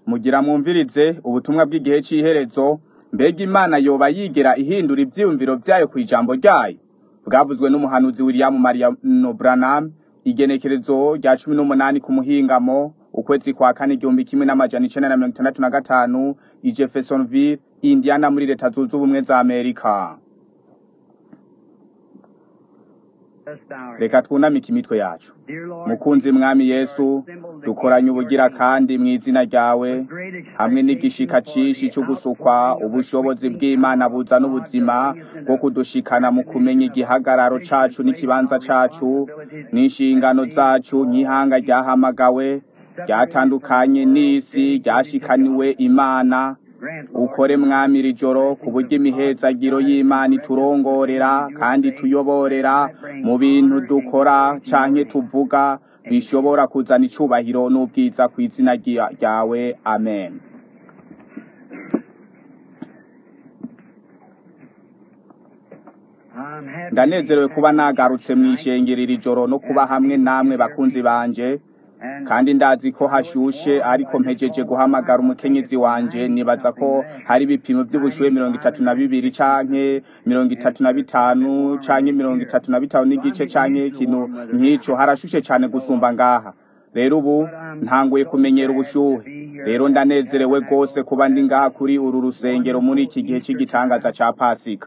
mugira mwumvirize ubutumwa bw'igihe c'iherezo mbega imana yoba yigera ihindura ivyiyumviro vyayo kw'ijambo ryayo bwavuzwe n'umuhanuzi william mariano branham igenekerezo rya cumi n'umunani ku muhingamo ukwezi kwa kane igihumbi kimwe n'amajana icenda na mirongo itandatu na gatanu i jeffersonville indiana muri leta zunze ubumwe za amerika reka twunamike imitwe yacu mukunzi mwami yesu dukoranye ubugira kandi mu izina ryawe hamwe n'igishika cishi co gusukwa ubushobozi bw'imana buzana ubuzima bwo kudushikana mu kumenya igihagararo cacu n'ikibanza cacu n'inshingano zacu nk'ihanga ryahamagawe ryatandukanye n'isi ryashikaniwe imana ukore mwami iri joro ku buryo imihezagiro y'imana iturongorera kandi tuyoborera mu bintu dukora canke tuvuga bishobora kuzana icubahiro n'ubwiza ku izina rya- ryawe amen ndanezerewe kuba nagarutse mw'ishengero iri joro no kuba hamwe namwe bakunzi banje kandi ndazi ko hashushe ariko mpejeje guhamagara umukenyezi wanje nibaza ko hari ibipimo vy'ubushuhe mirongo itatu na bibiri canke mirongo itatu na bitanu canke mirongo itatu na bitanu n'igice canke ikintu nk'ico harashushe cane gusumba ngaha rero ubu ntanguye kumenyera ubushuhe rero ndanezerewe rwose kuba ndi ngaha kuri uru rusengero muri iki gihe c'igitangaza ca pasika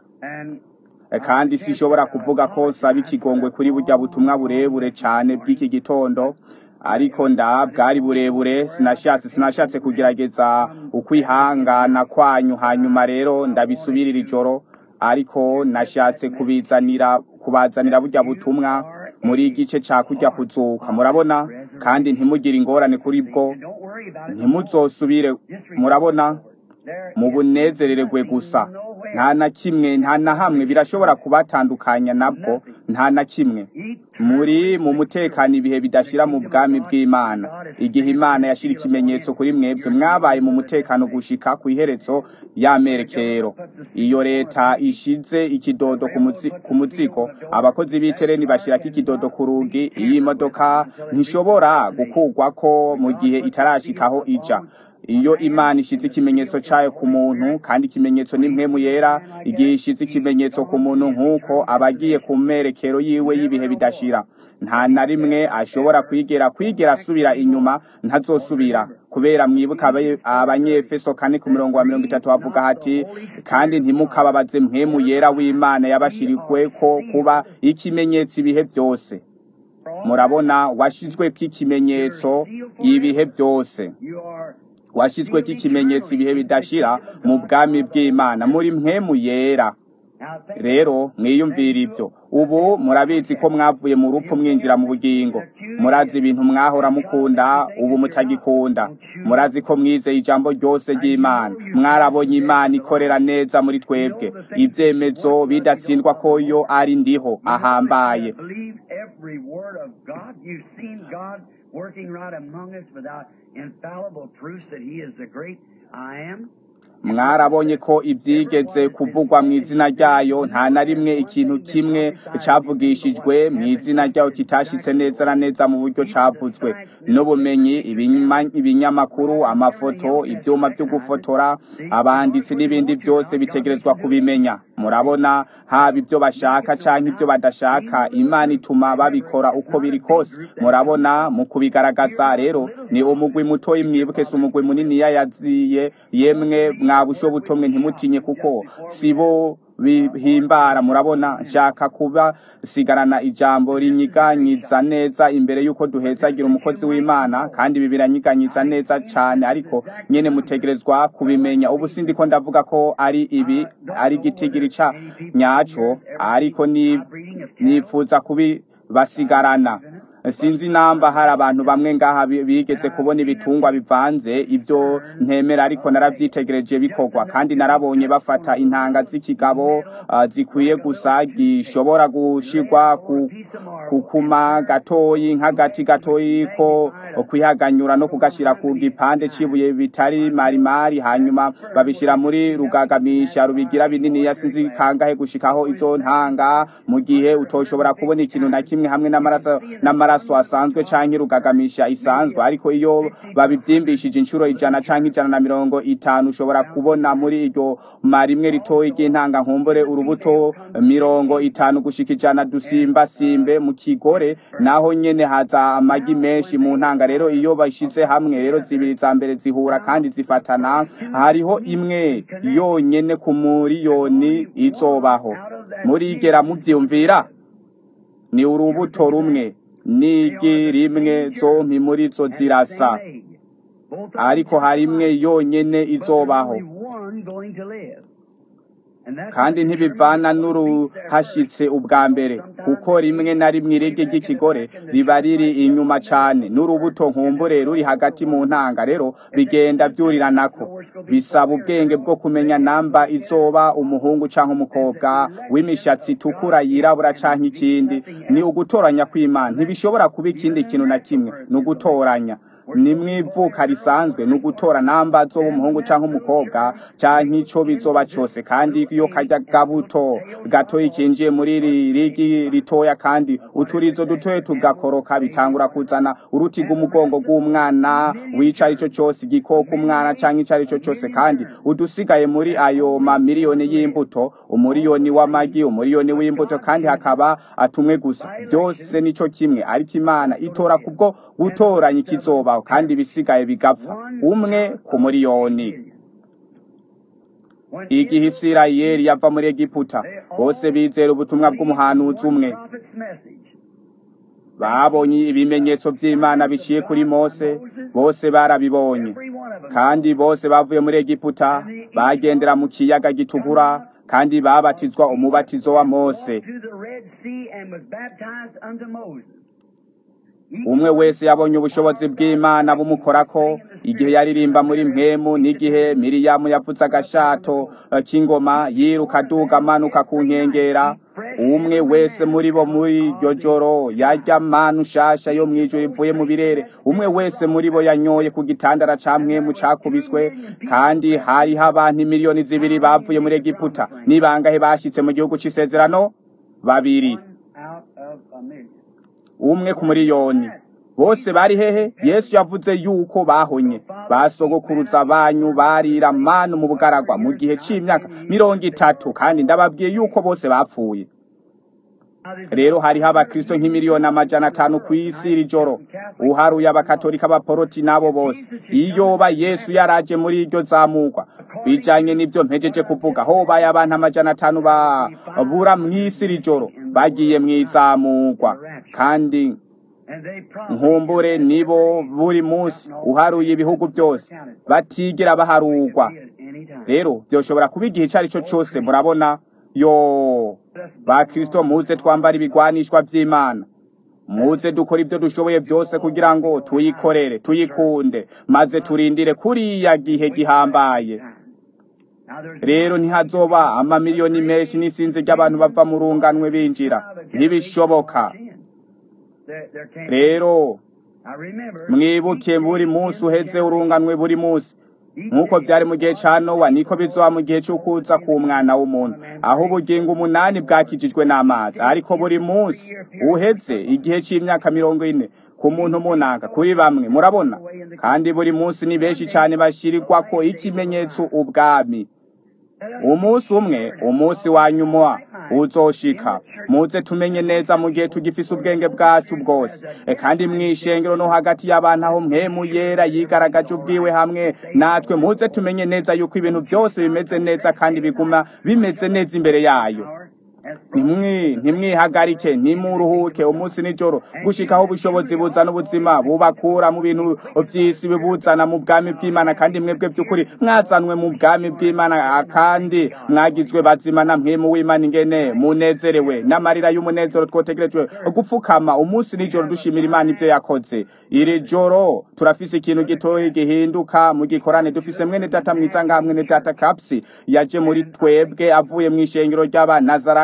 Eh, kandi sinshobora kuvuga ko nsaba ikigongwe kuri burya butumwa burebure cane bw'iki gitondo ariko nda bwari burebure sinashatse sinashatse kugerageza ukwihangana kwanyu hanyuma rero ndabisubirira ijoro ariko nashatse kubizanira kubazanira burya butumwa muri igice ca kurya kuzuka murabona kandi ntimugire ingorane kuri bwo ntimuzosubire murabona mu bunezererwe gusa nta na kimwe nta na hamwe birashobora kubatandukanya nabwo nta na kimwe muri mu mutekano ibihe bidashira mu bwami bw'imana igihe imana yashira ikimenyetso kuri mwebwe mwabaye mu mutekano gushika ku iherezo y'amerekero iyo leta ishize ikidodo ku muzi- ku muzigo abakozi b'itereni bashirako ikidodo ku rugi iyi modoka ntishobora gukurwako mu gihe itarashikaho ija iyo imana ishize ikimenyetso cayo ku muntu kandi ikimenyetso ni mpwemu yera igihe ishize ikimenyetso ku muntu nk'uko aba agiye ku merekero yiwe y'ibihe bidashira nta na rimwe ashobora kwigera kwigera asubira inyuma ntazosubira kubera mwibuka abe- abanyefeso kane ku murongo wa mirongo itatu bavuga hati kandi ntimukababaze mpwemu yera w'imana yabashirikweko kuba ikimenyetso ibihe byose murabona washizweko ikimenyetso ibihe byose washyizweko ikimenyetso ibihe bidashira mu bwami bw'imana muri mpwemu yera rero mwiyumvira ibyo ubu murabizi ko mwavuye mu rupfu mwinjira mu bugingo murazi ibintu mwahora mukunda ubu mutagikunda murazi ko mwizeye ijambo ryose ry'imana mwarabonye imana ikorera neza muri twebwe ibyemezo bidatsindwa ko yo ari ndiho ahambaye Believe every word of God. You've seen God working right among us without infallible proofs that He is the great I am. mwarabonye ko ibyigeze kuvugwa mu izina ryayo nta na rimwe ikintu kimwe cavugishijwe mu izina ryayo kitashitse neza na neza mu buryo cavuzwe n'ubumenyi ibinyama- ibinyamakuru amafoto ivyuma vyo gufotora abanditsi n'ibindi byose bitegerezwa kubimenya murabona haba ibyo bashaka canke ibyo badashaka imana ituma babikora uko biri kose murabona mu kubigaragaza rero ni umugwi mutoyi mwibuke si umugwi muniniya yaziye yemwe mwabusho butomwe ntimutinye kuko sibo bihimbara murabona nshaka kuba sigarana ijambo rinyiganyiza neza imbere y'uko duhezagira umukozi w'imana kandi ibi biranyiganyiza neza cane ariko nyene mutegerezwa kubimenya ubu sindiko ndavuga ko ari ibi ari igitigiri ca nyaco ariko ni nipfuza kubibasigarana sinzi namba hari abantu bamwe ngaha bi- bigeze kubona ibitungwa bivanze ibyo ntemera ariko naravyitegereje bikorwa kandi narabonye bafata intanga z'ikigabo ah, zikwiye gusa gishobora gushirwa ku kukuma gatoyi nk'agati gatoyi ko kwihaganyura no kugashira ku gipande cibuye bitari marimari hanyuma babishira muri rugagamisha rubigira binini yasinzi kangahe gushikaho izo ntanga mu gihe utoshobora kubona ikintu na kimwe hamwe n'amaraso n'amaraso asanzwe canke rugagamisha isanzwe ariko iyo babivyimbishije inshuro ijana canke ijana na mirongo itanu ushobora kubona muri iryo marimwe ritoyi ry'intanga nkumbure urubuto mirongo itanu gushika ijana dusimbasimbe mu kigore naho nyene haza amagi menshi mu ntanga rero iyo bashize hamwe rero zibiri za mbere zihura kandi zifatana hariho imwe yonyene ku muriyoni izobaho murigera muvyumvira ni urubuto rumwe n'igi rimwe zompi muri zo zirasa ariko hari imwe yonyene izobaho kandi ntibivana n'uruhashitse ubwa mbere kuko rimwe na rimwe irege ry'ikigore riba riri inyuma cane n'urubuto nkumbure ruri hagati mu ntanga rero bigenda vyuriranako bisaba ubwenge bwo kumenya namba izoba umuhungu canke umukobwa w'imishatsi itukura yirabura canke ikindi ni ugutoranya kw'imana ntibishobora kuba ikindi kintu na kimwe ni ugutoranya ni mwivuka risanzwe ni ugutora namba zoba umuhungu canke umukobwa canke ico bizoba cose kandi iyo karya gabuto gatoyi kinjiye muri iri rigi ritoya kandi uturizo dutoye tugakoroka bitangura kuzana uruti rw'umugongo rw'umwana wica arico cose igikoko umwana canke ico arico cose kandi udusigaye muri ayo mamiliyoni y'imbuto umuriyoni w'amagi umuriyoni w'imbuto kandi hakaba atumwe gusa byose nico kimwe ariko imana itora kubwo gutoranya ikizobaho kandi ibisigaye bigapfa umwe ku muriyoni igihe isirayeli yava muri egiputa bose bizera ubutumwa bw'umuhanuzi umwe babonye ibimenyetso by'imana biciye kuri mose bose barabibonye kandi bose bavuye muri egiputa bagendera mu kiyaga gitukura kandi babatizwa umubatizo wa mose umwe wese yabonye ubushobozi bw'imana bumukorako igihe yaririmba muri mpemu n'igihe miriyamu yavuze agashato k'ingoma yiruka aduga amanuka ku nkengera umwe wese muri bo muri iryo joro yarya manu nshasha yo mu ijoro ivuye mu birere umwe wese muri bo yanyoye ku gitandara ca mwemu cakubiswe kandi hariho abantu miliyoni zibiri bavuye muri egiputa nibangahe bashitse mu gihugu c'isezerano babiri umwe ku muriyoni bose bari hehe yesu yavuze yuko bahonye basogokuruza banyu barira manu mu bugaragwa mu gihe c'imyaka mirongo itatu kandi ndababwiye yuko bose bapfuye rero hariho abakristo nk'imiliyoni amajana atanu ku isi iri joro uharuye abakatolika abaporoti n'abo bose iyoba yesu yaraje muri iryo zamurwa bijanye n'ivyo mpejeje kuvuga hobaye abantu amajana atanu babura mw'isi iri joro bagiye mw'izamurwa kandi nkumbure nibo buri munsi uharuye ibihugu byose batigera baharugwa rero byoshobora kuba igihe icyo ari cyo cyose murabona yo ba kirisito muze twambara ibigwanishwa by'imana muze dukora ibyo dushoboye byose kugira ngo tuyikorere tuyikunde maze turindire kuriya gihe gihambaye rero ntihazoba amamiliyoni menshi n'isinzi ry'abantu bava mu runganwe binjira ntibishoboka rero mwibuke buri munsi uheze urunganwe buri munsi nk'uko byari mu gihe cya nowa niko bizoba mu gihe cy'ukuza k'umwana w'umuntu aho ubugingo umunani bwakijijwe n'amazi ariko buri munsi uheze igihe cy'imyaka mirongo ine ku muntu munanga kuri bamwe murabona kandi buri munsi ni benshi cyane bashyirirwa ko ikimenyetso ubwami umunsi umwe umunsi wa nyuma uzoshika muze tumenye neza mu gihe tugifise ubwenge bwacu bwose kandi mw'ishengero no hagati y'abantu aho mpemu yera yigaragaje ubwiwe hamwe natwe muze tumenye neza yuko ibintu byose bimeze neza kandi biguma bimeze neza imbere yayo ntimwihagarike ntimuruhuke umunsi nijoro gushikaho ubushobozi buzana ubuzima bubakura mu bintu by'isi bibuzana mu bwami bw'imana kandi mwebwe by'ukuri mwazanwe mu bwami bw'imana kandi mwagizwe bazima na mpemu w'imana ingene munezerewe n'amarira y'umunezero twotegerejwe gupfukama umunsi nijoro dushimira imana ibyo yakoze iri joro turafise ikintu gitoya gihinduka mu gikorane dufise mwene data mwiza ngaha mwene data kapsi yaje muri twebwe avuye mu ishengero ry'abanazarayi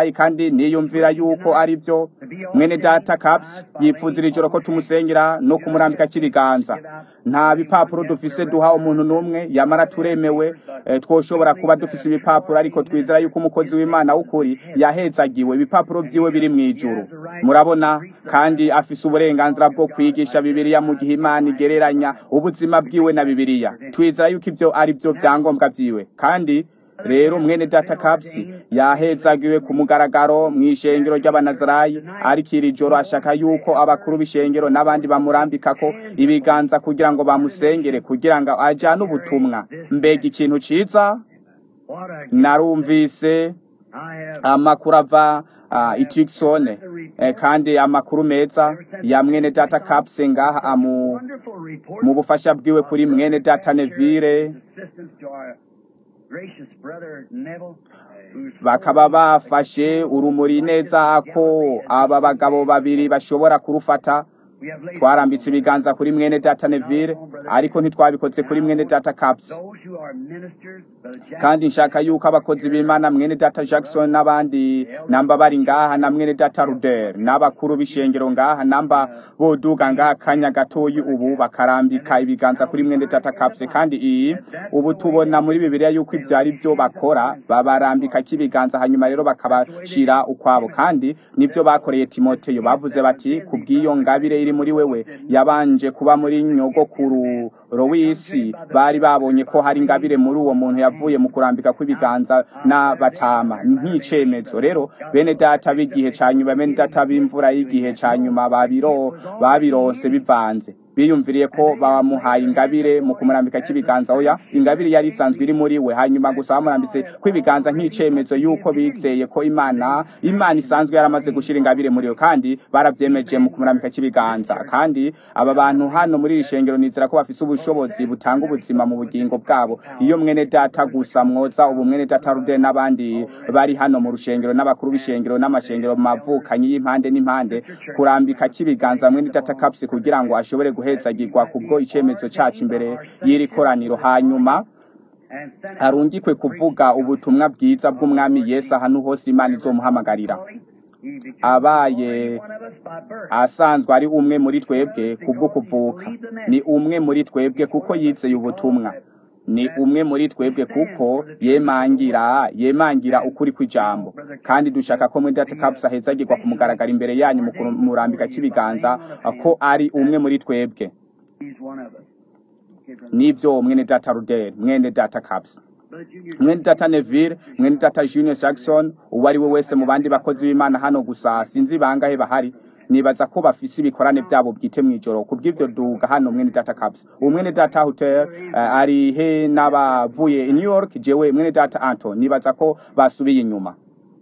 banazarayi kandi niyumvira yuko ari byo mwene data caps yipfuza iri joro ko tumusengera no kumurambika k'ibiganza nta bipapuro dufise duha umuntu n'umwe yamara turemewe eh, twoshobora kuba dufise ibipapuro ariko twizera yuko umukozi w'imana w'ukuri yahezagiwe ibipapuro vyiwe biri mw'ijuru murabona kandi afise uburenganzira bwo kwigisha bibiliya mu gihe imana igereranya ubuzima bwiwe na bibiliya twizera yuko ivyo ari vyo vyangombwa vyiwe kandi rero mwene data kapsi yahezagiwe ku mugaragaro mu ishengero ry'abanazarayi ariko iri joro ashaka yuko abakuru b'ishengero n'abandi bamurambikako ibiganza kugira ngo bamusengere kugira ngo ajane ubutumwa mbega ikintu ciza What a narumvise I have amakuru ava uh, itikisone eh, kandi amakuru meza ya mwene data kapse ngaha amu wonderful report. mu bufasha bwiwe kuri mwene data nevire Assistance to our gracious brother Neville, who's bakaba bafashe urumuri neza ko aba bagabo babiri bashobora kurufata we have laid twarambitse ibiganza kuri mwene data nevire ariko ntitwabikoze kuri mwene data kapse those who are ministers, Brother Jack, kandi nshaka yuko abakozi b'imana mwene data jackson n'abandi namba bari ngaha na mwene data ruder n'abakuru b'ishengero ngaha namba boduga ngaha kanya gatoyi ubu bakarambika ibiganza kuri mwene data kapse kandi iyi ubu tubona muri bibiliya yuko ibyo ari byo bakora babarambika k'ibiganza hanyuma rero bakabashira ukwabo kandi nibyo bakoreye timoteyo bavuze bati kubw'iyo ngabire iri muri wewe yabanje kuba muri nyogokuru w'isi bari babonye ko hari ingabire muri uwo muntu yavuye mu kurambika kw'ibiganza n'abatama nk'icemezo rero bene data b'igihe ca nyuma bene data b'imvura y'igihe ca nyuma babiro babirose bivanze biyumviriye ko bamuhaye ingabire mu kumurambika k'ibiganza oya ingabire yari isanzwe iri muri we hanyuma gusa bamurambitse kw'ibiganza nk'icemezo yuko bizeye ko imana imana isanzwe yaramaze gushira ingabire muri we kandi baravyemeje mu kumurambika k'ibiganza kandi aba bantu hano muri iri shengero nizera ko bafise ubushobozi butanga ubuzima mu bugingo bwabo iyo mwene data gusa mwoza ubu mwene data rude n'abandi bari hano mu rushengero n'abakuru b'ishengero n'amashengero mavukanyi y'impande n'impande kurambika k'ibiganza mwene data kapsi kugira ngo ashobore guhezagirwa kubwo icemezo cacu imbere y'iri koraniro hanyuma and sent arungikwe kuvuga ubutumwa bwiza bw'umwami yesu ahantu hose imana izomuhamagarira He became abaye one of us by birth. asanzwe ari umwe muri twebwe kubwo kuvuka ni umwe muri twebwe kuko yizeye ubutumwa ni umwe muri twebwe kuko yemangira yemangira ukuri kw'ijambo kandi dushaka ko muri data caps ahezagirwa kumugaragara imbere yanyu mu kumurambika k'ibiganza ko ari umwe muri twebwe He's one of us. Okay, brother. nibyo mwene data rudel mwene data caps Brother Junior, mwene data neville mwene data junior jackson uwo ari we wese mu bandi bakozi b'imana hano gusa sinzi bangahe bahari nibaza ko bafise ibikorane byabo bwite mw'ijoro kubw'ivyo duga hano mwene data caps uwo mwene data hotel uh, ari he n'abavuye i new york jewe mwene data anton nibaza ko basubiye inyuma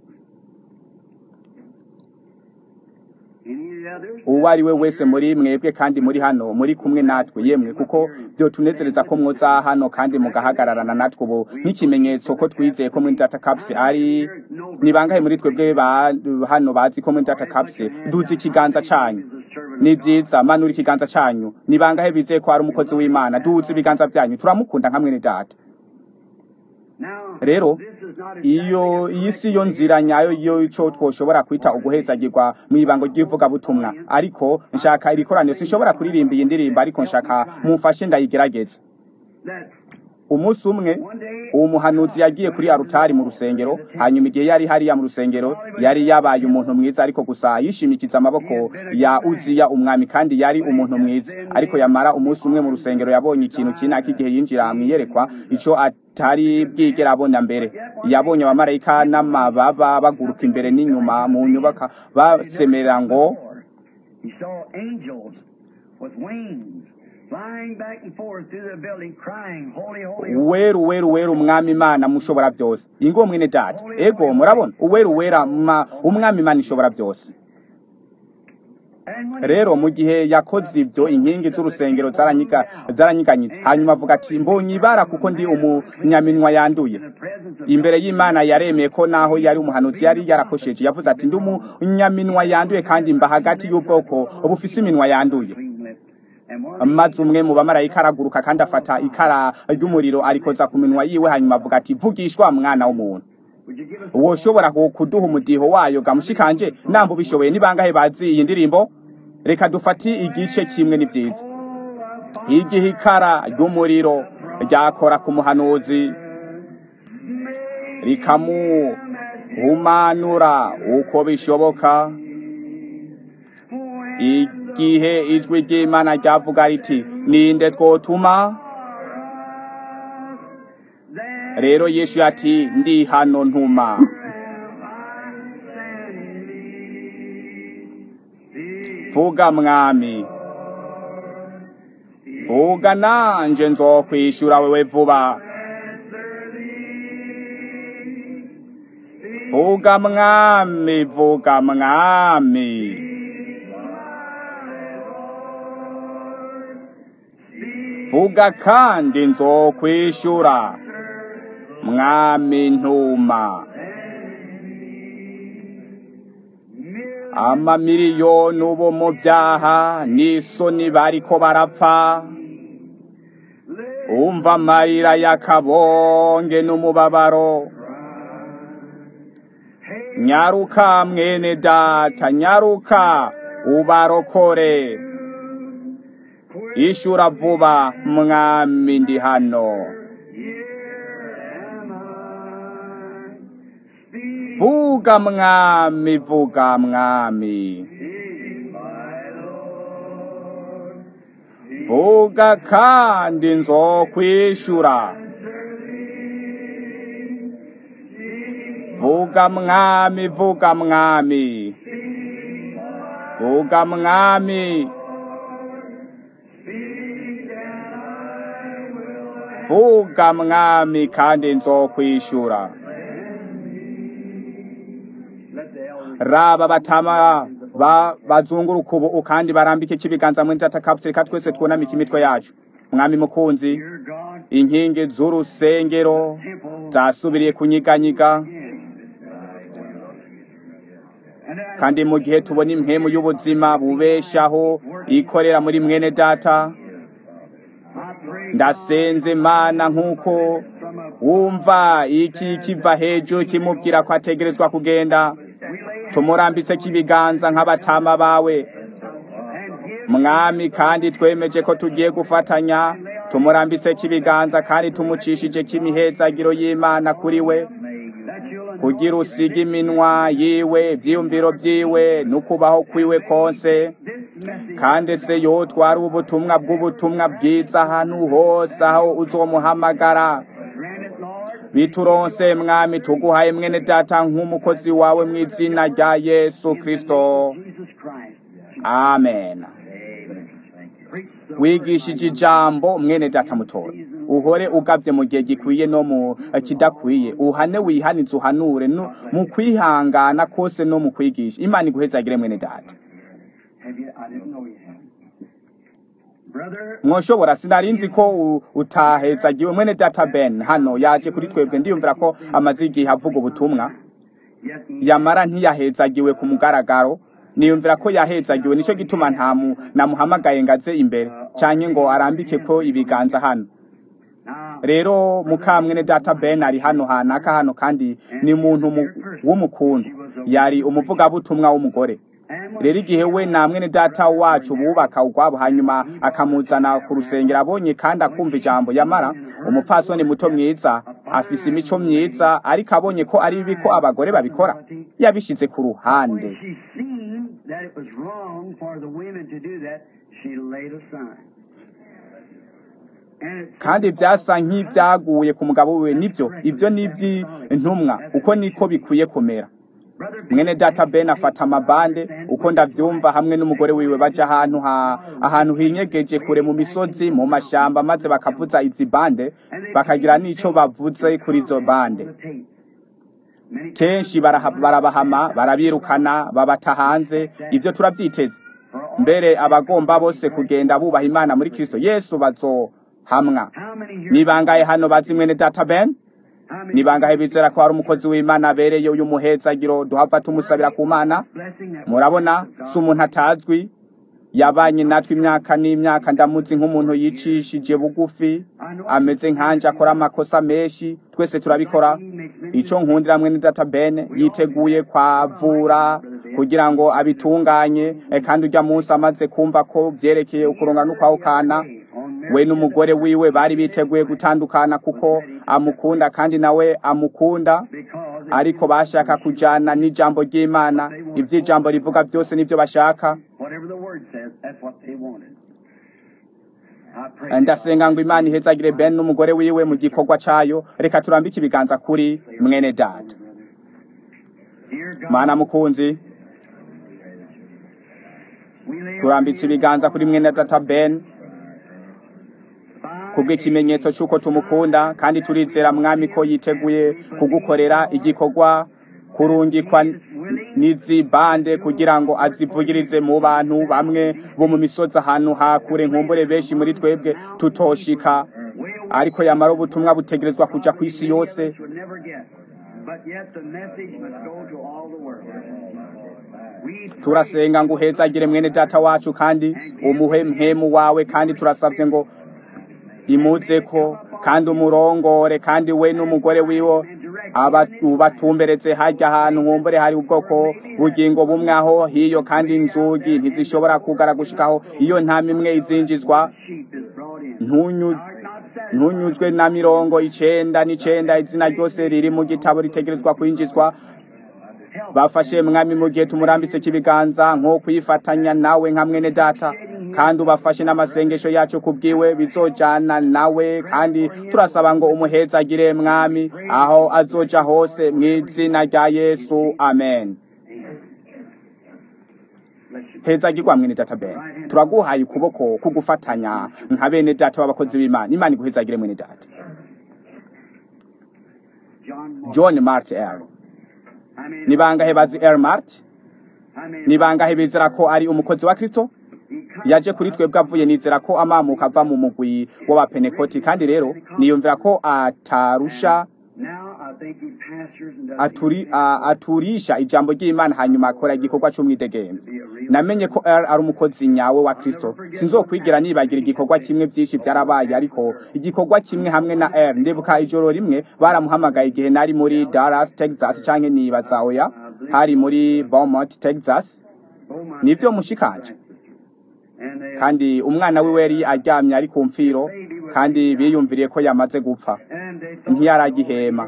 any others? uwo ari we wese muri mwebwe kandi muri hano muri kumwe natwe yemwe kuko byo tunezereza ko mwoza hano kandi mugahagararana natwe ubu nk'ikimenyetso ko twizeye ko muri data caps ari ni bangahe muri twebwe ba hano bazi ko muri data caps duzi ikiganza canyu ni byiza manura ikiganza canyu ni bangahe bizeye ko ari umukozi w'imana duzi ibiganza byanyu turamukunda nka mwene data Now, rero this is not iyo iyi si yo nzira nyayo yo ico twoshobora kwita uguhezagirwa mu ibango ry'ivugabutumwa ariko nshaka iri koraniro sinshobora kuririmba iyi ndirimbo ariko nshaka mumfashe ndayigerageze that umunsi umwe uwo muhanuzi yagiye kuri arutari mu rusengero hanyuma igihe yari hariya mu rusengero yari yabaye umuntu mwiza ariko gusa yishimikiza amaboko ya uziya umwami kandi yari umuntu mwiza ariko yamara umunsi umwe mu rusengero yabonye ikintu kinaka igihe yinjira mu iyerekwa ico atari bwigera abona mbere yabonye abamarayika n'amababa baguruka imbere n'inyuma mu nyubaka basemerera ngo he saw angels with wings flying back and forth through the building, crying, Holy, holy, holy. uweru uweru uweru umwami imana mushobora byose ingo mwene data ego murabona uweru uwera ma- umwami imana ishobora byose And when rero mu gihe yakoze ibyo inkingi z'urusengero zaranyiga- zaranyiganyitse hanyuma avuga ati mbonye ibara kuko ndi umunyaminwa yanduye in the presence of imbere y'imana yaremeye ko naho yari umuhanuzi yari yarakosheje yavuze ati ndi umunyaminwa yanduye kandi mba hagati y'ubwoko bufise iminwa yanduye clean lips. And one of maze umwe mu bamarayika araguruka kandi afata ikara ry'umuriro arikoza ku minwa yiwe hanyuma avuga ati vugishwa mwana w'umuntu Would you give us woshobora ku- kuduha umudiho wayo gamushikanje namba ubishoboye ni bangahe bazi iyi ndirimbo reka dufate igice kimwe ni vyiza igihe ikara ry'umuriro ryakora ku muhanuzi rikamuhumanura uko bishoboka igihe ijwi ry'imana ryavuga riti ninde twotuma rero yesu ati ndi hano ntuma vuga mwami vuga nanje nzokwishura wewe vuba vuga mwami vuga mwami vuga kandi nzokwishura mwami ntuma amamiliyoni ubo mu byaha n'isoni bariko barapfa umva amarira y'akabonge n'umubabaro nyaruka mwene data nyaruka ubarokore ishura vuba mwami ndi hano vuga mwami vuga mwami vuga kandi nzokwishura vuga mwami vuga mwami vuga mwami vuga mwami kandi nzokwishura let the elders raba batama ba bazunguruka ubu kandi barambike ikibiganza muri tatakapfu reka twese twunamike imitwe yacu mwami mukunzi dear God inkingi z'urusengero temple zasubiriye kunyiganyiga and as kandi mu gihe tubona impemu y'ubuzima bubeshaho ikorera muri mwene data I pray ndasenze mana nk'uko from a wumva iki kiva hejuru kimubwira ko ategerezwa kugenda tumurambitse kibiganza nk'abatama bawe and give mwami kandi twemeje ko tugiye gufatanya tumurambitse kibiganza kandi tumucishije kimihezagiro y'imana kuri we that you'll kugira usige iminwa yiwe ivyiyumviro vyiwe n'ukubaho kwiwe konse kandi se yotwara ubutumwa bw'ubutumwa bwiza ahantu hose aho uzomuhamagara grant it, Lord. bituronse mwami tuguhaye mwene data nk'umukozi wawe mu izina rya yesu kristo Jesus Christ. amen Preach the wigishije ijambo mwene data mutora uhore ugavye mu gihe gikwiye no mu kidakwiye uhane wihanize uhanure no mu kwihangana kose no mu kwigisha imana iguhezagire mwene data Have you? I didn't know you had. Brother, mwoshobora sinarinzi ko u- utahezagiwe mwene data ben hano yaje kuri twebwe ndiyumvira ko amaze igihe avuga ubutumwa yes, yamara ntiyahezagiwe ku mugaragaro niyumvira ko yahezagiwe nico gituma ntamu namuhamagaye ngaze imbere canke ngo arambike ko ibiganza hano now, rero mukamwene data ben ari hano hanaka hano kandi ni muntu mu- w'umukundu yari umuvugabutumwa w'umugore and when rero igihe we na mwene data wacu bubaka ugwabo hanyuma akamuzana ku rusengero abonye kandi akumva ijambo yamara umupfasoni muto mwiza afise imico myiza ariko abonye ko ari bibi ko abagore babikora yabishize ku ruhande when she seen that it was wrong for the women to do that, she laid aside. And it kandi byasa nk'ibyaguye ku mugabo we nibyo ibyo ni iby'intumwa uko niko bikwiye kumera Brother mwene data ben afata amabande uko ndavyumva hamwe n'umugore wiwe baja ahantu ha ahantu hinyegeje kure mu misozi mu mashamba maze bakavuza izi bande bakagira n'ico bavuze kuri izo bande the tape. Many kenshi baraha- barabahama barabirukana babata hanze ivyo turavyiteze mbere abagomba bose kugenda bubaha imana muri kristo yesu bazohamwa How many here? ni bangahe hano bazi mwene data ben How many ni bangahe bizera ko hari umukozi w'imana abereye uyu muhezagiro duhava tumusabira ku mana blessing that murabona si umuntu atazwi yabanye natwe imyaka n'imyaka ndamuzi nk'umuntu yicishije bugufi I ameze nkanje akora amakosa menshi twese turabikora ico nkundira mwene data bene yiteguye kwavura kugira ngo abitunganye eh, kandi urya munsi amaze kumva ko vyerekeye ukuronga n'ukwahukana we n'umugore wiwe bari biteguye gutandukana kuko amukunda kandi nawe amukunda ariko bashaka kujana n'ijambo ry'imana ivy'ijambo rivuga byose nivyo bashaka Whatever the word says, that's what they wanted. I pray ndasenga ngo imana ihezagire ben n'umugore wiwe mu gikorwa cayo reka turambike ibiganza kuri mwene data Dear God, mana mukunzi we lay turambitse ibiganza kuri mwene data ben kubw'ikimenyetso c'uko tumukunda kandi turizera mwami ko yiteguye kugukorera igikorwa kurungikwa n'izi bande kugira ngo azivugirize mu bantu bamwe bo mu misozi ahantu hakure nkumbure benshi muri twebwe tutoshika ariko yamara ubutumwa butegerezwa kuja ku isi yose would never get. But yet the message must go to all the world. We pray turasenga ngo uhezagire mwene data wacu kandi umuhe mpemu wawe kandi turasabye ngo imuzeko kandi umurongore kandi we n'umugore wiwe aba- ubatumberetse harya hantu nkumbure hari ubwoko bugingo bumwe aho hiyo kandi inzugi ntizishobora kugara gushikaho iyo nta mimwe izinjizwa sheep is brought in. ntunyu Art not satisfied. ntunyuzwe na mirongo icenda n'icenda izina ryose riri mu gitabo ritegerezwa kwinjizwa bafashe mwami mu gihe tumurambitse kibiganza nko kwifatanya nawe nka mwene data kandi ubafashe n'amasengesho yacu kubwiwe bizojana nawe kandi turasaba ngo umuhezagire mwami aho azoja hose mu izina rya yesu amen hezagirwa mwene data ben turaguhaye ukuboko kugufatanya nka bene data b'abakozi b'imana imana iguhezagire mwene data John Mark. john mart l I mean, ni bangahe bazi l mart I mean, ni bangahe bizera ko ari umukozi wa kristo he comes yaje kuri twebwe avuye nizera ko amamuka ava mu mugwi w'abapenekoti kandi rero niyumvira ko atarusha now I think he pastors and does aturi, a, aturisha ijambo ry'imana hanyuma akora igikorwa c'umwidegenzo namenye ko R ari umukozi nyawe wa kristo sinzokwigira nibagira igikorwa kimwe vyinshi vyarabaye ariko igikorwa kimwe hamwe na R ndibuka ijoro rimwe baramuhamagaye igihe nari muri Dallas Texas canke nibaza oya hari muri Beaumont Texas Beaumont, nivyo mushikanje and they, kandi umwana wiwe yari aryamye ari ku mfiro kandi biyumviriye ko yamaze gupfa and they thought ntiyaragihema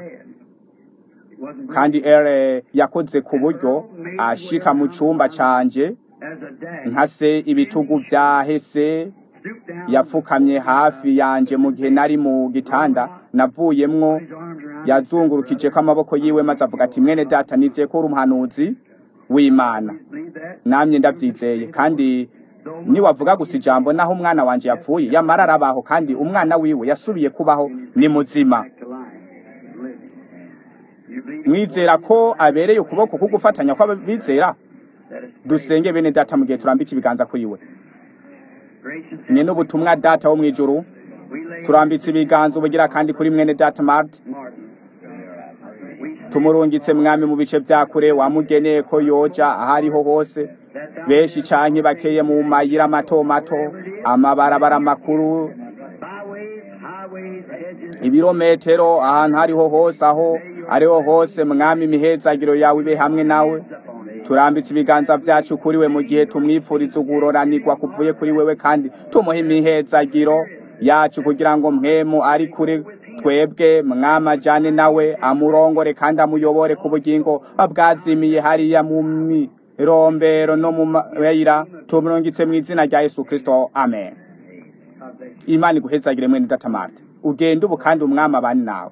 it wasn't kandi ere yakoze ku buryo ashika mu cumba canje as a dad. nkase ibitugu vyahese Stooped down, yapfukamye hafi yanje mu gihe nari mu gitanda navuyemwo his arms around yazungurukije ko amaboko yiwe maze avuga ati mwene data nizeye ko uri umuhanuzi w'imana Believe that? namye ndavyizeye kandi niwavuga gusa ijambo naho umwana wanje yapfuye yamara arabaho kandi umwana wiwe yasubiye kubaho ni muzima Back to life. Living. You believe mwizera ko abereye ukuboko kugufatanya kw'abizera that is dusenge bene data mu gihe turambika ibiganza kuri we gracious. nye n'ubutumwa data wo mw'ijuru We lay turambitse ibiganza ubugira kandi kuri mwene data mart Martin. We tumurungitse mwami mu bice vya kure wamugeneye ko yoja aho ariho hose benshi canke bakeye mu mayira mato mato amabarabara makuru byways, highways, hedges, ibirometero ahantu hariho hose aho ariho hose mwami imihezagiro yawe ibe hamwe nawe upon it. turambitse ibiganza vyacu kuri we mu gihe tumwipfuriza uguroranirwa kuvuye kuri wewe kandi tumuha imihezagiro yacu kugira ngo mpemu ari kuri twebwe mwama ajane nawe amurongore kandi amuyobore ku bugingo bwazimiye hariya mu mirombero no mu mayira tumurungitse mu izina rya yesu kristo amen God bless you. imana iguhezagire mwene data marta ugende ubu kandi umwami abane nawe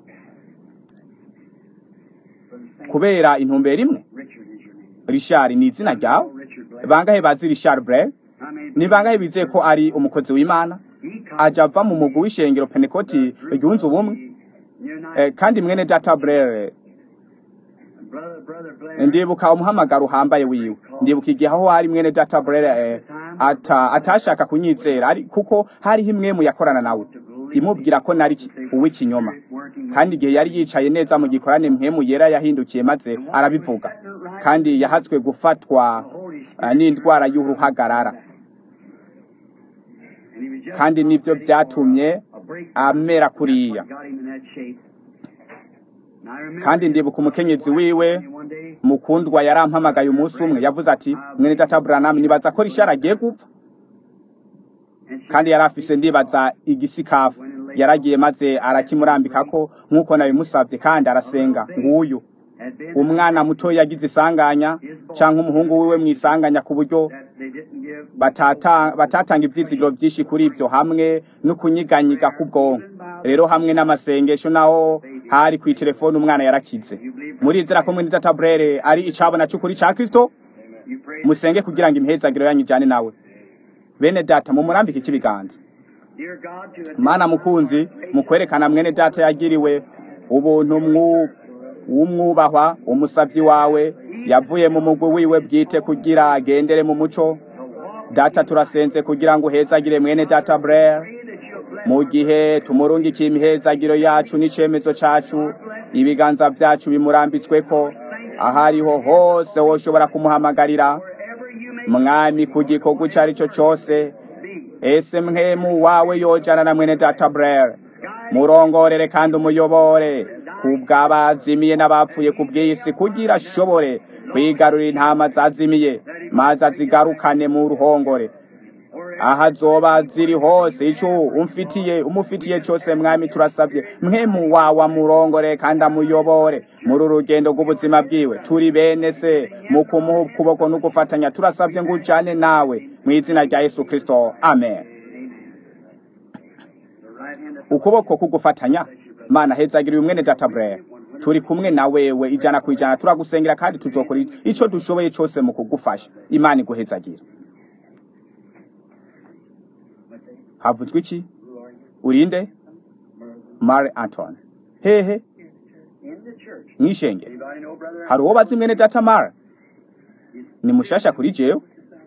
kubera intumbero imwe Richard is your name. rishari ni izina ryawe Richard Blake. bangahe bazi rishari bre I mean, ni bangahe bizeye ko ari umukozi w'imana he comes aja ava mu mugwi w'ishengero penekoti ryunze ubumwe United Eh, kandi mwene data brere brother, brother Blair. ndibuka umuhamagaro uhambaye wiwe ndibuka igihe aho hari mwene data brere eh, ata, atashaka kunyizera ari kuko hariho imwe mu yakorana nawe imubwira ko nari ki- uw'ikinyoma kandi igihe yari yicaye neza mu gikorane mpemu yera yahindukiye maze arabivuga kandi yahatswe gufatwa eh, n'indwara y'uruhagarara And he was just kandi nibyo byatumye a amera kuriya kandi ndibuka umukenyezi wiwe mukundwa yarampamagaye umunsi umwe yavuze ati mwene data Branham nibaza ko rishara agiye gupfa kandi yari afise ndibaza igisikafu yaragiye maze arakimurambika ko nk'uko nabimusabye kandi arasenga nguyu umwana muto yagize isanganya cyangwa umuhungu wiwe mu isanganya ku buryo batatanga ibyizigiro byinshi kuri ibyo hamwe no kunyiganyiga k'ubwonko rero hamwe n'amasengesho naho hari ku telefone umwana yarakize murizera ko mwene data burere ari icabona cy'ukuri cya kirisito musenge kugira ngo imihezagiro yanyu ijyane nawe bene data mumurambike ikibiganza mana mukunzi mu kwerekana mwene data yagiriwe ubuntu w'umwubahwa umusabyi wawe yavuye mu mugwi wiwe bwite kugira agendere mu muco data turasenze kugira ngo uhezagire mwene data burere mu gihe tumurungikiye imihezagiro yacu n'icyemezo cyacu ibiganza byacu bimurambitswe ko aho ariho hose woshobora kumuhamagarira mwami ku gikorwa icyo ari cyo cyose ese mwemu wawe yojana na mwene data burere murongorere kandi umuyobore ku bw'abazimiye n'abapfuye ku bw'isi kugira ashobore kwigarurira intama zazimiye maze azigarukane mu ruhongore aha azoba ziri hose icyo umfitiye umufitiye cyose mwami turasabye mwemu wawe amurongore kandi amuyobore muri uru rugendo rw'ubuzima bwiwe turi bene se mu kumuha ukuboko no gufatanya turasabye ngo ujyane nawe mu izina rya yesu kirisito amen ukuboko kugufatanya mana hezagiriye umwene data burere turi kumwe na wewe ijana ku ijana turagusengera kandi tuzokora icyo dushoboye cyose mu kugufasha imana iguhezagira havuzwe iki urinde mari antone hehe mwishenge hari uwo bazi mwene data mari ni mushasha kuri jewe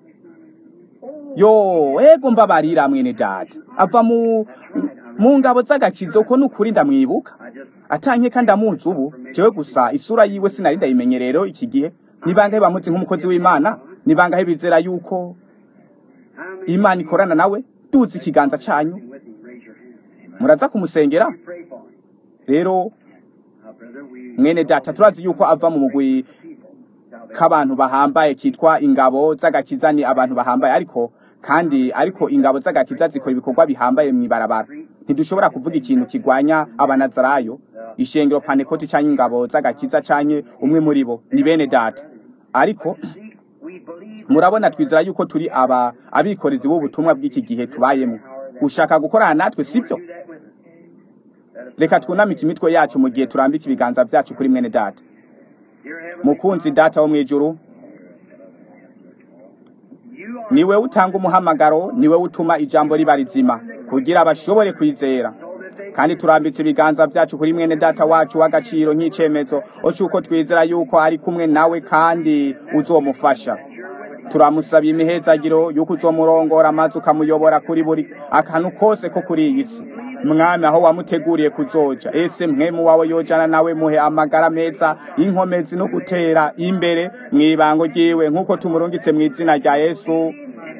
yo ego mbabarira mwene data ava mu mu ngabo z'agakizo uko nukuri ndamwibuka atanke kandi amuzi ubu jewe gusa isura yiwe sinari ndayimenye rero iki gihe ni bangahe bamuzi nk'umukozi w'imana ni bangahe bizera yuko imana ikorana nawe duzi ikiganza cyanyu muraza kumusengera rero mwene data turazi yuko ava mu mugwi k'abantu bahambaye kitwa ingabo z'agakiza ni abantu bahambaye ariko kandi ariko ingabo z'agakiza zikora ibikorwa bihambaye mu ibarabara ntidushobora kuvuga ikintu kigwanya abanazarayo ishengero panekoti cyangwa ingabo z'agakiza cyangwa umwe muri bo ni bene data ariko murabona twizera yuko turi aba abikorezi b'ubutumwa bw'iki gihe tubayemo ushaka gukorana natwe sibyo reka twunamike imitwe yacu mu gihe turambika ibiganza byacu kuri mwene data mukunzi data wo mu ijuru niwe utanga umuhamagaro niwe utuma ijambo riba rizima kugira bashobore kwizera kandi turambitse ibiganza byacu kuri mwene data wacu w'agaciro nk'icyemezo cy'uko twizera yuko ari kumwe nawe kandi uzomufasha turamusaba imihezagiro y'uko uzomurongora maze ukamuyobora kuri buri akantu kose ko kuri iyi si mwami aho wamuteguriye kuzoja ese mwemu wawe yojana nawe muhe amagara meza y'inkomezi no gutera imbere mu ibango ryiwe nk'uko tumurungitse mu izina rya yesu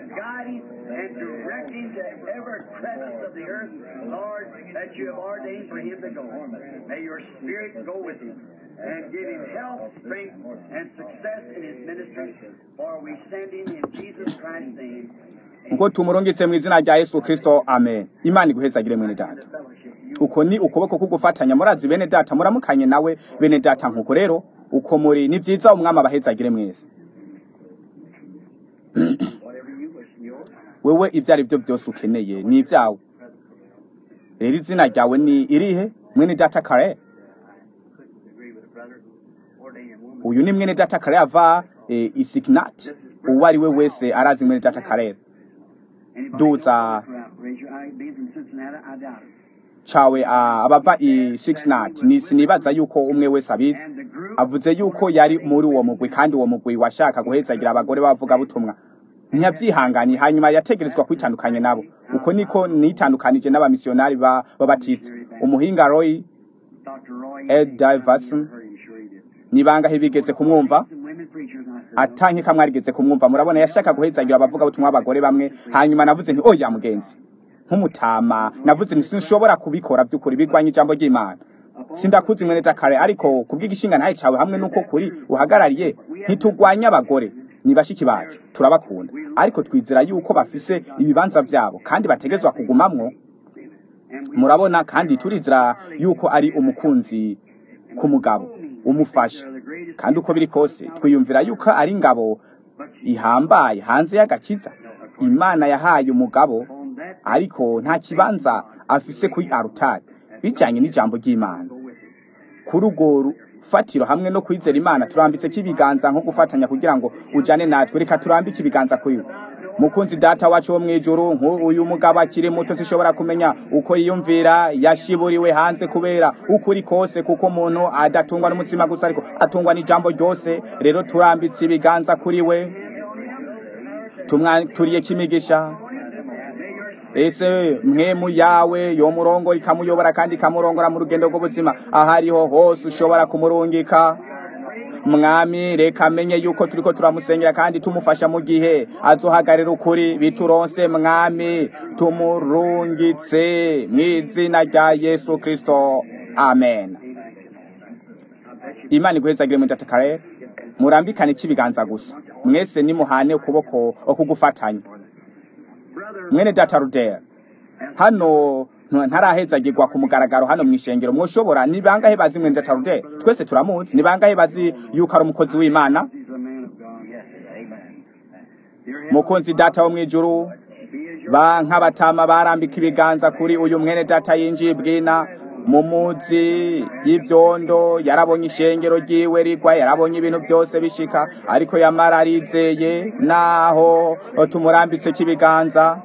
and give him health, strength, and success in his ministry. For we send him in Jesus Christ's name. ngo tumurungitse mu izina rya yesu kirisito amen imana iguhezagire mwene data uko ni ukuboko kugufatanya murazi bene data muramukanye nawe bene data nkuko rero uko muri ni byiza umwami abahezagire mwese wewe ibyo ari byo byose ukeneye ni ibyawe rero izina ryawe ni irihe mwene data kare uyu ni mwene data kare ava isikinati uwo ari we wese arazi mwene data kare duza cawe abava i sikinati ni sinibaza yuko umwe wese abizi avuze yuko yari muri uwo mugwi kandi uwo mugwi washaka guhezagira abagore bavuga butumwa ntiyabyihanganiye hanyuma yategerezwa kwitandukanya nabo uko niko nitandukanije n'abamisiyonari b'abatisite umuhinga roy ed diverson ni bangahe bigeze kumwumva atanke kamwe arigeze kumwumva murabona yashaka guhezagira abavuga butumwa abagore bamwe hanyuma navuze nti oya mugenzi nk'umutama navuze nti sinshobora kubikora by'ukuri bigwanye ijambo ry'imana sindakuzi mwene kare ariko kubw'igishinga ntaye cawe hamwe n'uko kuri uhagarariye ntitugwanya abagore ni bashiki bacu turabakunda ariko twizera yuko bafise ibibanza vyabo kandi bategezwa kugumamwo murabona kandi turizera yuko ari umukunzi ku mugabo umufasha kandi uko biri kose twiyumvira yuko ari ingabo ihambaye hanze y'agakiza imana yahaye umugabo ariko nta kibanza afise kuri arutari bijanye n'ijambo ry'imana kuri urwo rufatiro hamwe no kwizera imana turambitseko ibiganza nko gufatanya kugira ngo ujane natwe reka turambike ibiganza kuri we mukunzi data wacu wo mw'ijuru nk'uyu mugabo akiri muto sishobora kumenya uko yiyumvira yashiburiwe hanze kubera ukuri kose kuko umuntu adatungwa n'umutima gusa ariko atungwa n'ijambo ryose rero turambitse ibiganza kuri we tumwaturiye kimigisha ese mwemu yawe yo murongo ikamuyobora kandi ikamurongora mu rugendo rw'ubuzima aho ariho hose ushobora kumurungika mwami reka amenye yuko turiko turamusengera kandi tumufasha mu gihe azohagarira ukuri bituronse mwami tumurungitse mw'izina rya yesu kristo amen imana iguhezagire mu datakarere murambikane ikibiganza gusa mwese nimuhane ukuboko okugufatanya mwene data rudera hano ntarahezagirwa ku mugaragaro hano mu ishengero mwoshobora ni bangahe bazi mwene data rudera twese turamuzi ni bangahe bazi yuko ari umukozi w'imana mukunzi data wo mw'ijuru ba nk'abatama barambika ibiganza kuri uyu mwene data yinjiye bwina mu muzi y'ivyondo yarabonye ishengero ryiwe rigwa yarabonye ibintu byose bishika ariko yamara arizeye naho tumurambitseko ibiganza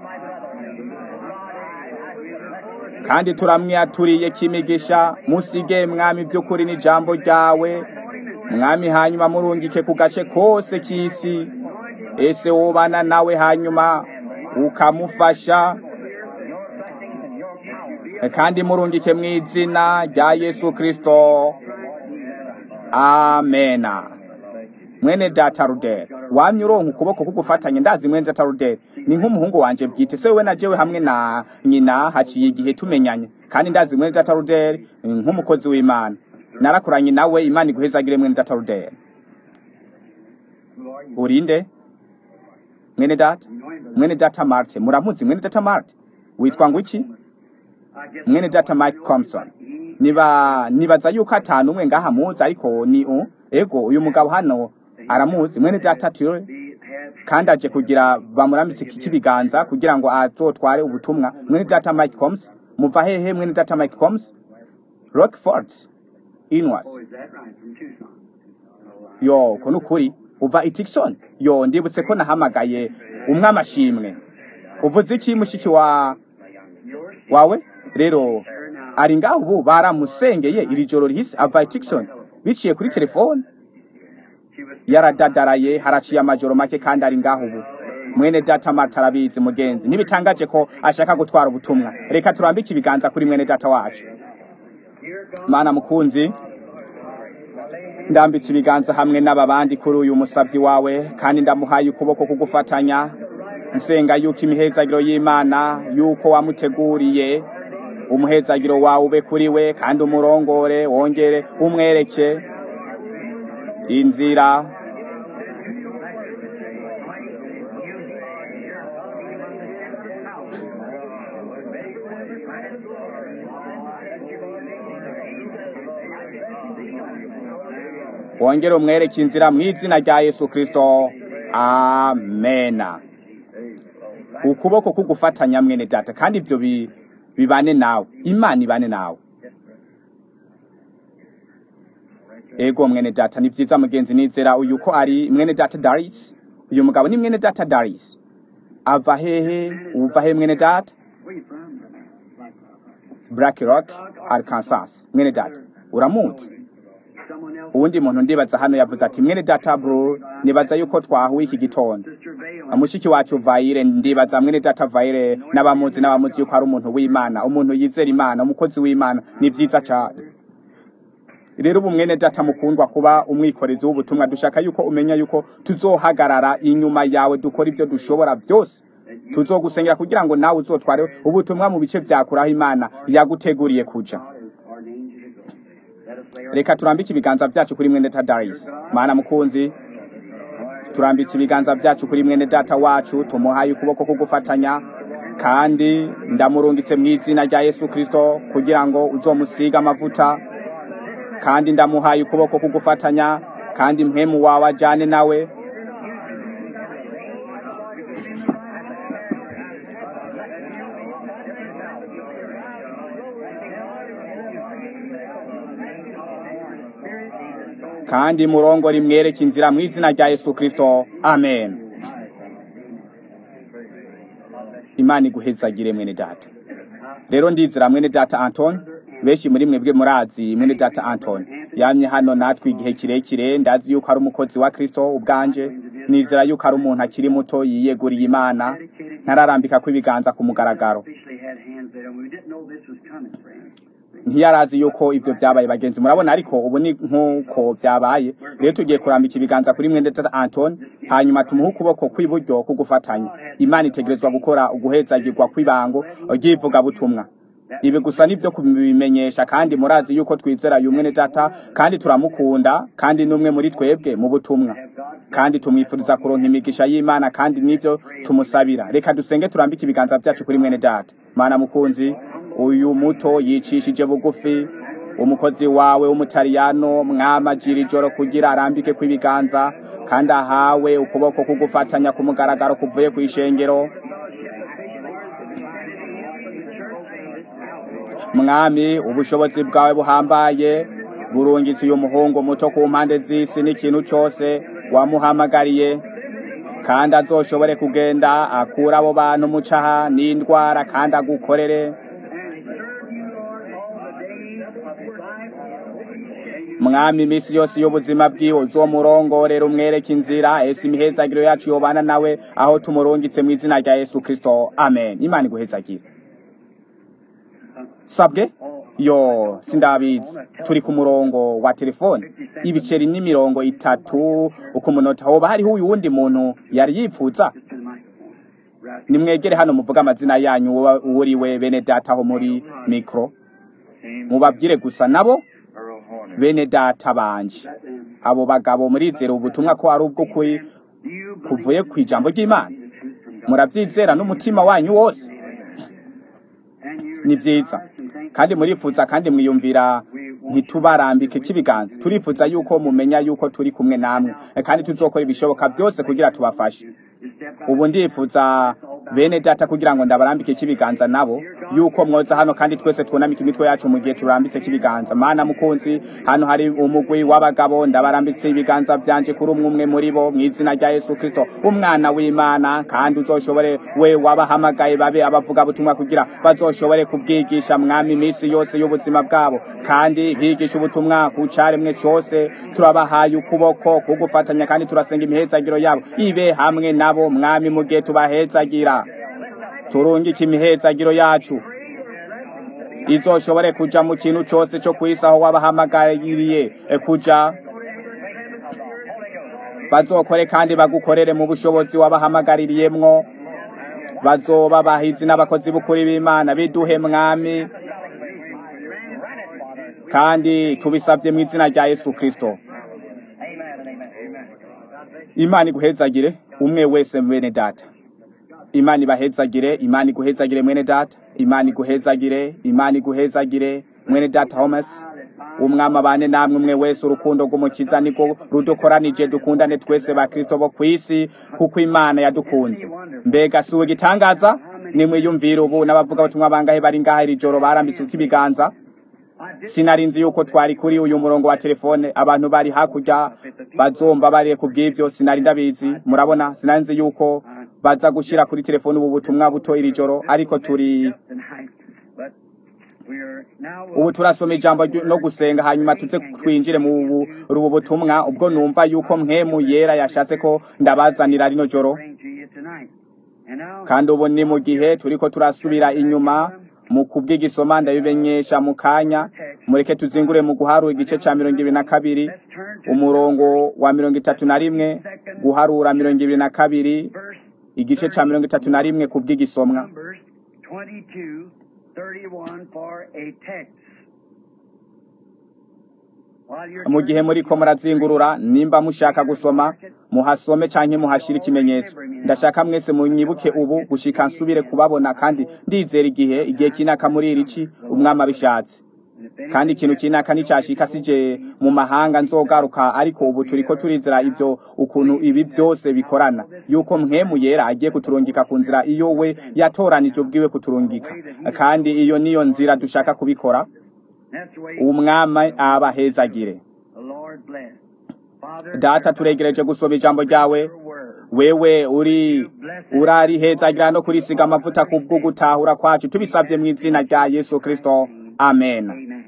kandi turamwiyaturiye kimigisha musige mwami by'ukuri n'ijambo ryawe mwami hanyuma murungike ku gace kose k'isi ese wubana nawe hanyuma ukamufasha kandi murungike mu izina rya yesu kristo amena mwene data ruderi wamye uronka ukuboko kugufatanye ndazi mwene data ruderi ni nk'umuhungu wanje bwite se we na jewe hamwe na nyina haciye igihe tumenyanye kandi ndazi mwene data ruderi nk'umukozi w'imana narakoranye nawe imana iguhezagire mwene data ruderi urinde mwene data mwene data marte muramuzi mwene data marte witwa ngo iki mwene data mike compson niba nibaza yuko atanu umwe ngaha muzi ariko ni u ego uyu mugabo hano aramuzi mwene data tire kandi aje kugira bamurambitse ikibiganza kugira ngo azotware ubutumwa mwene data mike combs muva hehe mwene data mike combs rockford inwards yo ko nukuri uva itikson yo ndibutse ko nahamagaye umwe amashimwe uvuze iki mushiki wa wawe rero ari ngaho ubu baramusengeye iri joro rihise ava itikson biciye kuri telefone yaradadaraye haraciye amajoro make kandi ari ngaho ubu mwene data marta arabizi mugenzi ntibitangaje ko ashaka gutwara ubutumwa reka turambike ibiganza kuri mwene data wacu mana mukunzi ndambitse ibiganza hamwe n'aba bandi kuri uyu musavyi wawe kandi ndamuhaye ukuboko kugufatanya nsenga yuko imihezagiro y'imana yuko wamuteguriye umuhezagiro wawe ube kuri we kandi umurongore wongere umwereke inzira wongere umwereke inzira mu izina rya yesu kristo amena ukuboko kugufatanya mwene data kandi ibyo bibane nawe imana ibane nawe ego mwene data ni byiza mugenzi nizera uyu ko ari mwene data darisi uyu mugabo ni mwene data darisi ava hehe uva he mwene data black rock arkansas mwene data uramuzi uwundi muntu ndibaza hano yavuze ati mwene data bro nibaza yuko twahuye iki gitondo mushiki wacu vayire ndibaza mwene data vayire n'abamuzi n'abamuzi yuko ari umuntu w'imana umuntu yizera imana umukozi w'imana ni byiza cyane rero ubu mwene data mukundwa kuba umwikorezi w'ubutumwa dushaka yuko umenya yuko tuzohagarara inyuma yawe dukora ibyo dushobora byose tuzogusengera kugira ngo nawe uzotware ubutumwa mu bice vyakuraho imana yaguteguriye kuja reka turambike ibiganza vyacu kuri mwene tadaris mana mukunzi turambitse ibiganza vyacu kuri mwene data wacu tumuhaye ukuboko ko gufatanya kandi ndamurungitse mu izina rya yesu kristo kugira ngo uzomusiga amavuta kandi ndamuhaye ukuboko ko gufatanya kandi mpemu wawe ajane nawe kandi murongo rimwereke inzira mu izina rya yesu kristo amen imana iguhezagire mwene data rero ndizera mwene data anton benshi muri mwebwe murazi mwene data anton yamye hano natwe igihe kirekire ndazi yuko ari umukozi wa kristo ubwanje nizera yuko ari umuntu akiri muto yiyeguriye imana ntararambika ko ibiganza ku mugaragaro ntiyarazi yuko ivyo vyabaye bagenzi murabona ariko ubu ni nk'uko vyabaye rero tugiye kurambika ibiganza kuri mwene data anton hanyuma tumuhe ukuboko kw'iburyo kugufatanya imana itegerezwa gukora uguhezagirwa kw'ibango ry'ivugabutumwa ibi gusa nivyo kubimenyesha kandi murazi yuko twizera uyu mwene data kandi turamukunda kandi n'umwe muri twebwe mu butumwa kandi tumwifuriza kuronka imigisha y'imana kandi nivyo tumusabira reka dusenge turambike ibiganza vyacu kuri mwene data mana mukunzi uyu muto yicishije bugufi umukozi wawe w'umutariyano mwamajira ijoro kugira arambike kw'ibiganza kandi ahawe ukuboko kugufatanya ku mugaragaro kuvuye ku ishengero mwami ubushobozi bwawe buhambaye burungitse uyu muhungu muto ku mpande z'isi n'ikintu cose wamuhamagariye kandi azoshobore kugenda akura abo bantu mucaha n'indwara kandi agukorere mwami iminsi yose y'ubuzima bwiwe uzomurongorera umwereka inzira ese imihezagiro yacu yobana nawe aho tumurungitse mu izina rya yesu kristo amen imana iguhezagire sabwe yo sindabizi turi ku murongo wa telefone ibiceri n'imirongo itatu uku munota hoba hariho uyu wundi muntu yari yipfuza nimwegere hano muvuga amazina yanyu uwuriwe bene data aho muri mikro mubabwire gusa nabo bene data banje abo bagabo murizera ubutumwa ko ari ubw'ukuri kuvuye ku ijambo ry'imana murabyizera n'umutima wanyu wose ni byiza kandi murifuza kandi mwiyumvira ntitubarambike k'ibiganza turifuza yuko mumenya yuko turi kumwe namwe kandi tuzokora ibishoboka byose kugira tubafashe ubu ndifuza bene data kugira ngo ndabarambike k'ibiganza nabo yuko mwoza hano kandi twese twunamike imitwe yacu mu gihe turambitse k'ibiganza mana mukunzi hano hari umugwi w'abagabo ndabarambitse ibiganza byanje kuri umwe umwe muri bo mu izina rya yesu kristo umwana w'imana kandi uzoshobore we wabahamagaye babe abavuga butumwa kugira bazoshobore kubwigisha mwami iminsi yose y'ubuzima bwabo kandi bigisha ubutumwa ku caremwe cose turabahaye ukuboko kugufatanya kandi turasenga imihezagiro yabo ibe hamwe nabo mwami mu gihe tubahezagira turungike imihezagiro yacu izoshobore kuja mu kintu cose co kwisi aho wabahamagariye kuja bazokore kandi bagukorere mu bushobozi wabahamagariyemwo bazoba bahizi n'abakozi b'ukuri b'imana biduhe mwami kandi tubisabye mu izina rya yesu kristo imana iguhezagire umwe wese mwene data imana ibahezagire imana iguhezagire mwene data imana iguhezagire imana iguhezagire mwene data homes umwami abane namwe umwe wese urukundo rw'umukiza niko rudukoranije dukundane twese ba kristo bo kw'isi kuko imana yadukunze mbega si igitangaza nimwiyumvire ubu n'abavuga batumwa bangahe bari ngaha iri joro barambitse ibiganza sinarinzi yuko twari kuri uyu murongo wa telefone abantu bari hakurya bazomba bariye ku bw'ibyo sinari ndabizi murabona sinarinzi yuko baza gushira kuri telefone ubu butumwa buto iri joro ariko turi ubu turasoma ijambo no gusenga hanyuma tuze twinjire mu ubu butumwa ubwo numva yuko mwemu yera yashatse ko ndabazanira rino joro kandi ubu ni mu gihe turiko turasubira inyuma mu kubw'igisoma ndabimenyesha mu kanya mureke tuzingure mu guharura igice ca mirongo ibiri na kabiri umurongo wa mirongo itatu na rimwe guharura mirongo ibiri na kabiri igice ca mirongo itatu na rimwe ku bw'igisomwa Numbers 22, 31 for a text. While you're mu gihe muriko murazingurura nimba mushaka gusoma muhasome canke muhashire ikimenyetso ndashaka mwese munyibuke ubu gushika nsubire kubabona kandi ndizera igihe igihe kinaka muri iri ci umwami abishatse kandi ikintu kinaka nicashika sije mu mahanga nzogaruka ariko ubu turiko turizera ivyo ukuntu ibi byose bikorana yuko mpwemu yera agiye kuturungika ku nzira iyo we yatoranije ubwiwe kuturungika kandi iyo niyo nzira dushaka kubikora That's the way umwami abahezagire the Lord bless. Father, data turegereje gusoma ijambo ryawe your word. wewe uri urarihezagira no kurisiga amavuta ku bwo gutahura kwacu tubisabye mu izina rya yesu kristo amen Amen.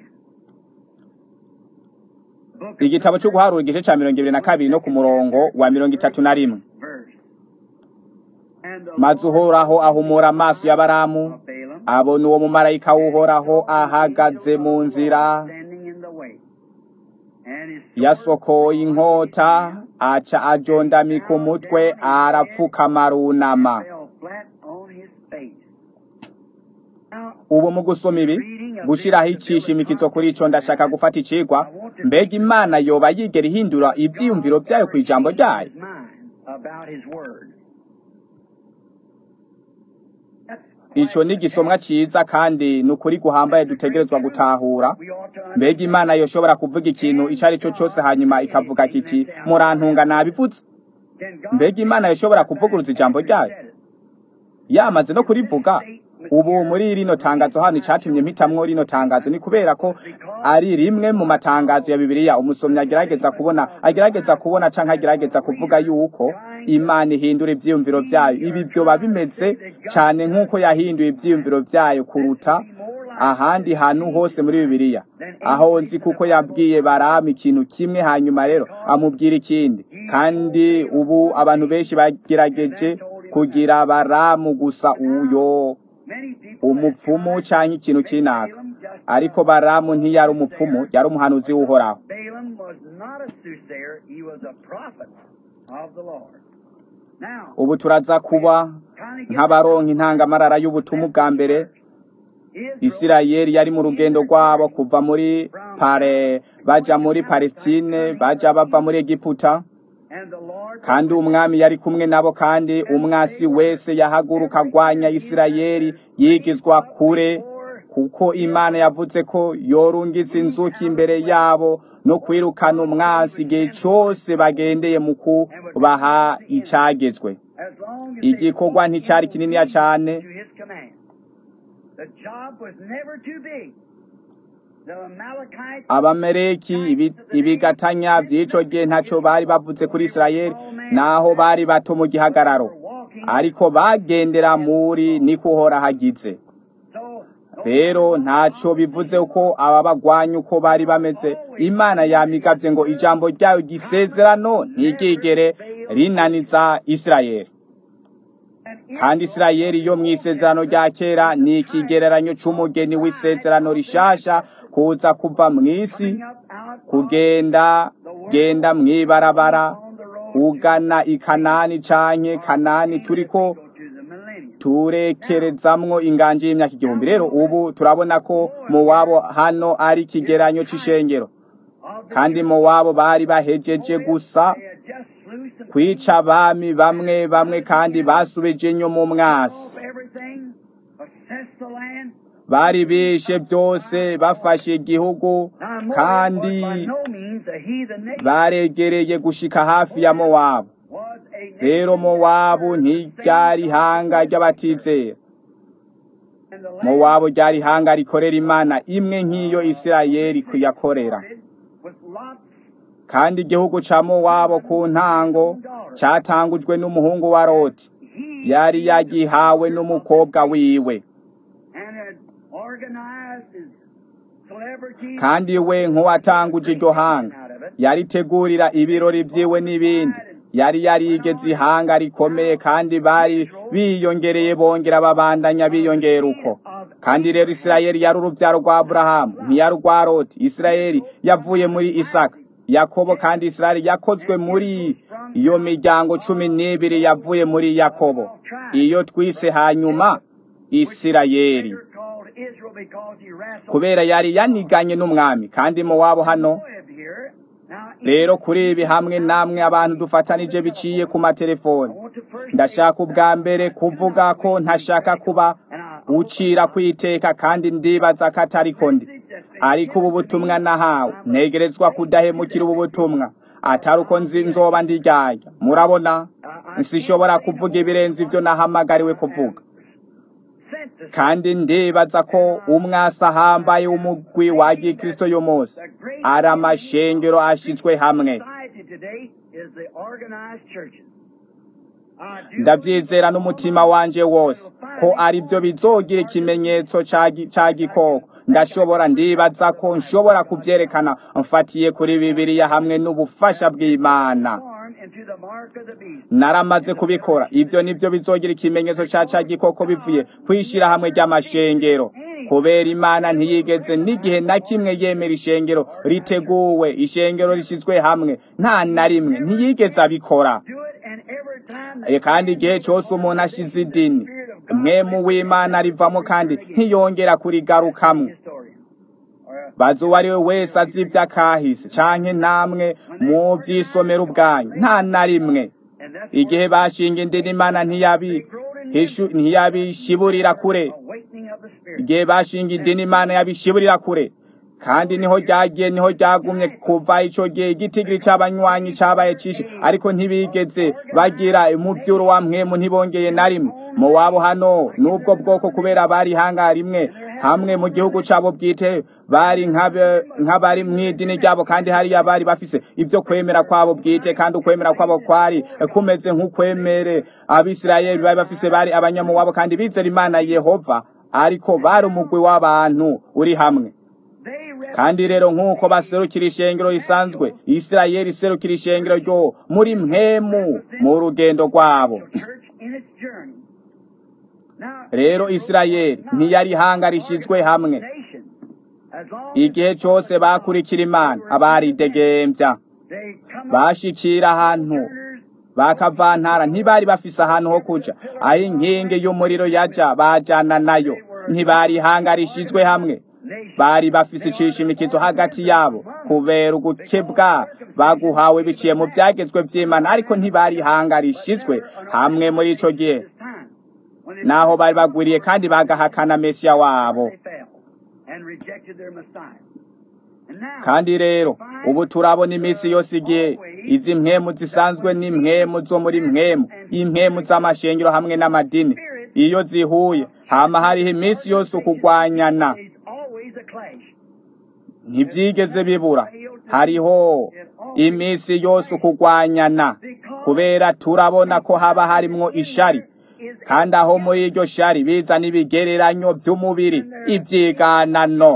Book of igitabo cyo guharura igice cya mirongo ibiri na kabiri no ku murongo wa mirongo itatu na rimwe verse. And the maze Lord uhoraho ahumura amaso ya baramu of Balaam abona uwo mumarayika w'uhoraho ahagaze mu nzira standing in the way. And his sword yasokoye inkota aca ajondamika umutwe arapfukama arunama fell flat on his face. Now, ubu mu gusoma ibi gushyiraho icishimikizo kuri ico ndashaka gufata icigwa mbega imana yoba yigera ihindura ivyiyumviro vyayo ku ijambo ryayo his mind about his word. That's ico ni igisomwa ciza kandi ni ukuri guhambaye dutegerezwa gutahura we ought to mbega imana yoshobora kuvuga ikintu ico ari cyo cose hanyuma ikavuga kiti murantunga nabivuze Can God mbega imana yoshobora kuvuguruza ijambo ryayo yamaze no kurivuga ubu muri rino tangazo hano icatumye mpitamwo rino tangazo ni kubera ko ari rimwe mu matangazo ya bibiliya umusomyi agerageza kubona agerageza kubona canke agerageza kuvuga yuko imana ihindura ivyiyumviro vyayo ibi vyoba bimeze cane nk'uko yahinduye ivyiyumviro vyayo kuruta ahandi hantu hose muri bibiliya aho nzi kuko yabwiye baramu ikintu kimwe hanyuma rero amubwira ikindi kandi ubu abantu benshi bagerageje kugira baramu gusa uyo many people umupfumu canke ikintu kinaka ariko baramu ntiyari umupfumu yari umuhanuzi w'uhoraho Balaam was not a soothsayer, he was a prophet of the Lord. Now, ubu turaza kuba nk'abaronka intangamarara y'ubutumwa bwa mbere Israel isirayeli yari mu rugendo rwabo kuva muri pare baja muri palestine baja bava muri egiputa and the Lord kandi umwami yari kumwe nabo kandi umwasi wese yahaguruka agwanya isirayeli yigizwa kure kuko imana yavuze ko yorungitse inzuki imbere yabo no kwirukana umwasi igihe cyose bagendeye mu kubaha icagezwe as long as they igikorwa nticyari kininiya cyane to his command. The job was never too big. The Amalekites abameleki ibi- ibigatanya by'ico gihe ntacyo bari bavuze kuri isirayeli naho bari bato mu gihagararo were walking ariko bagendera muri niko uhora hagize so rero ntacyo bivuze uko aba bagwanya uko bari bameze imana yamigavye ngo ijambo ryayo gisezerano ntigigere rinaniza isirayeli and kandi isirayeli yo mu isezerano rya kera ni ikigereranyo c'umugeni w'isezerano rishasha kuza kuva mu isi up out kugenda genda mw'ibarabara on the road ugana i kanani canke kanani turiko go to the millennium. turekerezamwo inganji y'imyaka igihumbi rero ubu turabona ko mowabo hano ari ikigeranyo c'ishengero Of the kandi mowabo bari bahejeje gusa they had just slew some kwica abami bamwe bamwe kandi basubije inyo mu mwasi of everything, assessed the land. bari bishe byose bafashe igihugu Now, Moab kandi was by no means a heathen nation. baregereye gushika hafi ya mowabu Was a nation rero mowabu ntiryari ihanga ry'abatizera and the land mowabu ryari ihanga rikorera imana imwe nk'iyo isirayeli kuyakorera with lots kandi igihugu ca mowabu ku ntango catangujwe n'umuhungu wa loti he yari yagihawe n'umukobwa wiwe and had organized his celebrities kandi we nk'uwatanguje iryo hanga out of it. yaritegurira ibirori vyiwe n'ibindi yari yarigeze ihanga rikomeye kandi bari biyongereye bongera babandanya biyongera uko kandi rero isirayeli yari uruvyaro rwa aburahamu ntiyari urwa loti isirayeli yavuye muri isaka yakobo kandi isirayeli yakozwe muri iyo miryango cumi n'ibiri yavuye muri yakobo iyo twise hanyuma isirayeli kubera yari yaniganye n'umwami kandi mu wabo hano rero kuri ibi hamwe namwe abantu dufatanije biciye ku matelefoni ndashaka ubwa mbere kuvuga ko ntashaka kuba ucira kwiteka kandi ndibaza ko atari ko ndi ariko ubu butumwa nahawe ntegerezwa kudahemukira ubu butumwa atari uko nzi nzoba ndiryarya murabona nsishobora kuvuga ibirenze ibyo nahamagariwe kuvuga kandi ndibaza ko umwasi ahambaye w'umugwi wa gikristo y'umunsi ari amashengero ashyizwe hamwe ndabyizera n'umutima wanje wose ko ari byo bizogira ikimenyetso cya gikoko ndashobora ndibaza ko nshobora kubyerekana mfatiye kuri bibiliya hamwe n'ubufasha bw'imana naramaze kubikora ibyo nibyo bizogira ikimenyetso cya cya gikoko bivuye kwishyira hamwe ry'amashengero kubera imana ntiyigeze n'igihe na kimwe yemera ishengero riteguwe ishengero rishyizwe hamwe nta na rimwe ntiyigeze abikora kandi igihe cyose umuntu ashize idini mwemu w'imana rivamo kandi ntiyongera kurigarukamo bazi uwo ari we wese azi iby'akahise canke namwe mu by'isomero ubwanyu nta na rimwe igihe bashinga indini imana ntiyabishiburira kure igihe bashinga idini imana yabishiburira kure kandi niho ryagiye niho ryagumye kuva icyo gihe igitigiri cy'abanywanyi cyabaye cyinshi ariko ntibigeze bagira umubyuro wa mwemu ntibongeye na rimwe mu wabo hano n'ubwo bwoko kubera bari hanga rimwe hamwe mu gihugu cyabo bwite bari nk'abari mu idini ryabo kandi hariya bari bafise ibyo kwemera kwabo bwite kandi ukwemera kwabo kwari kumeze nk'ukwemere abisirayeli bari bafise bari abanyamuwabo kandi bizera imana yehova ariko bari umugwi w'abantu uri hamwe kandi rero nk'uko baserukira ishengero risanzwe isirayeli iserukira ishengero ryo muri mwemu mu rugendo rwabo rero isirayeli ntiyari ihanga rishyizwe hamwe igihe cyose bakurikira imana abaridegembya bashikira ahantu bakavantara ntibari bafise ahantu ho kuja aho inkingi y'umuriro yaja bajana nayo ntibari ihanga rishyizwe hamwe bari bafise icishimikizo hagati yabo kubera ugukebwa baguhawe biciye mu byagezwe by'imana ariko ntibari ihanga rishizwe hamwe muri ico gihe naho bari bagwiriye kandi bagahakana mesiya wabo kandi rero ubu turabona iminsi yose igihe izi mpemu zisanzwe ni mpemu zo muri mpemu impemu z'amashengero hamwe n'amadini iyo zihuye hama hariho iminsi yose ukugwanyana ntibyigeze bibura hariho iminsi yose ukugwanyana kubera turabona ko haba harimwo ishari kandi aho muri iryo shari bizana ibigereranyo by'umubiri ibyiganano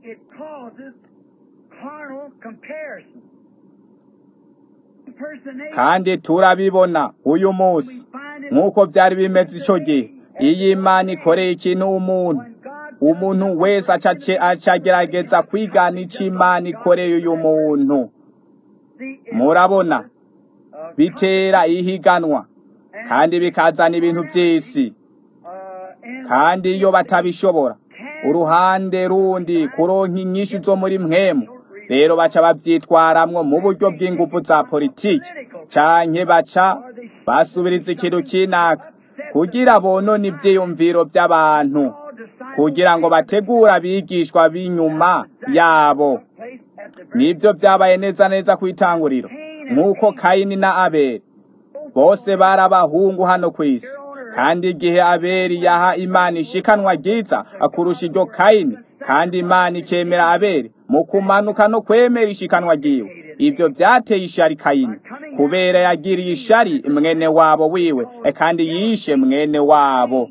kandi turabibona uyu munsi nk'uko byari bimeze icyo gihe iyo imana ikoreye ikintu umuntu umuntu wese acagerageza kwigana icyo imana ikoreye uyu muntu murabona bitera ihiganwa kandi bikazana ibintu by'isi kandi iyo batabishobora uruhande rundi kuronka inyishu zo muri mwemu rero baca babyitwaramwo mu buryo bw'ingufu za politiki canke baca basubiriza ikintu kinaka kugira bonone ivyiyumviro by'abantu kugira ngo bategure abigishwa b'inyuma yabo nibyo byabaye neza neza ku itanguriro nk'uko kayini na abeli bose bari abahungu hano ku isi kandi igihe abeli yaha imana ishikanwa ryiza akurusha iryo kayini kandi imana ikemera abeli mu kumanuka no kwemera ishikanwa ryiwe ibyo byateye ishari kayini kubera yagiriye ishari mwene wabo wiwe kandi yishe mwene wabo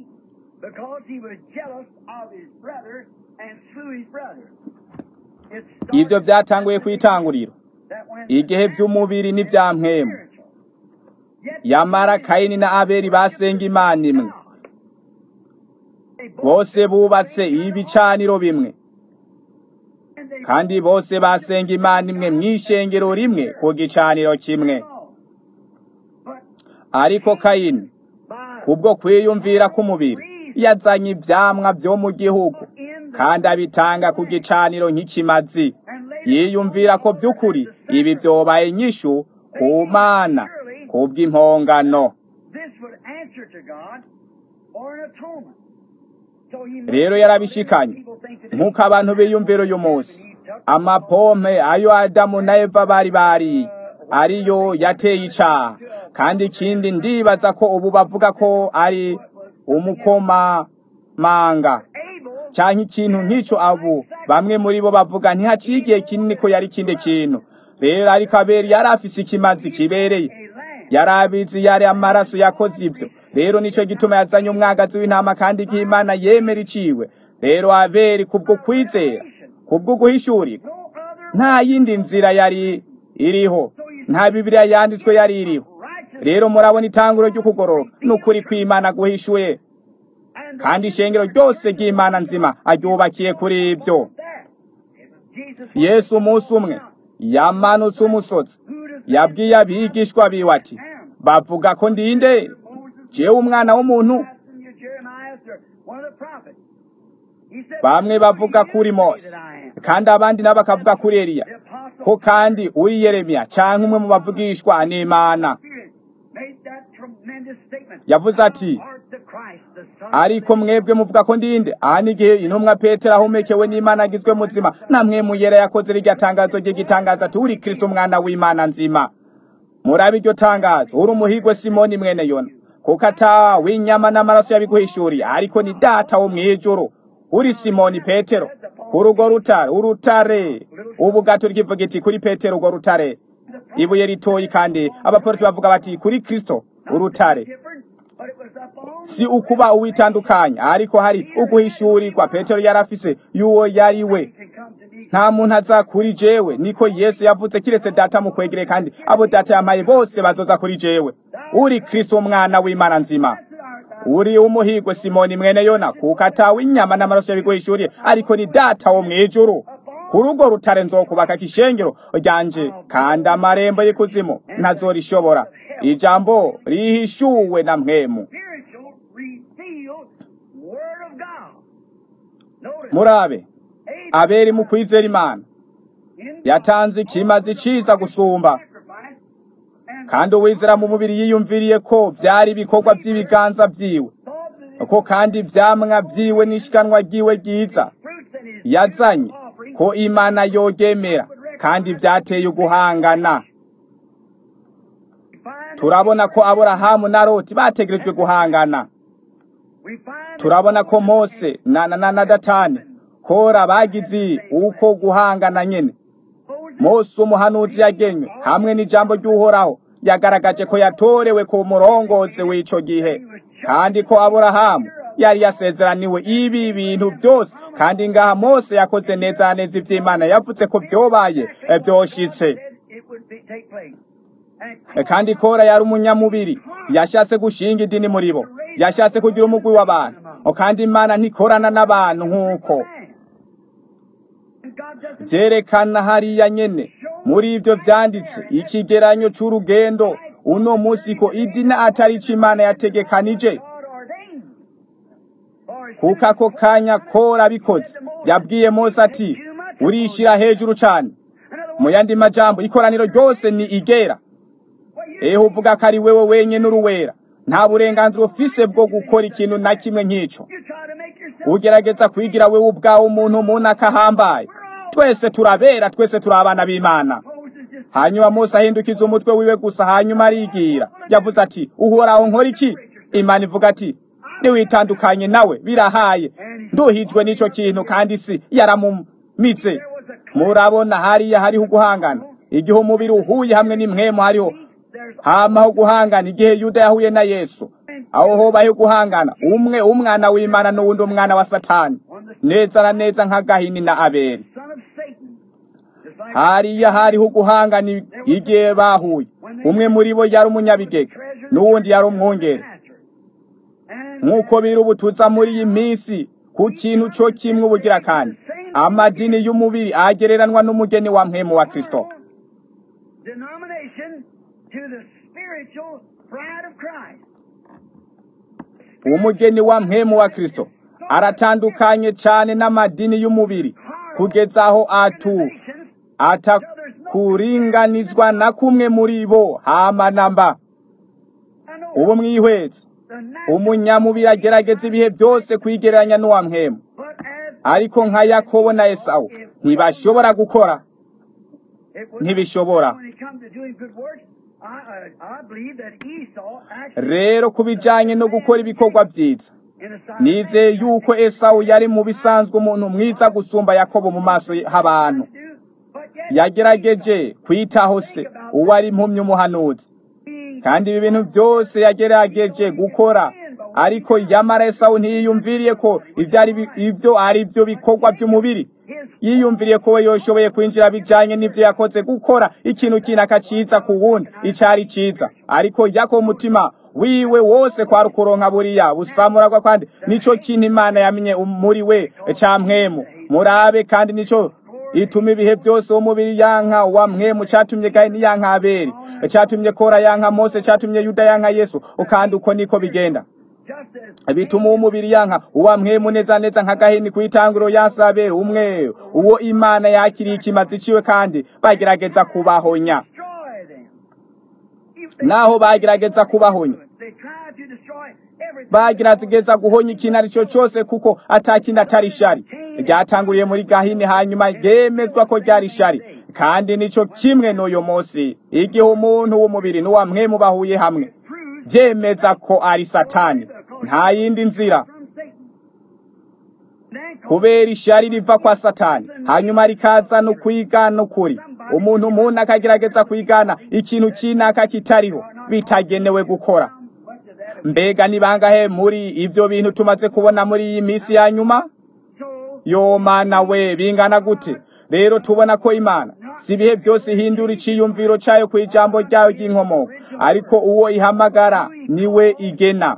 ibyo byatanguye ku itanguriro igihe by'umubiri n'ibya mpemu yamara kayini na abeli basenga imana imwe bose bubatse ibicaniro bimwe kandi bose basenga imana imwe mu ishengero rimwe ku gicaniro kimwe ariko kayini kubwo kwiyumvira k'umubiri yazanye ivyamwa vyo mu gihugu kandi abitanga ku gicaniro nk'ikimazi yiyumvira ko vy'ukuri ibi vyobaye inyishu ku mana kubw'impongano This would answer to God for an atonement. So he rero yarabishikanye nk'uko abantu biyumvira uyu munsi amapompe ayo adamu na eva bari bariye ariyo yateye icaha kandi ikindi ndibaza ko ubu bavuga ko ari umukomamanga Abel canke ikintu nk'ico abo bamwe muri bo bavuga ntihaciye igihe kinini ko yari ikindi kintu rero ariko abeli yari afise ikimazi kibereye a lamb. yari abizi yari amaraso yakoze ibyo rero nico gituma yazanye umwagazi w'intama kandi igihe imana yemera iciwe rero abeli kubwo kwizera kubwo guhishurirwa No other nta yindi nzira yari iriho nta bibiliya yanditswe yari iriho righteous rero murabona itanguro ry'ukugororoka n'ukuri kw'imana guhishuye and kandi ishengero ryose ry'imana nzima aryubakiye kuri ibyo that. Jesus yesu umunsi umwe yamanutse umusozi yabwiye abigishwa biwe ati bavuga ko ndinde jewe umwana w'umuntu Pastor Jeremiah or one of the prophets. He said, bamwe bavuga kuri mose that I am. kandi abandi nabo bakavuga kuri eliya The apostle ko kandi uri yeremiya canke umwe mu bavugishwa n'imana Spirit made that tremendous statement. yavuze ati Thou art the Christ, the Son of ariko mwebwe muvuga ko ndinde aha n'igihe intumwa petero ahomekewe n'imana agizwe muzima namwe muyera yakoze rirya tangazo ry'igitangaza ati uri kristo umwana w'imana nzima murabe iryo tangazo uri umuhigwe simoni mwene yona kuko ata w'inyama n'amaraso yabiguhishuriye ariko ni data wo mw'ijuru uri simoni petero kuri urwo rutare urutare ubu gato ryivuga iti kuri petero urwo rutare ibuye ritoyi kandi abaporoti bavuga bati kuri kristo urutare different, but it was upon si ukuba uwitandukanya ariko hari uguhishurirwa petero yari afise y'uwo yari we can come to me. nta muntu aza kuri jewe niko yesu yavuze kiretse data mukwegere kandi abo data yampaye bose bazoza kuri jewe uri kristo umwana w'imana nzima uri umuhigwe simoni mwene yona kuko atawe inyama n'amaraso yabiguhishuriye ariko ni data wo mw'ijuru kuri urwo rutare nzokubaka kishengero ryanje kandi amarembo y'ikuzimu ntazorishobora ijambo rihishuwe na mpwemu Spiritual, revealed Word of God. Notice, murabe Abel aberi mu kwizera imana in yatanze ikimazi ciza gusumba sacrifice and kandi uwizera mu mubiri yiyumviriye ko vyari ibikorwa vy'ibiganza vyiwe thought that ko kandi ivyamwa vyiwe n'ishikanwa ryiwe ryiza fruits and his yazanye offering ko imana yogemera kandi vyateye uguhangana find turabona ko aburahamu na loti bategerejwe guhangana we find turabona ko mose na na na na datani kora bagize uko guhangana nyene Moses mose umuhanuzi yagenywe hamwe n'ijambo ry'uhoraho yagaragaje ko yatorewe ku murongozi w'ico gihe kandi ko aburahamu yari yasezeraniwe ibi bintu byose kandi ngaha mose yakoze neza na neza ivy'imana yavuze ko vyobaye eh, vyoshitse said it would be, take place. And Eh, kandi kora yari umunyamubiri yashatse gushinga idini muri bo yashatse kugira umugwi w'abantu Oh, kandi imana ntikorana n'abantu nk'uko man. And God doesn't vyerekana hariya nyene muri ivyo vyanditse ikigeranyo c'urugendo uno musi ko idini atari ico imana yategekanije God ordained. For his kuko ako kanya kora bikoze yabwiye mose ati urishira hejuru cane mu yandi majambo ikoraniro ryose ni igera eho uvuga ko ari wewe wenyene uruwera nta burenganzira ufise bwo gukora ikintu na kimwe nk'ico You try to make yourself ugerageza kwigira wewe ubwawe umuntu umuntu akahambaye twese turabera twese turi abana b'imana Moses just hanyuma mose ahindukiza umutwe wiwe gusa hanyuma arigira yavuze ati uhoraho nkora iki imana ivuga ati niwitandukanye nawe birahaye nduhijwe n'ico kintu kandi isi yaramumitse murabona hariya hariho uguhangana igihe umubiri uhuye hamwe n'imwemu hariho there's hamaho guhangana igihe yuda yahuye na yesu aho hobaho guhangana umwe umwana w'imana n'uwundi umwana wa satani neza na neza nka gahini na abeli son of Satan. Just like hariya hariho guhangana igihe bahuye umwe muri bo yari umunyabigega n'uwundi yari umwungeri And nk'uko biri ubutuza muri iyi minsi ku kintu cyo kimwe ubugira kandi amadini y'umubiri agereranwa n'umugeni wa mpemu wa kristo denomination to the spiritual bride of Christ. umugeni wa mpemu wa kristo aratandukanye cyane n'amadini y'umubiri kugeza aho atu atakuringanizwa na kumwe muri bo hama namba ubu mwihwetse umunyamubiri agerageza ibihe byose kwigereranya n'uwa mpemu ariko nka yakobo na esawu ntibashobora gukora ntibishobora rero ku bijyanye no gukora ibikorwa byiza nizeye yuko esawu yari mu bisanzwe umuntu mwiza gusumba yakobo mu maso h'abantu yagerageje kwitaho se uwo ari impumyi umuhanuzi kandi ibi bintu byose yagerageje gukora ariko yamara esawu ntiyiyumviriye ko ibyo ari byo bikorwa by'umubiri yiyumviriye ko we yoshoboye kwinjira bijyanye n'ibyo yakoze gukora ikintu kinaka cyiza ku wundi icyari cyiza ariko yako umutima wiwe wose kwa rukoronka buriya busamuragwa kandi nico kintu imana yamenye muri we cyamwemu murabe kandi nico ituma ibihe byose umubiri yanka wa mwemu cyatumye gahini yanka aberi cyatumye kora yanka mose cyatumye yuda yanka yesu ukandi uko niko bigenda bituma umubiri yanka uwa mwemu neza neza nka gahini ku itanguro yasabere umwe uwo imana yakiriye ikimazi ciwe kandi bagerageza kubahonya naho bagerageza kubahonya bagerageza guhonya ikintu ari cyo cyose kuko atakindi atari shari ryatanguriye muri gahini hanyuma yemezwa ko ryari shari kandi nico kimwe n'uyu munsi igihe umuntu w'umubiri n'uwa mwemu bahuye hamwe byemeza ko ari satani nta yindi nzira kubera ishari riva kwa satani hanyuma rikaza no kwigana ukuri umuntu umuntu akagerageza kwigana ikintu kinaka kitariho bitagenewe gukora mbega ni bangahe muri ibyo bintu tumaze kubona muri iyi minsi ya nyuma yo mana we bingana gute rero tubona ko imana si ibihe byose ihindura iciyumviro cyayo ku ijambo ryayo ry'inkomoko ariko uwo ihamagara niwe igena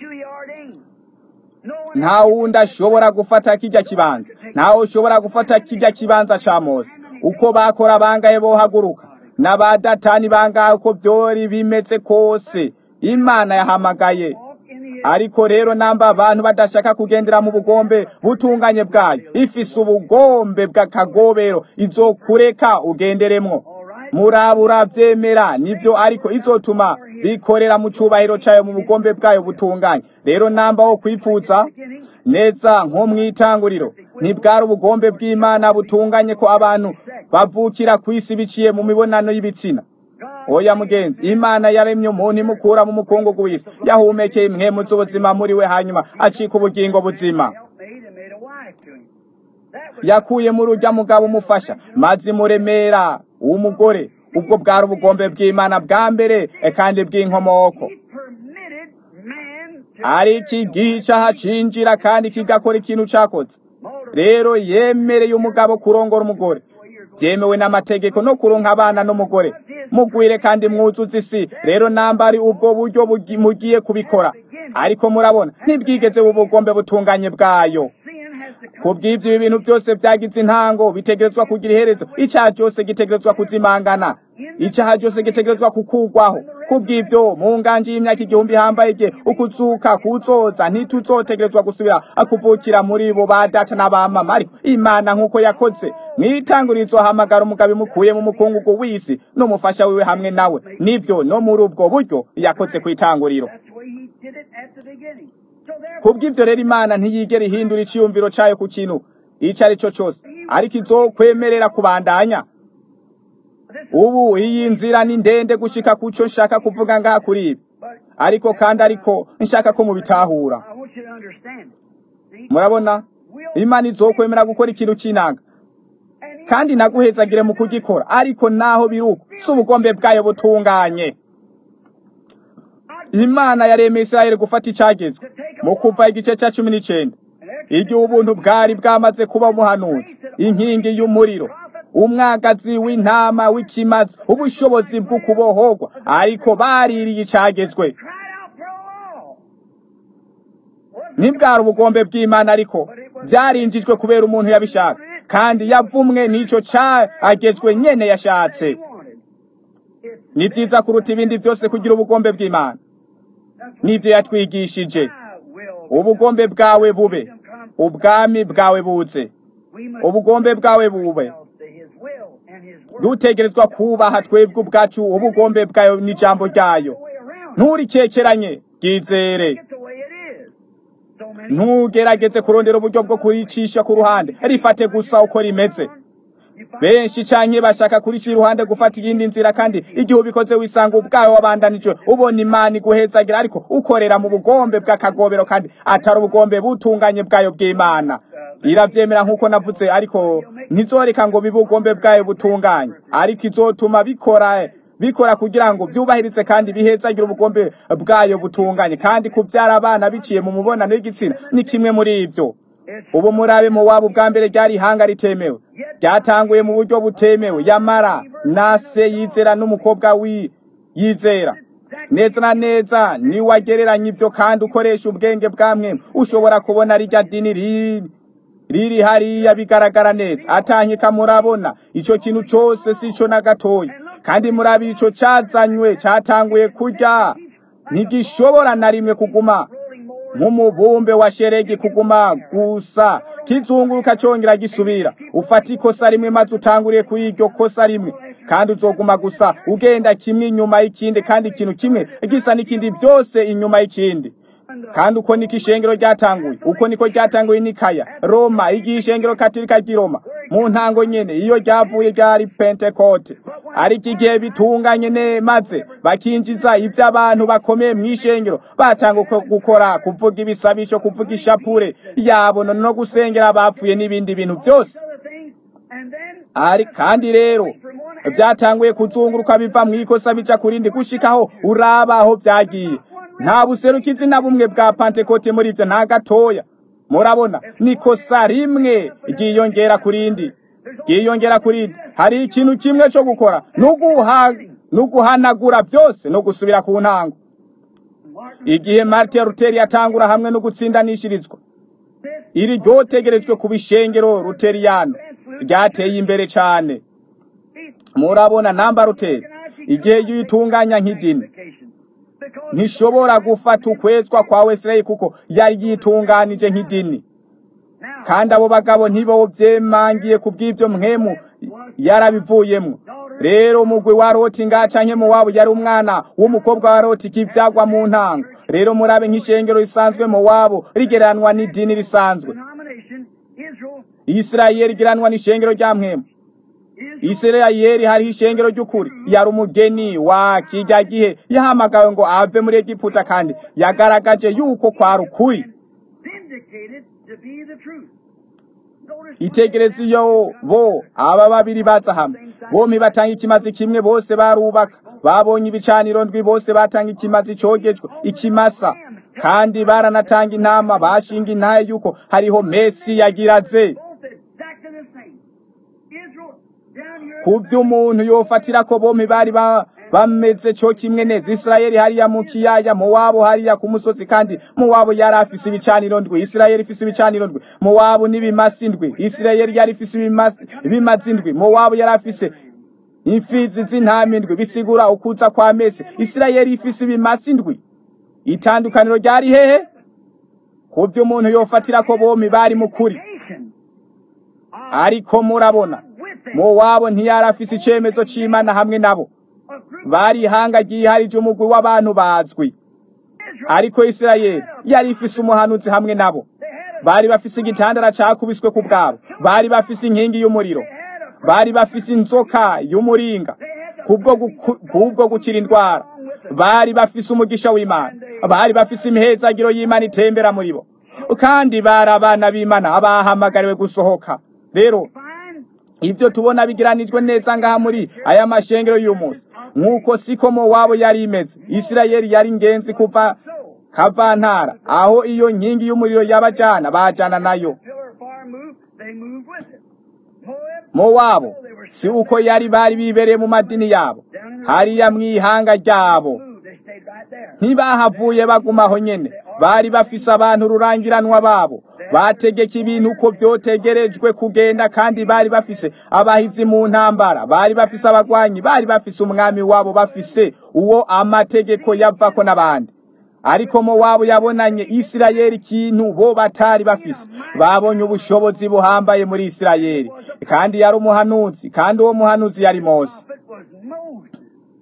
nta wundi ashobora gufata kijya kibanza ntawe ushobora gufata kijya kibanza cya mose uko bakora bangahe bohaguruka n'abadatani bangahe uko byori bimeze kose imana yahamagaye ariko rero namba abantu badashaka kugendera mu bugombe butunganye bwayo ifise ubugombe bw'akagobero izokureka ugenderemwo murabura byemera nibyo ariko izotuma bikorera mu cyubahiro cyayo mu bugombe bwayo butunganye rero namba wo kwipfuza neza nko mu itanguriro ntibwari ubugombe bw'imana butunganye ko abantu bavukira ku isi biciye mu mibonano y'ibitsina oya mugenzi imana yaremye umuntu imukura mu mukungugu w'isi yahumekeye imwemu z'ubuzima muri we hanyuma acika ubugingo buzima yakuye muri urya mugabo umufasha maze imuremera uw'umugore ubwo bwari ubugombe bw'imana bwa mbere kandi bw'inkomoko ari iki gihe icyaha cinjira kandi kigakora ikintu cyakoze rero yemereye umugabo kurongora umugore byemewe n'amategeko no kuronka abana n'umugore mugwire kandi mwuzuze isi rero namba ari ubwo buryo mugiye kubikora ariko murabona ntibwigeze ubugombe butunganye bwayo kubw'ibyo ibi bintu byose byagize intango bitegerezwa kugira iherezo icyaha cyose gitegerezwa kuzimangana icyaha cyose gitegerezwa kukugwaho kubw'ibyo mu nganje y'imyaka igihumbi hambaye igihe ukuzuka kuzoza ntituzotegerezwa gusubira akuvukira muri bo ba data n'abamama ariko imana nk'uko yakoze mwitangurizo hamagara umugabo imukuye mu mukungugu w'isi n'umufasha wiwe hamwe nawe nibyo no muri ubwo buryo yakoze ku itanguriro kubw'ibyo rero imana ntiyigera ihindura iciyumviro cyayo ku kintu icyo ari cyo cyose ariko izokwemerera kubandanya ubu iyi nzira ni ndende gushika ku cyo nshaka kuvuga ngaha kuri ibi ariko kandi ariko nshaka ko mubitahura murabona imana izokwemera gukora ikintu cy'inanga kandi naguhezagire mu kugikora ariko naho biruko si ubugombe bwayo butunganye imana yaremeye israheli gufata icyagezwe mu kuva igice cya cumi n'icyenda igihe ubuntu bwari bwamaze kuba umuhanuzi inkingi y'umuriro umwagazi w'intama w'ikimazi ubushobozi bwo kubohorwa ariko baririye icyagezwe ntibwari ubugombe bw'imana ariko byarinjijwe kubera umuntu yabishaka kandi yavumwe n'icyo cyagezwe nyene yashatse ni byiza kuruta ibindi byose kugira ubugombe bw'imana nibyo yatwigishije ubugombe bwawe bube ubwami bwawe buze ubugombe bwawe bube dutegerezwa kubaha twebwe ubwacu ubugombe bwayo n'ijambo ryayo nturikekeranye bwizere ntugerageze kurondera uburyo bwo kuricisha ku ruhande rifate gusa uko rimeze benshi canke bashaka kurica iruhande gufata iyindi nzira kandi igihe ubikoze wisanga ubwawe wabandanije ubona imana iguhezagira ariko ukorera mu bugombe bw'akagobero kandi atari ubugombe butunganye bwayo bw'imana iravyemera nk'uko navuze ariko ntizoreka ngo bibe ubugombe bwayo butunganye ariko izotuma bikora bikora kugira ngo byubahirize kandi bihezagira ubugombe bwayo butunganye kandi kubyara abana biciye mu mubonano w'igitsina ni kimwe muri ivyo ubu murabe mu wabo bwa mbere ryari ihanga ritemewe ryatanguye mu buryo butemewe yamara na se yizera n'umukobwa wi yizera neza na neza niwagereranya ibyo kandi ukoresha ubwenge bwamwe ushobora kubona rijya dini riri riri hariya bigaragara neza atanyika murabona ico kintu cose sico na gatoya kandi murabi ico cazanywe catanguye kurya ntigishobora na rimwe kuguma nk'umubumbe wa sheregi kuguma gusa kizunguruka congera gisubira ufata ikosa rimwe maze utanguriye kuri iryo kosa rimwe kandi uzoguma gusa ugenda kimwe inyuma y'ikindi kandi ikintu kimwe gisa n'ikindi byose inyuma y'ikindi kandi uko niko ishengero ryatanguye uko niko ryatanguye nikaya roma igihe ishengero katolika ry'i roma mu ntango nyene iyo ryavuye ryari pentekote ariko igihe bitunganye ne maze bakinjiza ibyo abantu bakomeye mu ishengero batanga gukora kuvuga ibisabisho kuvuga ishapure yabo no gusengera abapfuye n'ibindi bintu byose ari kandi rero byatanguye kuzunguruka biva mu ikosa bica kurindi gushikaho uraba aho byagiye nta buserukizi na bumwe bwa pantekote muri ibyo nta gatoya murabona nikosa rimwe ryiyongera kurindi ryiyongera kurindi hari ikintu kimwe cyo gukora no guhanagura byose no gusubira ku ntango igihe martin luther yatangura hamwe no gutsindanishirizwa iri ryotegerejwe ku bishengero luteriyano ryateye imbere cyane murabona namba luther igihe yitunganya nk'idini ntishobora gufata ukwezwa kwa wesirayeli kuko yari yitunganije nk'idini kandi abo bagabo ntibo byemangiye ku bw'ibyo mwemu yarabivuyemo rero umugwi wa roti ngaca nke mu wabo yari umwana w'umukobwa wa roti kivyagwa mu ntango rero murabe nk'ishengero risanzwe mu wabo rigereranwa n'idini risanzwe isirayeli rigereranwa n'ishengero rya mwemu isirayeli hariho ishengero ry'ukuri yari umugeni wa kijya gihe yahamagawe ngo ave muri egiputa kandi yagaragaje yuko kwari ukuri itegereza iyo bo aba babiri baza hamwe bompi batanga ikimazi kimwe bose barubaka babonye ibicaniro ndwi bose batanga ikimazi cogejwe ikimasa kandi baranatanga intama bashinga intaye yuko hariho mesi yagiraze ku by'umuntu yofatira ko bompi bari bameze cyo kimwe neza isirayeli hariya mu kiyaya mu wabo hariya ku musozi kandi mu wabo yari afise ibicaniro ndwi isirayeli ifise ibicaniro ndwi mu wabo n'ibimasi ndwi isirayeli yari ifise ibimazi ndwi mu wabo yari afise imfizi z'intama indwi bisigura ukuza kwa mesi isirayeli ifise ibimasi ndwi itandukaniro ryari hehe ku by'umuntu yofatira ko bompi bari mu kuri ariko murabona mu wabo ntiyari afise icemezo c'imana hamwe nabo bari ihanga ryiharije umugwi w'abantu bazwi ariko isirayeli yari ifise umuhanuzi hamwe nabo bari bafise igitandara cakubiswe ku bwabo bari bafise inkingi y'umuriro bari bafise inzoka y'umuringa kubwo gukira indwara bari bafise umugisha w'imana bari bafise imihezagiro y'imana itembera muri bo kandi bari abana b'imana abahamagariwe gusohoka rero ibyo tubona bigiranijwe neza ngaha muri aya mashengero y'uyu munsi nk'uko siko mo wabo yari imeze isirayeli yari ingenzi kuva kavantara aho iyo nkingi y'umuriro yabajana bajana nayo mo wabo si uko yari bari bibereye mu madini yabo hariya mw'ihanga ryabo ntibahavuye bagumaho nyene bari bafise abantu rurangiranwa babo bategeka ibintu uko vyotegerejwe kugenda kandi bari bafise abahizi mu ntambara bari bafise abagwanyi bari bafise umwami wabo bafise uwo amategeko yavako n'abandi ariko mowabu yabonanye isirayeli ikintu bo batari bafise babonye ubushobozi buhambaye muri isirayeli kandi yari umuhanuzi kandi uwo muhanuzi yari mose prophet was Moses.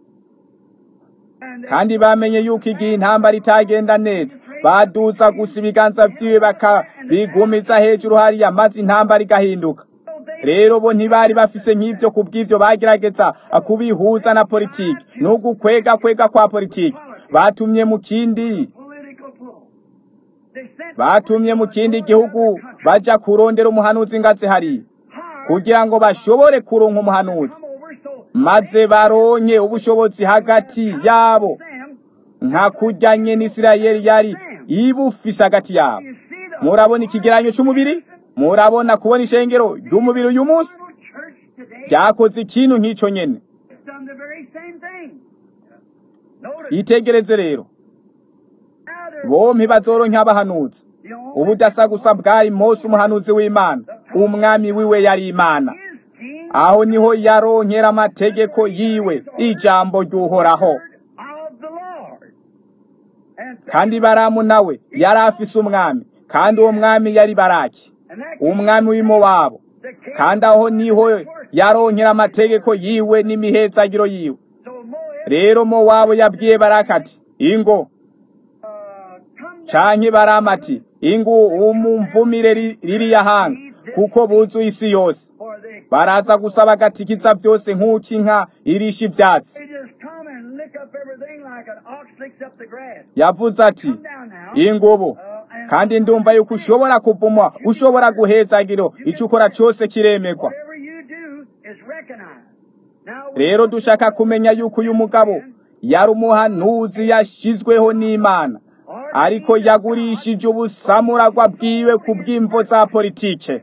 And they kandi bamenye yuko igihe intambara itagenda neza baduza gusa ibiganza vyiwe bakabigumiza hejuru hariya maze intambara igahinduka rero bo ntibari bafise nk'ivyo kubw'ivyo bagerageza kubihuza na politiki n'ugukwega kwega kwa politiki batumye mu kindi political pull. They sent batumye mu kindi gihugu baja kurondera umuhanuzi ngaze hariya kugira ngo bashobore kuronka umuhanuzi come over so maze baronke ubushobozi hagati yabo them, nka kurya nyene isirayeli yari ibufise hagati yabo you see the murabona ikigeranyo c'umubiri murabona kubona ishengero ry'umubiri uyu munsi little church today ryakoze ikintu nk'ico nyene has done the very same thing. Notice yitegereze rero now they're bompi bazoronka abahanuzi the only ubudasa gusa bwari mose umuhanuzi w'imana umwami wiwe yari imana his king aho niho yaronkera amategeko yiwe ijambo ry'uhoraho of the Lord. And, kandi baramu nawe yari afise umwami kandi uwo mwami yari baraki and that umwami w'imowabu the king kandi aho niho yaronkera amategeko yiwe n'imihezagiro yiwe so Moab rero mowabu yabwiye baraki ati ingo uh, come down canke baramu ati ingo umumvumire ri- ririya hanga kuko buzuye isi yose for they baraza gusa bagatikiza byose nk'uko inka irisha ivyatsi they just come and lick up everything like an ox licks up the grass. yavuze ati Come down now. ingubu Uh, and kandi ndumva yuko ushobora kuvumwa ushobora guhezagiro icyo ukora cyose kiremerwa whatever you do is recognized. Now rero dushaka kumenya yuko uyu mugabo yari umuhanuzi yashizweho n'imana ariko yagurishije ubusamuragwa bwiwe ku bw'imvo za politike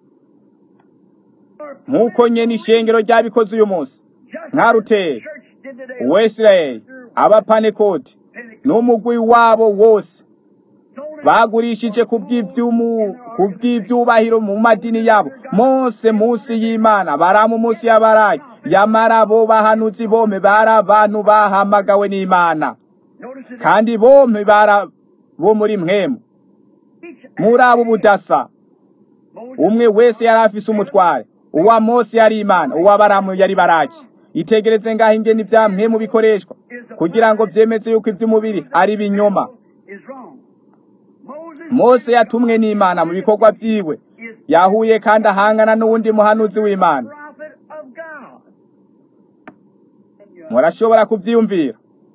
nk'uko nyene ishengero ryabikoze uyu munsi just nka ruteri church did today. uwesirayeli abapanekoti n'umugwi wabo wose Sold it bagurishije ku bw'ivyumu- ku bw'ivyubahiro mu madini yabo mose munsi y'imana baramu munsi y'abaraki yamara bo bahanuzi bome bari abantu bahamagawe n'imana Notice it. kandi bompi bara bo muri mwemu Each muri abo budasa Moses umwe wese yari afise umutware uwa mose yari imana uwa baramu yari baraki itegereze ngaho ingene ibya mwemu bikoreshwa kugira ngo vyemeze yuko ivy'umubiri ari ibinyoma is wrong. Moses mose yatumwe n'imana mu bikorwa vyiwe is yahuye kandi ahangana n'uwundi muhanuzi w'imana prophet of God. murashobora kuvyiyumvira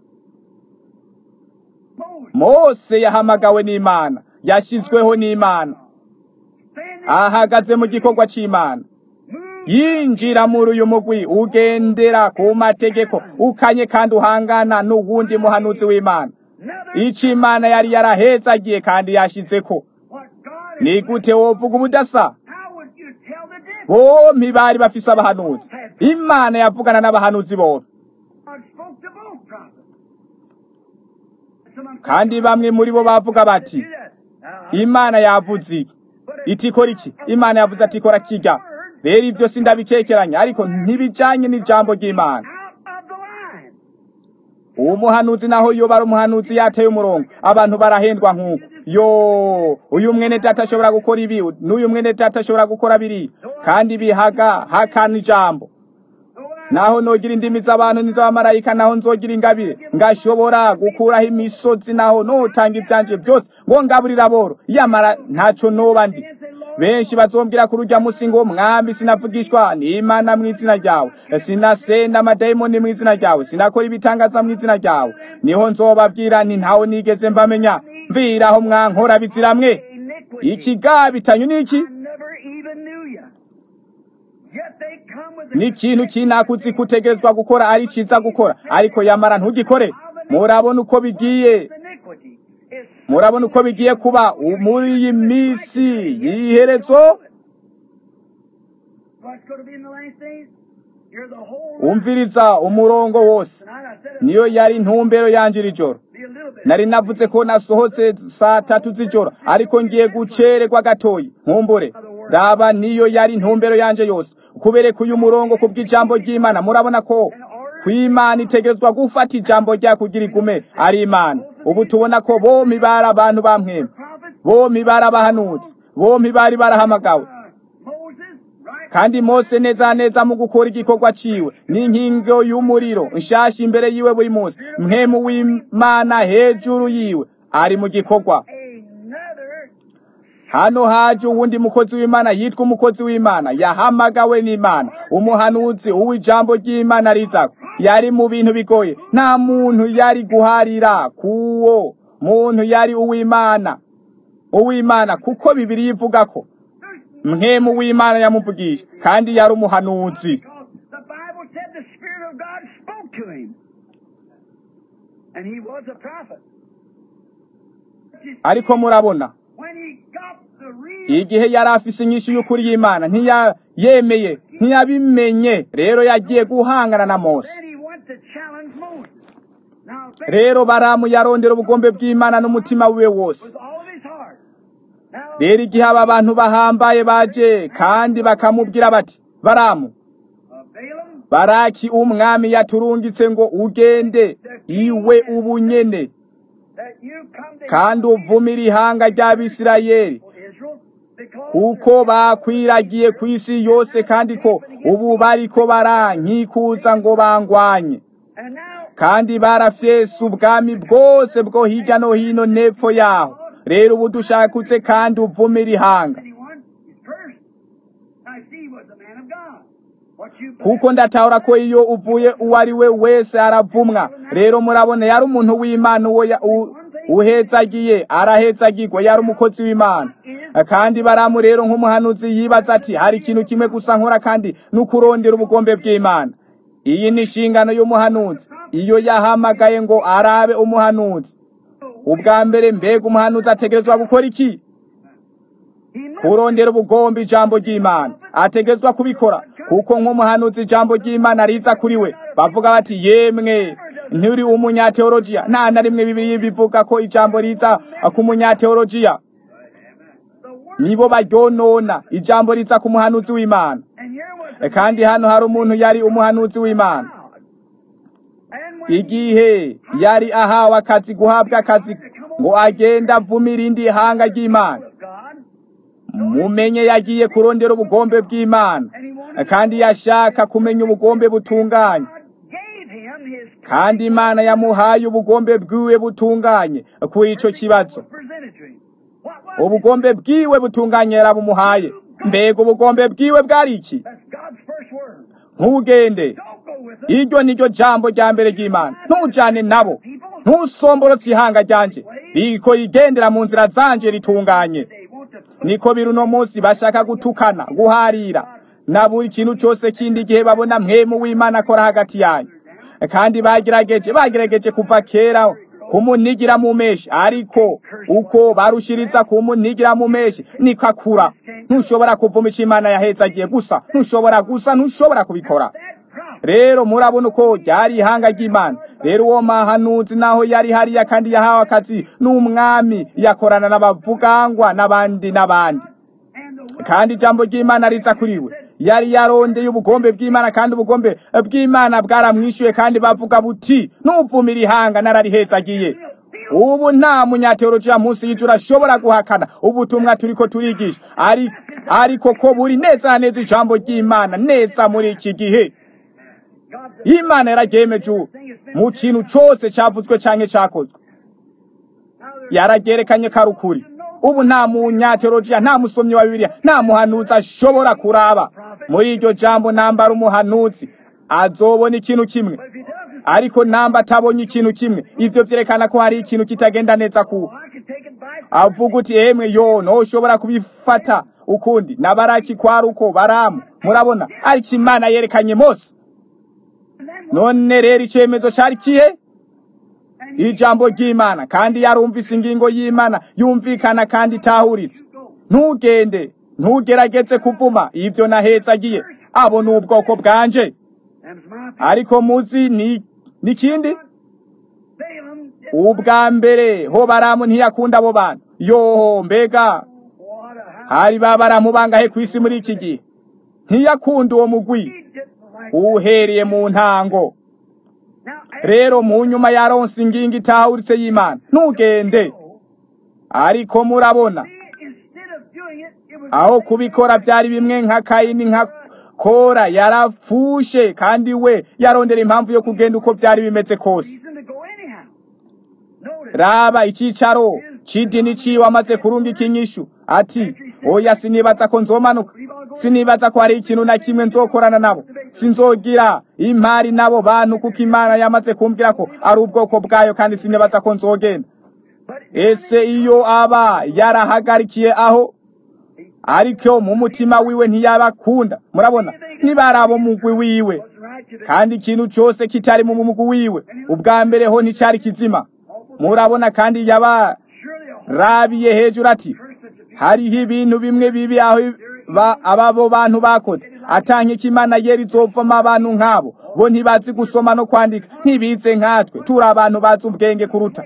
Moses mose yahamagawe n'imana yashizweho n'imana standing ahagaze mu gikorwa c'imana moved yinjira muri uyu mugwi ugendera ku mategeko ukanye kandi uhangana n'uwundi muhanuzi w'imana another ico imana yari yarahezagiye kandi yashizeko what God ni gute wovuga ubudasa how would you tell the difference? bompi bari bafise abahanuzi imana yavugana n'abahanuzi bompi God spoke to both prophets. Some kandi bamwe muri bo bavuga bati do that. Now, imana yavuze iki iti ikora iki imana yavuze ati ikora kirya rero ibyo sindabikekeranya ariko ntibijanye n'ijambo ry'imana out of the line. uwo muhanuzi naho iyo bari umuhanuzi yateye umurongo abantu barahendwa nk'uko yo uyu mwene data ashobora gukora ibi n'uyu mwene data ashobora gukora biri kandi bihaga hakana ijambo naho nogira indimi z'abantu n'iz'abamarayika naho nzogira ingabire ngashobora gukuraho imisozi naho notanga ivyanje byose ngo ngaburira boro yamara ntaco noba ndi benshi bazombwira kuri urya musi ngo mwami sinavugishwa n'imana mu izina ryawe sinasenda amadayimoni mu izina ryawe sinakora ibitangaza mu izina ryawe niho nzobabwira nti ntawe nigeze mbamenya mviraho mwankora biziramwe Iniquity. ikigabitanyo niki I never even knew you. Yet they come with the ni ikintu kinakuzi kutegerezwa gukora ari ciza gukora ariko yamara ntugikore murabona uko bigiye iniquity. Is murabona uko bigiye kuba muri iyi minsi y'iherezo what's going to be in the last days? You're the whole umviriza umurongo wose Tonight I said it niyo yari intumbero yanje iri joro be a little bit nari navuze ko nasohotse saa tatu z'ijoro ariko ngiye gucererwa gatoyi nkumbure raba niyo yari intumbero yanje yose kubereka uyu murongo ku bw'ijambo ry'imana murabona ko kw'imana itegerezwa gufata ijambo rya kugira igume ari imana ubu tubona ko bompi bari abantu bamwema bompi bari abahanuzi bompi bari barahamagawe kandi mose neza neza mu gukora igikorwa ciwe n'inkingo y'umuriro nshasha imbere yiwe buri munsi mwemu w'imana hejuru yiwe ari mu gikorwa hano haje uwundi mukozi w'imana yitwa umukozi w'imana yahamagawe n'imana umuhanuzi uw'ijambo ry'imana rizako yari mu bintu bigoye nta muntu yari guharira kuwo muntu yari uw'imana uw'imana kuko bibiri ivuga ko mwemu w'imana yamuvugisha kandi yari umuhanuzi The Bible said the Spirit of God spoke to him. And he was a prophet. ariko murabona When he got the real igihe yari afise inyishu y'ukuri y'imana ntiyayemeye ntiyabimenye rero yagiye guhangana na mose then he went to challenge Moses. Now faith rero baramu yarondera ubugombe bw'imana n'umutima wiwe wose with all of his heart. Now rero igihe aba bantu bahambaye baje kandi bakamubwira bati baramu uh, Balaam baraki umwami yaturungitse ngo ugende iwe ubunyene that you come to kandi uvumire ihanga ry'abisirayeli Israel because kuko bakwiragiye ku isi yose kandi ko ubu bariko barankikuza ngo bangwanye and now kandi barafyese ubwami bwose bwo hirya no hino n'epfo yaho rero ubu dushakutse kandi uvumire ihanga anyone is cursed. I see he was a man of God. What you kuko ndatahura ko iyo uvuye uwo ari we wese aravumwa rero murabona yari umuntu w'imana uwo ya- u- uhezagiye arahezagirwa yari umukozi w'imana kandi baramu rero nk'umuhanuzi yibaza ati hari ikintu kimwe gusa nkora kandi n'ukurondera ubugombe bw'imana iyi ni inshingano y'umuhanuzi iyo yahamagaye ngo arabe umuhanuzi ubwa mbere mbega umuhanuzi ategerezwa gukora iki he must kurondera ubugombe ijambo ry'imana ategerezwa kubikora kuko nk'umuhanuzi ijambo ry'imana riza kuri we bavuga bati yemwe nturi umunyateolojiya nta na rimwe bibiri bivuga ko ijambo riza ku munyateolojiya the word nibo baryonona ijambo riza ku muhanuzi w'imana and here was kandi hano hari umuntu yari umuhanuzi w'imana God. And when igihe yari ahawe akazi guhabwa akazi ngo agende avumira indi hanga ry'imana of God mumenye yagiye kurondera ubugombe bw'imana kandi yashaka kumenya ubugombe butunganye God gave him his kandi imana yamuhaye ubugombe bwiwe butunganye kuri ico kibazo presented to him. What was ubugombe bwiwe butunganye yarabumuhaye mbega ubugombe bwiwe bwari iki That's God's first word. ntugende Don't go with them. iryo niryo jambo rya mbere ry'imana ntujane nabo ntusomborotse ihanga ryanje riko rigendera mu nzira zanje ritunganye They want to niko biri uno munsi bashaka gutukana guharira na buri kintu cyose kindi igihe babona mwemu w'imana akora hagati yanyu kandi bagerageje bagerageje kuva kera kumunigira mu meshi ariko uko barushiriza kumunigira mu meshi niko akura ntushobora kuvuma icyo imana yahezagiye gusa ntushobora gusa ntushobora kubikora that prophet. rero murabona uko ryari ihanga ry'imana rero uwo mahanuzi naho yari hariya kandi yahawe akazi n'umwami yakorana n'abavugangwa n'abandi n'abandi And the word kandi ijambo ry'imana riza kuri we yari yarondeye ubugombe bw'imana kandi ubugombe bw'imana bwaramwishyuye kandi bavuga buti nuvumira ihanga nararihezagiye ubu nta munyateolojiya munsi y'ijuru ashobora guhakana ubutumwa turiko turigisha ari ariko ko buri neza na neza ijambo ry'imana neza muri iki gihe God said, imana yararyemeje ubu mu kintu cyose cyavuzwe canke cyakozwe now there's yararyerekanye ko ari ukuri ubu nta munyateolojiya nta musomyi wa bibiliya nta muhanuzi ashobora kuraba muri iryo jambo nambara umuhanuzi azobona ikintu kimwe but if he doesn't, ariko namba atabonye ikintu kimwe ivyo vyerekana ko hari ikintu kitagenda neza ku I could take it by avuga uti emwe yo ntushobora kubifata ukundi na baraki kwari uko baramu murabona ariko imana yerekanye mose and then none rero icemezo cari kihe and he ijambo ry'imana kandi yarumvise ingingo y'imana yumvikana kandi itahuritse go. ntugende ntugerageze kuvuma ibyo nahezagiye abo ni ubwoko bwanje Them's my people. ariko muzi ni n'ikindi Balaam ubwa mbere ho baramu ntiyakunda abo bantu yoho mbega What a hari ba baramu bangahe ku isi muri iki gihe ntiyakunda uwo mugwi He didn't like uhereye mu ntango Now, rero mu nyuma ya ronsi ingingo itahuritse y'imana ntugende ariko murabona instead of doing it, it was aho kubikora byari bimwe nka kayini nka kora yarapfushe kandi we yarondera impamvu yo kugenda uko byari bimeze kose reason to go anyhow. Notice, raba icyicaro c'idini ciwe amaze kurungika inyishu ati oya sinibaza ko nzomanuka sinibaza ko hari ikintu na kimwe nzokorana nabo sinzogira impari n'abo bantu kuko imana yamaze kumbwira ko ari ubwoko bwayo kandi sinibaza ko nzogenda but ese iyo aba yarahagarikiye aho ariko mu mutima wiwe ntiyabakunda murabona nibari abo mugwi wiwe wasn't right to the kandi ikintu cyose kitari mu mugwi wiwe ubwa mbere ho nticyari kizima murabona kandi surely a yabarabiye hejuru ati person to be hariho ibintu bimwe bibi aho ba- ababo bantu bakoze atankeka imana yera izovamo abantu nk'abo bo ntibazi gusoma no kwandika ntibize nkatwe turi abantu bazi ubwenge kuruta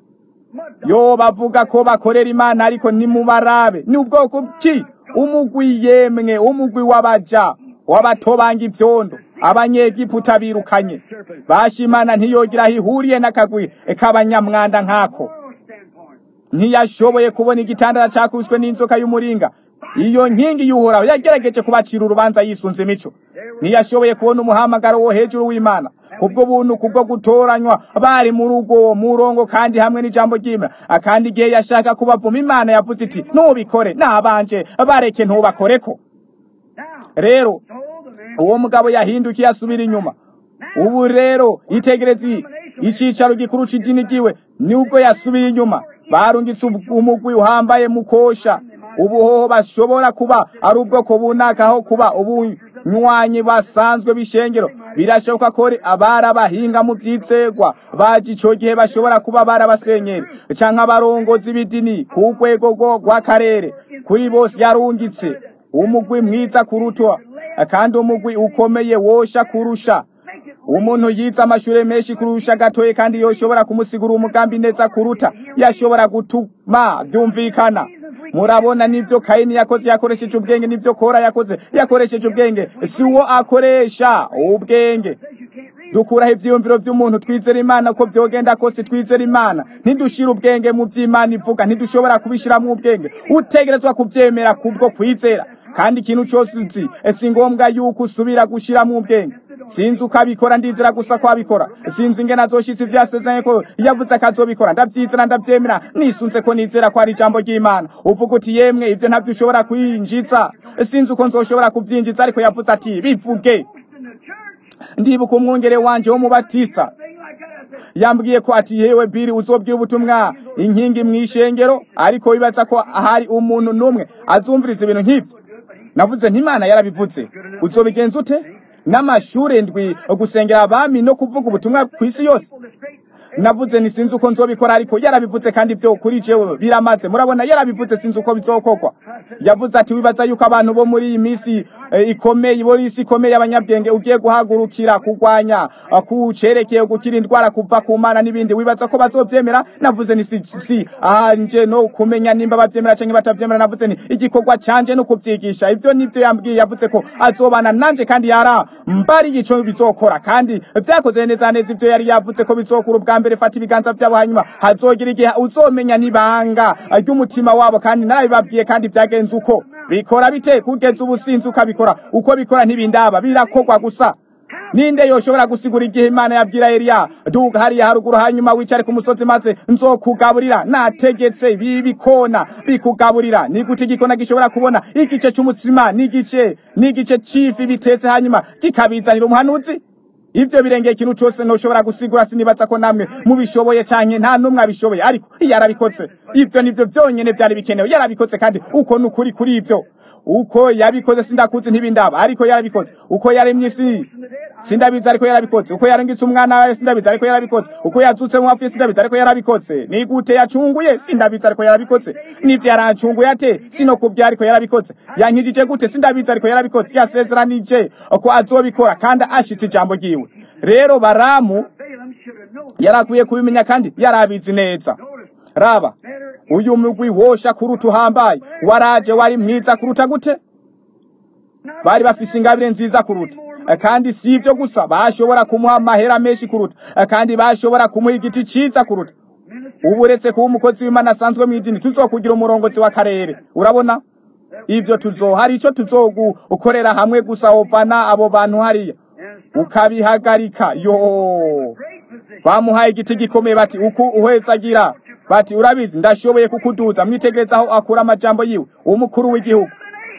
mud yo bavuga ko bakorera imana ariko nimubarabe ni ubwoko ki umugwi yemwe umugwi w'abaja w'abatobanga ivyondo abanyegiputa birukanye bashimana ntiyogira aho ihuriye n'akagwi k'abanyamwanda nk'ako moral standpoint. ntiyashoboye kubona igitandara cakubiswe n'inzoka y'umuringa iyo nkingi y'uhoraho yagerageje kubacira urubanza yisunze imico ntiyashoboye kubona umuhamagaro wo hejuru w'imana kubwo buntu kubwo gutoranywa bari muri ubwo murongo kandi hamwe n'ijambo ry'imana akandi igihe yashaka kubavuma imana yavuze iti ntubikore nabanje bareke ntubakoreko Now, rero so the man uwo mugabo yahindukiye asubira inyuma ubu rero itegereze icyicaro gikuru c'idini ryiwe nubwo yasubiye inyuma barungitse ub- umugwi uhambaye mukosha ubuhoho bashobora kuba ari ubwoko bunaka aho kuba ubunywanyi basanzwe b'ishengero birashoboka ko ari abari abahinga mu vyizegwa baje ico gihe bashobora kuba bari abasenyeri canke abarongozi b'idini ku rwego rwo- rw'akarere kuri bose yarungitse umugwi mwiza kurutwa kandi umugwi ukomeye wosha kurusha umuntu yize amashure menshi kurusha gatoye kandi yoshobora kumusigura umugambi neza kuruta yashobora gutuma vyumvikana murabona nivyo kayini yakoze yakoresheje ubwenge nivyo kora yakoze yakoresheje ubwenge si uwo akoresha ubwenge says you can't read. dukuraho ivyiyumviro vy'umuntu twizera imana ko vyogenda kose twizera imana ntidushira ubwenge mu vy'imana ivuga ntidushobora kubishiramwo ubwenge utegerezwa kuvyemera kubwo kwizera kandi ikintu cose uzi si ngombwa yuko usubira gushiramwo ubwenge sinzi uko abikora ndizera gusa ko abikora sinzi ingene azoshitsa ivyasezeranye ko yavuze akazobikora ndavyizera ndavyemera nisunze ko nizera ko ari ijambo ry'imana uvuga uti yemwe ivyo ntavyo ushobora kwinjiza sinzi uko nzoshobora kuvyinjiza ariko yavuze ati bivuge In the church, ndibuka umwungere wanje w'umubatista thing like that, I said, yambwiye ko ati yewe biri uzobwira ubutumwa inkingi mw'ishengero ariko wibaza ko hari umuntu n'umwe azumviriza ibintu nk'ivyo navuze ntimana yarabivuze uzobigenza ute n'amashure ndwi gusengera abami no kuvuga ubutumwa ku isi yose well, this great navuze ni sinzi uko nzobikora ariko yarabivuze kandi byo kuri jewe biramaze murabona yarabivuze sinzi uko bizokorwa yavuze ati wibaza yuko abantu bo muri iyi minsi eh, ikomeye bo isi ikomeye y'abanyabwenge ugiye guhagurukira kurwanya eh, kucerekeye gukira indwara kuva ku mana n'ibindi wibaza ko bazovyemera navuze ni si, si anje no kumenya nimba bavyemera canke batavyemera navuze ni igikorwa canje no kuvyigisha ivyo nivyo yambwiye yavuze ko azobana nanje kandi yara mbari ico bizokora kandi vyakoze neza neza ivyo yari yavuze ko bizokura ubwa mbere fata ibiganza vyabo hanyuma hazogira igihe uzomenya nibanga ry'umutima wabo kandi narabibabwiye kandi vyagenze uko bikora bite kugeza ubu sinzi ukabikora uko bikora ntibindaba birakorwa gusa ninde yoshobora gusigura igihe imana yabwira eliya duga hariya haruguru hanyuma wicare ku musozi maze nzokugaburira nategetse bibikona bikugaburira ni gute igikona gishobora kubona igice c'umutsima n'igice n'igice c'ifi bitetse hanyuma kikabizanira umuhanuzi ivyo birengeye ikintu cose ntoshobora gusigura sinibaza ko namwe mubishoboye canke nta n'umwe abishoboye ariko yarabikoze ivyo nivyo vyonyene vyari bikenewe yarabikoze kandi uko ni ukuri kuri ivyo uko yabikoze sindakuzi ntibindaba ariko yarabikoze uko yaremye isi sindabizi ariko yarabikoze uko yarengitse umwana wawe sindabizi ariko yarabikoze uko yazutse mu bapfuye sindabizi ariko yarabikoze ni gute yacunguye sindabizi ariko yarabikoze n'ivyo yarancunguye ate sinokubwira ariko yarabikoze yankijije gute sindabizi ariko yarabikoze yasezeranije ko azobikora kandi ashitse ijambo ryiwe rero baramu Balaam should have yarakwiye kubimenya kandi yarabizi neza raba uyu mugwi wosha kuruta uhambaye waraje wari mwiza kuruta gute bari bafise ingabire nziza kuruta kandi si ibyo gusa bashobora kumuha amahera menshi kuruta kandi bashobora kumuha igiti cyiza kuruta ubu uretse kuba umukozi w'imana asanzwe mu idini tuzokugira umurongozi w'akarere urabona ibyo tuzo hari icyo tuzogukorera hamwe gusa wovana abo bantu hariya ukabihagarika yo bamuhaye igiti gikomeye bati uku uhwezagira bati urabizi ndashoboye kukuduza mwitegereza aho akura amajambo yiwe umukuru w'igihugu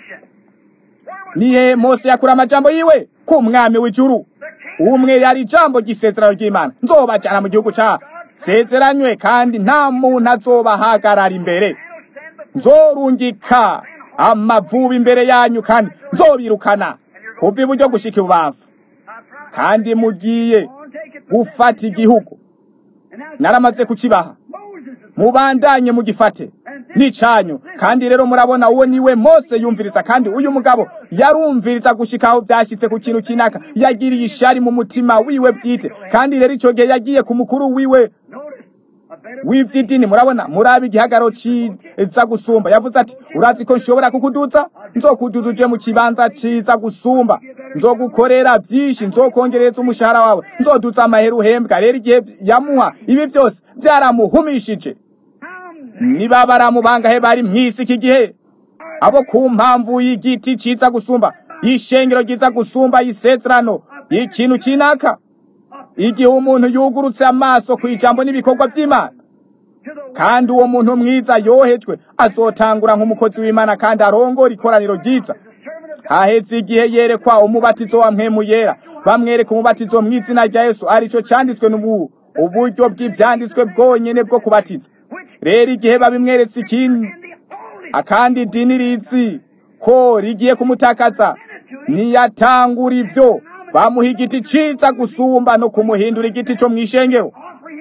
nihe mose yakura amajambo yiwe ku mwami w'ijuru umwe yari ijambo ry'isezerano ry'imana nzobajyana mu gihugu cya sezeranywe kandi nta muntu azobahagarara imbere nzorungika amavubi imbere yanyu kandi nzobirukana kuva iburyo gushika ibubamfu kandi mugiye gufata igihugu naramaze kukibaha mubandanye mugifate nicanyu kandi rero murabona uwo niwe mose yumviriza kandi uyu mugabo yarumviriza gushika aho byashyitse ku kintu kinaka yagiriye ishari mu mutima wiwe bwite kandi rero icyo gihe yagiye ku mukuru wiwe w'iby'idini murabona murabe igihagararo ciza gusumba yavuze ati urazi ko nshobora kukuduza nzokuduza uje mu kibanza ciza gusumba nzogukorera byinshi nzokongereza umushahara wawe nzoduza amahera uhembwa rero igihe yamuha ibi byose byaramuhumishije niba baramubangahe bari mw'isi iki gihe abo ku mpamvu y'igiti ciza gusumba y'ishengero ryiza gusumba y'isezerano y'ikintu kinaka igihe umuntu yugurutse amaso ku ijambo n'ibikorwa by'imana kandi uwo muntu mwiza yohejwe azotangura nk'umukozi w'imana kandi arongora ikoraniro ryiza haheze igihe yerekwa umubatizo wa mpemu yera bamwereka umubatizo mu izina rya yesu aricyo cyanditswe n'ubu uburyo bw'ibyanditswe bwonyine bwo kubatiza rero igihe babimweretse ikindi akandi idini rizi ko rigiye kumutakaza niyatangura ibyo bamuha igiti ciza gusumba no kumuhindura igiti cyo mu ishengero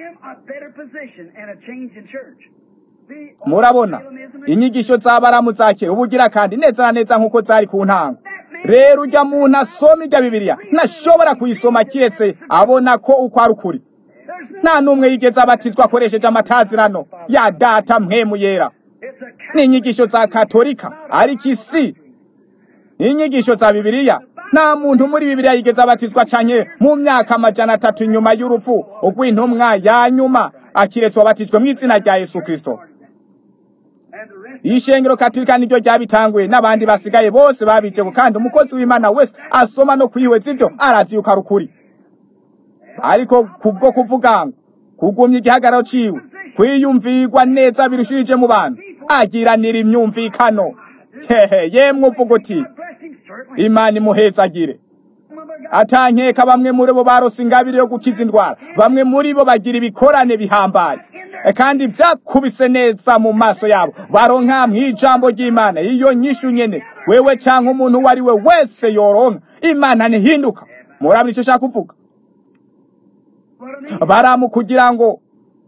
murabona inyigisho z'abaramu za kera ubugira kandi neza na neza nk'uko zari ku ntango rero ujya muntu asoma ijya bibiliya ntashobora kuyisoma kiretse abona ko uko ari ukuri nta n'umwe yigeze abatizwa akoresheje amatazirano ya data mpemu yera ni inyigisho za katolika ariko isi ni inyigisho za bibiliya nta muntu muri bibiliya yigeze abatizwa cyane mu myaka amajana atatu nyuma y'urupfu rw'intumwa ya nyuma akiretse wabatijwe mu izina rya yesu kirisito ishengero katolika niryo ryabitanguye n'abandi basigaye bose babiceko kandi umukozi w'imana wese asoma no kwihweza ibyo arazi yuko ari ukuri ariko kubwo kuvuga ngo kugumya igihagararo ciwe kwiyumvirwa neza birushirije mu bantu agiranira imyumvikano hehe yemwe uvuga uti imana imuhezagire atankeka bamwe muri bo barose ingabire yo gukiza indwara bamwe muri bo bagira ibikorane bihambaye kandi byakubise neza mu maso yabo baronka mw'ijambo ry'imana iyo nyishu nyene wewe cyangwa umuntu uwo ari we wese yoronka imana ntihinduka murabona icyo ushaka kuvuga baramu kugira ngo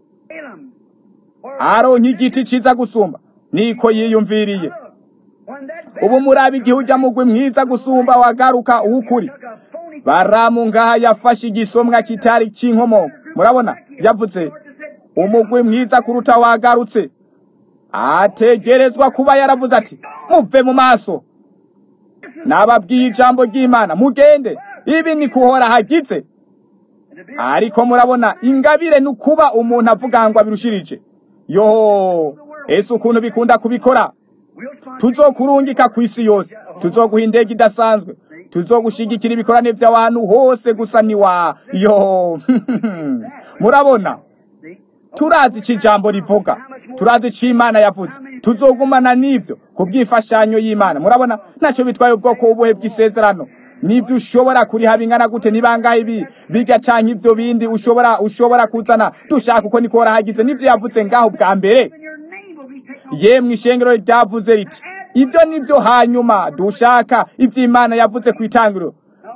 aronke igiti ciza gusumba niko yiyumviriye ubu murabe igihe ujya mugwi mwiza gusumba wagaruka uw'ukuri baramu ngaha yafashe igisomwa kitari cy'inkomoko murabona yavuze umugwi mwiza kuruta wagarutse ategerezwa kuba yaravuze ati muve mu maso nababwiye ijambo ry'imana mugende ibi ni kuhora hagize ariko murabona ingabire ni ukuba umuntu avuga ngo abirushirije yo ese ukuntu bikunda kubikora tuzokurungika ku isi yose tuzoguha indege idasanzwe tuzogushigikira ibikorane by'abantu hose gusa ni wa yo murabona turazi icyo ijambo rivuga turazi icyo imana yavuze tuzogumana n'ibyo ku bw'imfashanyo y'imana murabona ntacyo bitwaye ubwoko ubuhe bw'isezerano n'ibyo ushobora kuriha bingana gute nibangahe ibi bigacanya ibyo bindi ushobora ushobora kuzana dushaka uko niko warahagize n'ibyo yavuze ngaho bwa mbere yemwe ishengero ryavuze riti ibyo nibyo hanyuma dushaka ibyo imana yavuze ku itangiriro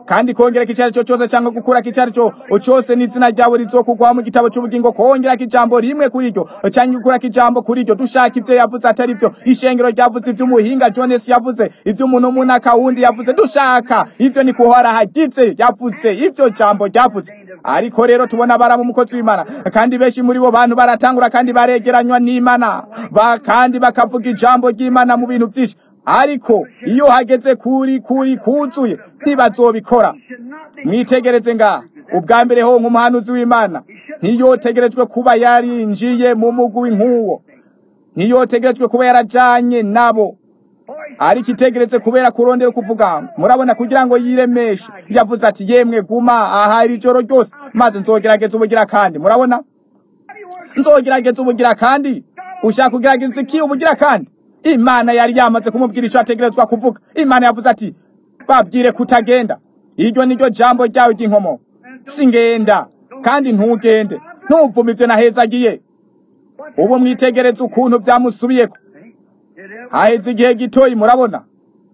kandi kongerako icyo ari cyo cyose cyangwa gukurako icyo ari cyo cyose n'izina ryawe rizokugwaho mu gitabo cy'ubugingo kongerako ijambo rimwe kuri ryo cyangwa gukurako ijambo kuri ryo dushaka ibyo yavuze atari byo ishengero ryavuze iby'umuhinga jones yavuze iby'umuntu munaka wundi yavuze dushaka ibyo ni kuhora hagize yavuze ibyo jambo ryavuze ariko rero tubona baramu umukozi w'imana kandi benshi muri bo bantu baratangura kandi baregeranywa n'imana ba kandi bakavuga ijambo ry'imana mu bintu byinshi ariko iyo hageze kuri kuri kuzuye ntibazobikora mwitegereze ngaha ubwa mbere ho nk'umuhanuzi w'imana ntiyotegerejwe kuba yarinjiye mu mugwi nk'uwo ntiyotegerejwe kuba yarajanye nabo ariko itegeretse kubera kurondera kuvuga murabona kugira ngo yiremeshe yavuze ati yemwe guma aha iri joro ryose maze nzogerageza ubugira kandi murabona nzogerageza ubugira kandi ushaka kugerageza iki ubugira kandi imana yari yamaze kumubwira icyo ategerezwa kuvuga imana yavuze ati babwire kutagenda iryo niryo jambo ryawe ry'inkomo singenda kandi ntugende ntuvume ibyo nahezagiye ubu mwitegereze ukuntu byamusubiyeko haheze igihe gitoyi murabona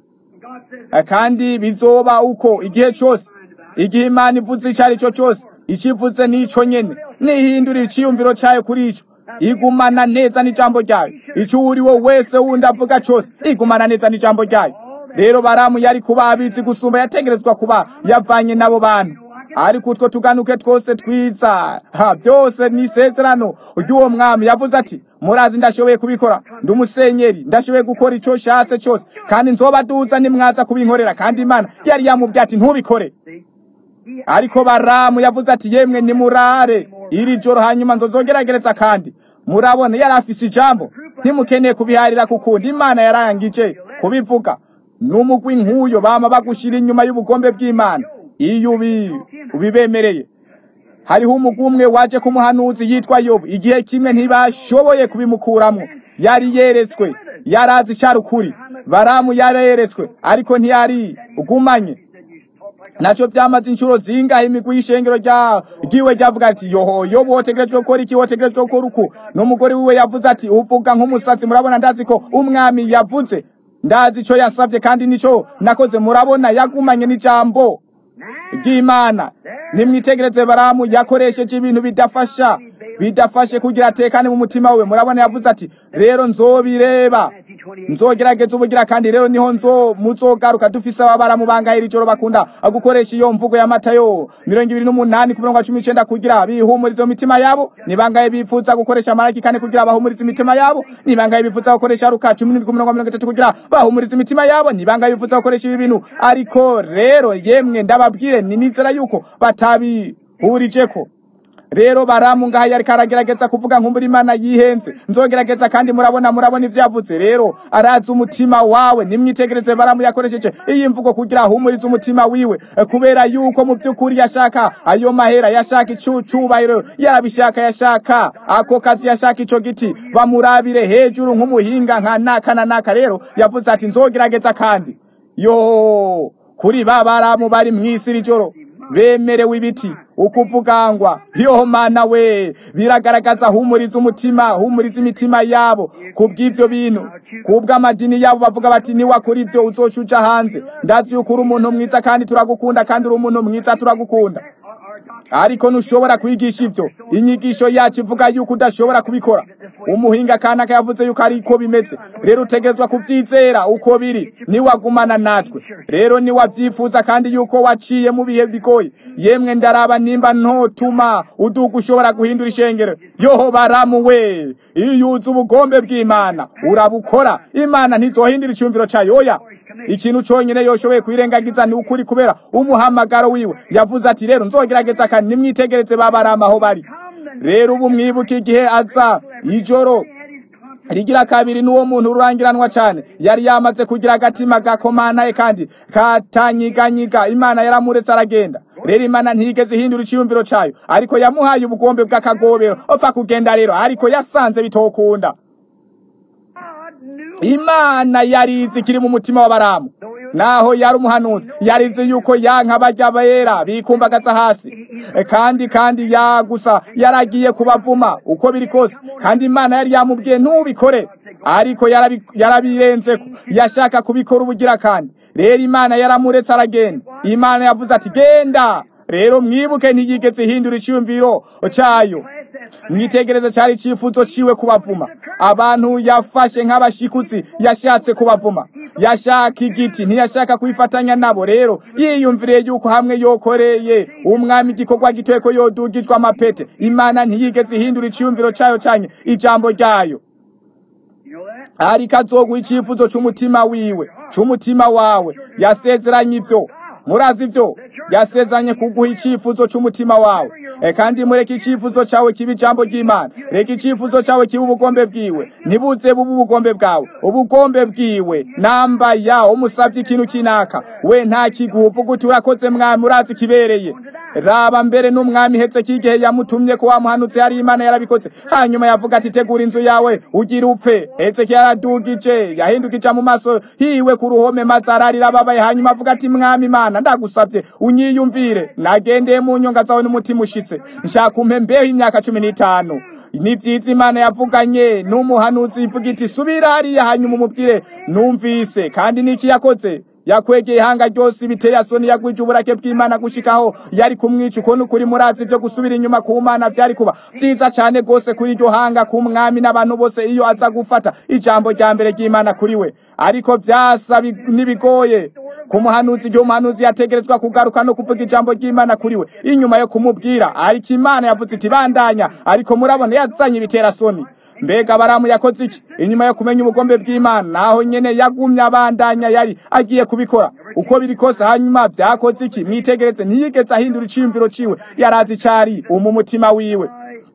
kandi bizoba uko igihe cyose igihe imana ivuze icyo ari cyo cyose ikivuze n'icyo nyene nihindura iciyumviro cyayo kuri icyo igumana neza n'ijambo ryayo icyo uri wo wese wundi avuga cyose igumana neza n'ijambo ryayo rero baramu yari kuba abizi gusumba yategerezwa kuba yavanye n'abo bantu ariko utwo tuganuke twose twiza ha byose ni isezerano ry'uwo mwami yavuze ati murazi ndashoboye kubikora ndi umusenyeri ndashoboye gukora icyo nshatse cyose kandi nzobaduza nimwaza kubinkorera kandi imana yari yamubwiye ati ntubikore ariko baramu yavuze ati yemwe nimurare iri joro hanyuma nzozogeragereza kandi murabona yari afise ijambo ntimukeneye kubiharira kukundi imana yarangije kubivuga n'umugwi nk'uyo bama bagushira inyuma y'ubugombe bw'imana iyo ubibemereye hariho umugwi umwe waje ku muhanuzi yitwa yobu igihe kimwe ntibashoboye kubimukuramo yari yeretswe yari azi icyari ukuri baramu yareretswe ariko ntiyari ugumanye nacyo byamaze inshuro zingahe imigwi y'ishengero ryiwe ryavuga ati yoho yobu wotegerejwe gukora iki wotegerejwe gukora uku n'umugore wiwe yavuze ati uvuga nk'umusatsi murabona ndazi ko umwami yavuze ndazi icyo yasabye kandi nicyo nakoze murabona yagumanye n'ijambo ry'imana nimwitegereze baramu yakoresheje ibintu bidafasha bidafashe kugira atekane mu mutima we murabona yavuze ati rero nzobireba nzogerageza ubugira kandi rero niho nzo muzogaruka dufise ababara mu bangahira ijoro bakunda gukoresha iyo mvugo ya matayo mirongo ibiri n'umunani ku mirongo cumi n'icenda kugira bihumurize mu mitima yabo nibangaye bifuza gukoresha maraki kane kugira bahumurize imitima yabo nibangaye bifuza gukoresha ruka cumi n'indwi ku mirongo mirongo itatu kugira bahumurize imitima yabo nibangaye bifuza gukoresha ibi bintu ariko rero yemwe ndababwire ni nizera yuko batabihurijeko rero baramu ngaha yariko aragerageza kuvuga nkumbura imana yihenze nzogerageza kandi murabona murabona ivyo yavuze rero arazi umutima wawe nimwitegereze baramu yakoresheje iyi mvugo kugira ahumurize umutima wiwe kubera yuko mu vy'ukuri yashaka ayo mahera yashaka icucubahiro yarabishaka yashaka ako kazi yashaka ico giti bamurabire hejuru nk'umuhinga nka naka na naka rero yavuze ati nzogerageza kandi yo kuri ba baramu bari mw'isi rijoro bemerewe ibiti ukuvugangwa yo mana we biragaragaza humuriza umutima humuriza imitima yabo kubw'ivyo bintu kubw'amadini yabo bavuga bati niwakora ivyo uzoshuja hanze ndazi yuko uri umuntu mwiza kandi turagukunda kandi uri umuntu mwiza turagukunda ariko ntushobora kwigisha ivyo inyigisho yacu ivuga yuko udashobora kubikora umuhinga kanaka yavuze yuko ariko bimeze rero utegezwa kuvyizera uko biri niwagumana natwe rero niwavyifuza kandi yuko waciye mu bihe bigoye yemwe ndaraba nimba ntotuma uduga ushobora guhindura ishengero yoho baramu we iyo uzi ubugombe bw'imana urabukora imana ntizohindura iciyumviro cayo oya ikintu conyene yoshoboye kwirengagiza ni ukuri kubera umuhamagaro wiwe yavuze ati rero nzogerageza kandi nimwitegereze babarama aho bari rero ubu mwibuka igihe aza ijoro rigira kabiri n'uwo muntu rurangiranwa cyane yari yamaze kugira agatima gakomanaye kandi katanyiganyiga imana yaramuretse aragenda rero imana ntigeze ihindura iciyumviro cayo ariko yamuhaye ubugombe bw'akagobero opfa kugenda rero ariko yasanze bitokunda imana yarizi kiri mu mutima w'abaramu naho yari umuhanuzi yarizi yuko yanka bajya bera bikumbagaza hasi kandi kandi yagusa yaragiye kubavuma uko biri kose kandi imana yari yamubwiye ntubikore ariko yarabirenzeko yashaka kubikora ubugira kandi rero imana yaramuretse aragenda imana yavuze ati genda rero mwibuke ntiyigeze ihindura icyumviro cyayo mwitegereze cyari icyifuzo ciwe kubavuma abantu yafashe nk'abashikutsi yashatse kubavuma yashaka igiti ntiyashaka kwifatanya nabo rero yiyumviriye yuko hamwe yokoreye umwami igikorwa gitoye ko yodugijwe amapete imana ntiyigeze ihindura icyumviro cyayo cyanye ijambo ryayo You know that? ariko azoguha icyifuzo cy'umutima wiwe cy'umutima wawe yasezeranye ibyo murazi ibyo yasezeranye kuguha icyifuzo cy'umutima wawe e kandi mureke icyifuzo cyawe kiba ijambo ry'imana reka icyifuzo cyawe kiba ubugombe bwiwe ntibuze bube ubugombe bwawe ubugombe bwiwe namba ya umusabye ikintu kinaka we nta kiguha uvuga uti urakoze mwami urazi kibereye raba mbere n'umwami hetse k'igihe yamutumye ko wamuhanutse hari imana yarabikoze hanyuma yavuga ati tegura inzu yawe ugira upfe hetse yaradugije yahindukije mu maso hiwe ku ruhome maze ararira ababaye hanyuma avuga ati mwami imana ndagusabye unyiyumvire nagendeye mu nyonga zawe n'umutima ushitse nshaka umpe mbeho imyaka cumi n'itanu ni byiza imana yavuganye n'umuhanuzi ivuga iti subira hariya hanyuma umubwire numvise kandi niki yakoze yakwegeye ihanga ryose biteye asoni yagwije uburake bw'imana gushikaho yari kumwica uko nukuri murazi byo gusubira inyuma ku mana byari kuba byiza cyane rwose kuri iryo hanga ku mwami n'abantu bose iyo aza gufata ijambo rya mbere ry'imana kuri we ariko byasa bi- n'ibigoye ku muhanuzi igihe umuhanuzi yategerezwa kugaruka no kuvuga ijambo ry'imana kuri we inyuma yo kumubwira ariko imana yavuze iti bandanya ariko murabona yazanye ibiterasoni mbega baramu yakoze iki inyuma yo kumenya ubugombe bw'imana naho nyene yagumye abandanya yari agiye kubikora uko biri kose hanyuma byakoze iki mwitegereze ntiyigeze ahindura iciyumviro ciwe yarazi cari umu mutima wiwe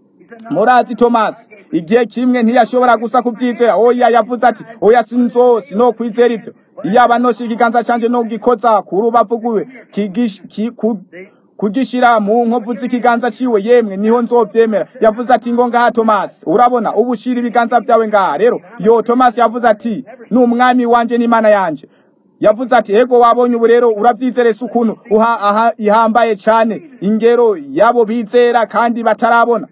murazi tomasi igihe kimwe ntiyashobora gusa kubyizera oya yavuze ati oya sinzo sinokwizera ibyo iyaba nosha ikiganza canje nogikoza ku rubavu rwiwe kigish- ki- ku- kugishira mu nkovu z'ikiganza ciwe yemwe niho nzovyemera yavuze ati ngo ngaha tomasi urabona ubu shira ibiganza vyawe ngaha rero yo tomasi yavuze ati ni umwami wanje n'imana yanje yavuze ati ego wabonye ubu rero uravyizerese ukuntu uha aha ihambaye cane ingero yabo bizera kandi batarabona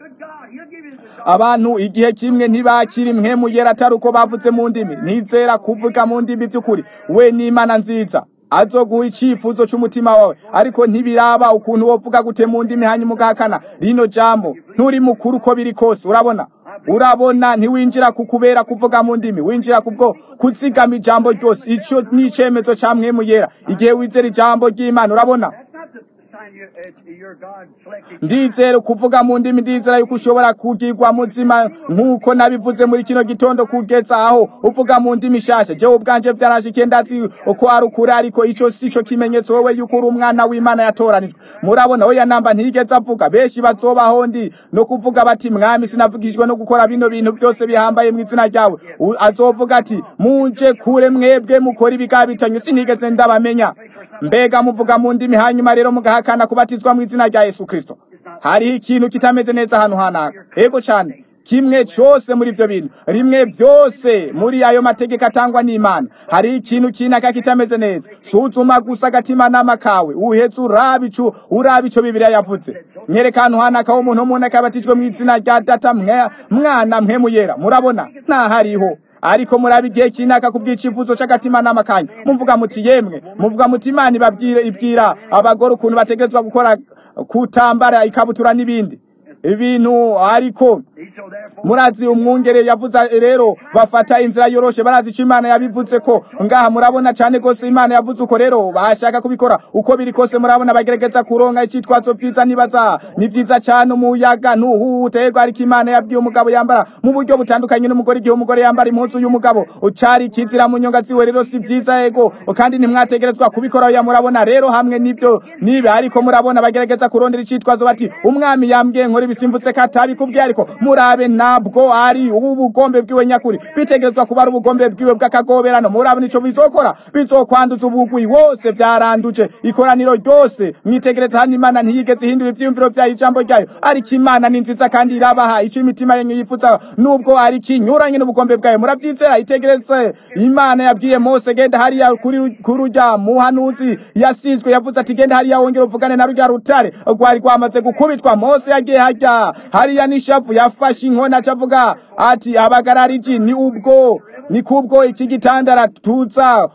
Good God, He'll give you the abantu igihe kimwe ntibakira impwemu yera atari uko bavuze mu ndimi ntizera kuvuga mu ndimi by'ukuri we n'imana nziza azoguha icyifuzo cy'umutima wawe ariko ntibiraba ukuntu wovuga gute mu ndimi hanyuma ugahakana rino jambo nturi mukuru uko biri kose urabona urabona ntiwinjira ku kubera kuvuga mu ndimi winjira kubwo kuzigama ijambo ryose icyo ni icyemezo cya mwemu yera igihe wizera ijambo ry'imana urabona That's not the sign you, uh, your God selected. ndizera kuvuga mu ndimi ndizera yuko ushobora kugirwa muzima nk'uko nabivuze muri kino gitondo kugeza aho uvuga mu ndimi shasha jewe ubwanje byarashikiye ndazi uko ari ukuri ariko ico si cyo kimenyetso wowe yuko uri umwana w'imana yatoranijwe murabona oya namba ntigeze avuga benshi bazobaho ndi no kuvuga bati mwami sinavugishijwe no gukora bino bintu byose bihambaye mu izina ryawe U- azovuga ati muje kure mwebwe mukora ibigabitanye sinigeze ndabamenya mbega muvuga mu ndimi hanyuma rero mugahakana kubatizwa mu izina rya yesu kristo hariho ikintu kitameze neza ahantu hanaka ego cyane kimwe cyose muri ibyo bintu rimwe byose muri ayo mategeko atangwa n'imana hariho ikintu kinaka kitameze neza suzuma gusa agatimanama kawe uhetse uraba ico uraba ico bibiliya yavuze nyereka ahantu hanaka w'umuntu w'umuntu akabatijwe mu izina rya data mwe- mwana mwe muyera murabona ntahariho ariko murabe igihe kinaka ku bw'icyifuzo cy'agatimanama kanyu muvuga muti yemwe muvuga muti imana ibabwire ibwira abagore ukuntu bategerezwa gukora kutambara ikabutura n'ibindi ibintu ariko So therefore, murazi umwungere yavuze rero bafata inzira yoroshe barazi icyo imana yabivuze ko ngaha murabona cyane rwose imana yavuze uko rero bashaka kubikora uko biri kose murabona bagerageza kuronka icyitwazo byiza nibaza ni byiza cyane umuyaga ntuhuhuterwa ariko imana yabwiye umugabo yambara mu buryo butandukanye n'umugore igihe umugore yambara impuzu y'umugabo ucari ikizira mu nyonga ziwe rero si byiza ego kandi ntimwategerezwa kubikora oya murabona rero hamwe n'ibyo nibe ariko murabona bagerageza kurondera icyitwazo bati umwami yambwiye nkora ibisimbutse katabikubwiye ariko murabe ntabwo ari ubu bugombe bwiwe nyakuri bitegerezwa kuba ari ubugombe bwiwe bw'akagoberano murabe nico bizokora bizokwanduza ubugwi wose byaranduje ikoraniro ryose mwitegereza hano imana ntiyigeze ihindura ivyiyumviro vyayo ijambo ryayo ariko imana ni nziza kandi irabaha ico imitima yanyu yifuza nubwo ari kinyuranye n'ubugombe bwayo muravyizera itegereze imana yabwiye mose genda hariya kuri kuri urya muhanuzi yasizwe yavuze ati genda hariya wongera uvugane na rurya rutare rwari rwamaze gukubitwa mose yagiye harya hariya n'ishavu yafashe inkona acavuga ati abagarariji ni ubwo ni kubwo iki gitandara tuza o-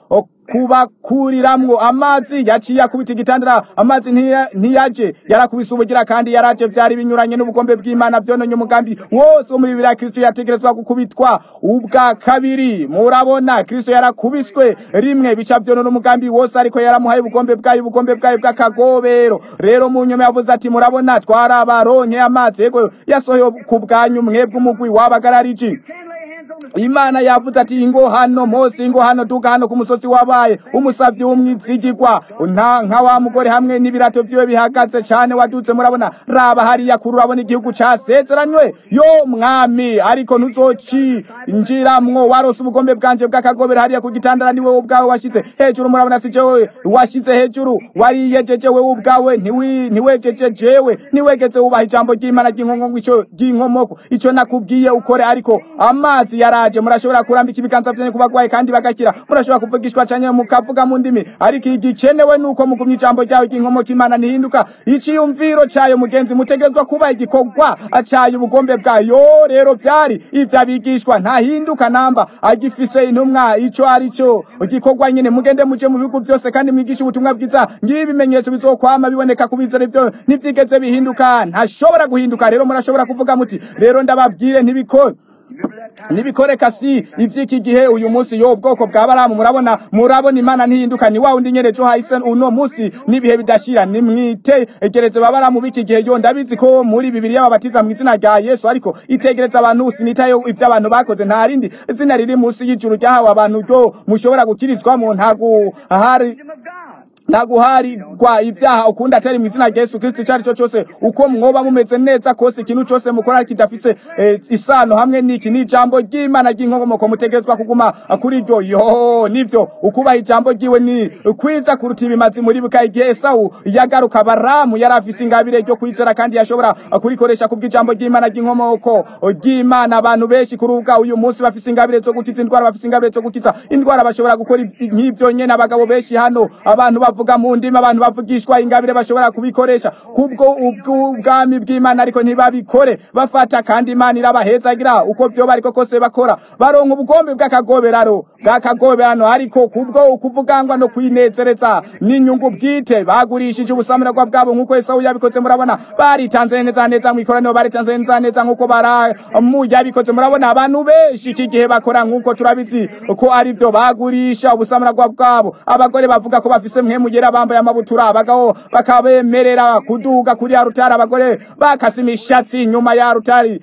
kubakuriramwo amazi yaciye akubita igitandara amazi ntiya- ntiyaje yarakubise ubugira kandi yaraje vyari binyuranye n'ubugombe bw'imana vyononye umugambi wose wo muri bibiri ya kristo yategerezwa gukubitwa ubwa kabiri murabona kristo yarakubiswe rimwe bica vyonona umugambi wose ariko yaramuhaye ubugombe bwayo ubugombe bwayo bw'akagobero rero mu nyuma yavuze ati murabona twarabaronke amazi yego yasohoye ku bwanyu mwebwe umugwi wabagarariji Can lay hands on the imana yavuze ati ingo hano mose ingo hano duga hano ku musozi wabaye umusavyi w'umwizigirwa nta nka wa mugore hamwe n'ibirato vyiwe bihagaze cane wadutse murabona raba hariya kuri urabona igihugu casezeranywe yo mwami ariko ntuzocinjiramwo warose ubugombe bwanje bw'akagobero hariya ku gitandara ni wewe ubwawe washize hejuru murabona si jewe washize hejuru wariyejeje wewe ubwawe ntiwi- ntiwejeje jewe ntiwegeze wubaha ijambo ry'imana ry'inkongo ico ry'inkomoko ico nakubwiye ukore ariko amazi yaraje murashobora kurambika ibiganza vyanyu ku bagwayi kandi bagakira murashobora kuvugishwa canke mukavuga mu ndimi ariko igikenewe nuko mugumya ijambo ryawe ry'inkomoko imana ntihinduka iciyumviro cayo mugenzi mutegerezwa kuba igikorwa cayo ubugombe bwayo rero vyari ivyo abigishwa ntahinduka namba agifise intumwa ico ari cyo igikorwa nyene mugende muje mu bihugu vyose kandi mwigishe ubutumwa bwiza ngibi ibimenyetso bizokwama biboneka ku bizera ivyo ntivyigeze bihinduka ntashobora guhinduka rero murashobora kuvuga muti rero ndababwire ntibikore Remember that time? nibikoreka si ivy'iki gihe uyu munsi yo ubwoko bwa baramu murabona murabona imana ntihinduka ni wa wundi nyene jo hahise uno munsi n'ibihe bidashira nimwitegereze babaramu b'iki gihe yo ndabizi ko muri bibiliya babatiza mu izina rya yesu ariko itegereza abantu sinitayo ivyo abantu bakoze nta rindi zina riri munsi y'ijuru ryahawe abantu ryo mushobora gukirizwamo ntago hari Kingdom of God. naguharirwa ibyaha ukunda atari mu izina rya Yesu Kristo icyo cyo cyose uko mwoba mumeze neza kose ikintu cyose mukora kidafise eh, isano hamwe n'iki ni ijambo ry'Imana ry'inkomoko mutegerezwa kuguma kuri ryo yo nivyo ukubaha ijambo ryiwe ni kwiza kuruta ibimazi muri buka igihe Esau yagaruka baramu yari afise ingabire ryo kwizera kandi yashobora kurikoresha kubw'ijambo ry'Imana ry'inkomoko ry'Imana abantu benshi kurubuga uyu munsi bafise ingabire zo gukiza indwara bafise ingabire zo gukiza indwara bashobora gukora ibi- nk'ivyo nyene abagabo benshi hano abantu bavuga mu ndimi abantu bavugishwa ingabire bashobora kubikoresha kubwo ubwami bw'Imana ariko ntibabikore bafata kandi Imana irabahezagira uko vyoba ariko kose bakora baronka ubugombe bw'akagoberano bw'akagoberano ariko kubwo ukuvugangwa no kwinezereza n'inyungu bwite bagurishije ubusamirwa bwabo nk'uko Esau yabikoze murabona baritanze neza neza mu ikoraniro baritanze neza neza nk'uko baramu yabikoze murabona abantu benshi iki gihe bakora nk'uko turabizi ko ari byo bagurisha ubusamirwa bwabo abagore bavuga ko bafise mwe mugera bambaye amabutura abagabo bakabemerera kuduga kuri ya rutari abagore bakase imishatsi nyuma ya rutari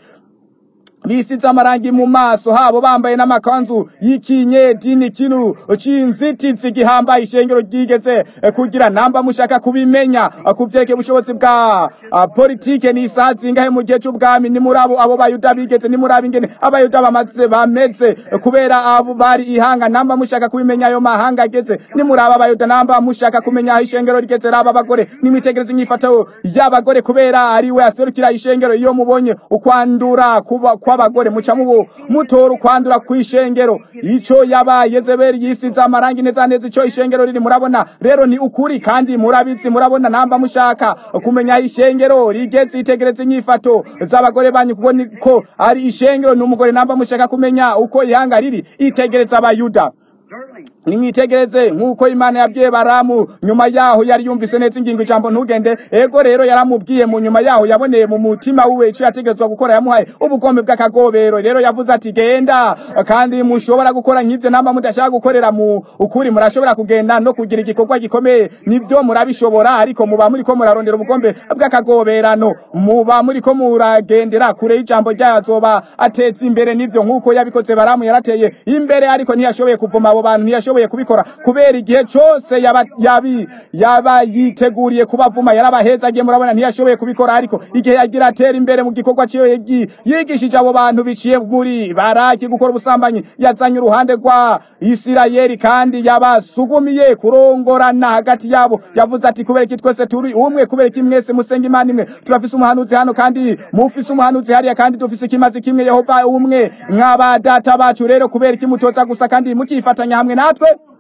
bisize amarangi mu maso habo bambaye n'amakanzu y'ikinyedini kinu c'inzitizi gihambaye ishengero ryigeze eh, kugira namba mushaka kubimenya eh, kuvyerekeye ubushobozi bwa ah, politike ni isaha zingahe mu gihe c'ubwami ni muri abo abo bayuda bigeze ni muri abo ingene abayuda bamaze bameze eh, kubera abo bari ihanga namba mushaka kubimenya ayo mahanga ageze ni muri abo abayuda namba mushaka kumenya aho ishengero rigeze raba abagore nimwitegereze inyifato y'abagore kubera ari we aserukira ishengero iyo mubonye ukwandura kuba kw'abagore muca mubo mutora ukwandura kw'ishengero ico yabaye zeberi yisize amarangi neza neza ico ishengero riri murabona rero ni ukuri kandi murabizi murabona namba mushaka kumenya aho ishengero rigeze itegereze inyifato z'abagore banyu kuko niko ari ishengero ni umugore namba mushaka kumenya uko ihanga riri itegereze abayuda Certainly. nimwitegereze nk'uko imana yabwiye baramu nyuma yaho yari yumvise neza ingingo ijambo ntugende ego rero yaramubwiye mu nyuma yaho yaboneye mu mutima wiwe ico yategerezwa gukora yamuhaye ubugombe bw'akagobero rero yavuze ati genda kandi mushobora gukora nk'ivyo namba mudashaka gukorera mu ukuri murashobora kugenda no kugira igikorwa gikomeye nivyo murabishobora ariko muba muriko murarondera ubugombe bw'akagoberano muba muriko muragendera kure y'ijambo ryayo azoba ateza imbere nivyo nk'uko yabikoze baramu yarateye imbere ariko ntiyashoboye kuvuma abo bantu ntiyashoboye kubikora kubera igihe cose yaba yabi yaba yiteguriye kubavuma yarabahezagiye murabona ntiyashoboye kubikora ariko igihe yagira atera imbere mu gikorwa ciwe yigi- yigishije abo bantu biciye muri baraki gukora ubusambanyi yazanye uruhande rwa Isirayeli kandi yabasugumiye kurongorana hagati yabo yavuze ati kubera iki twese turi umwe kubera iki mwese musenga imana imwe turafise umuhanuzi hano kandi mufise umuhanuzi hariya kandi dufise ikimazi kimwe Yehova umwe nk'aba data bacu rero kubera iki mutoza gusa kandi mukifatanya hamwe natwe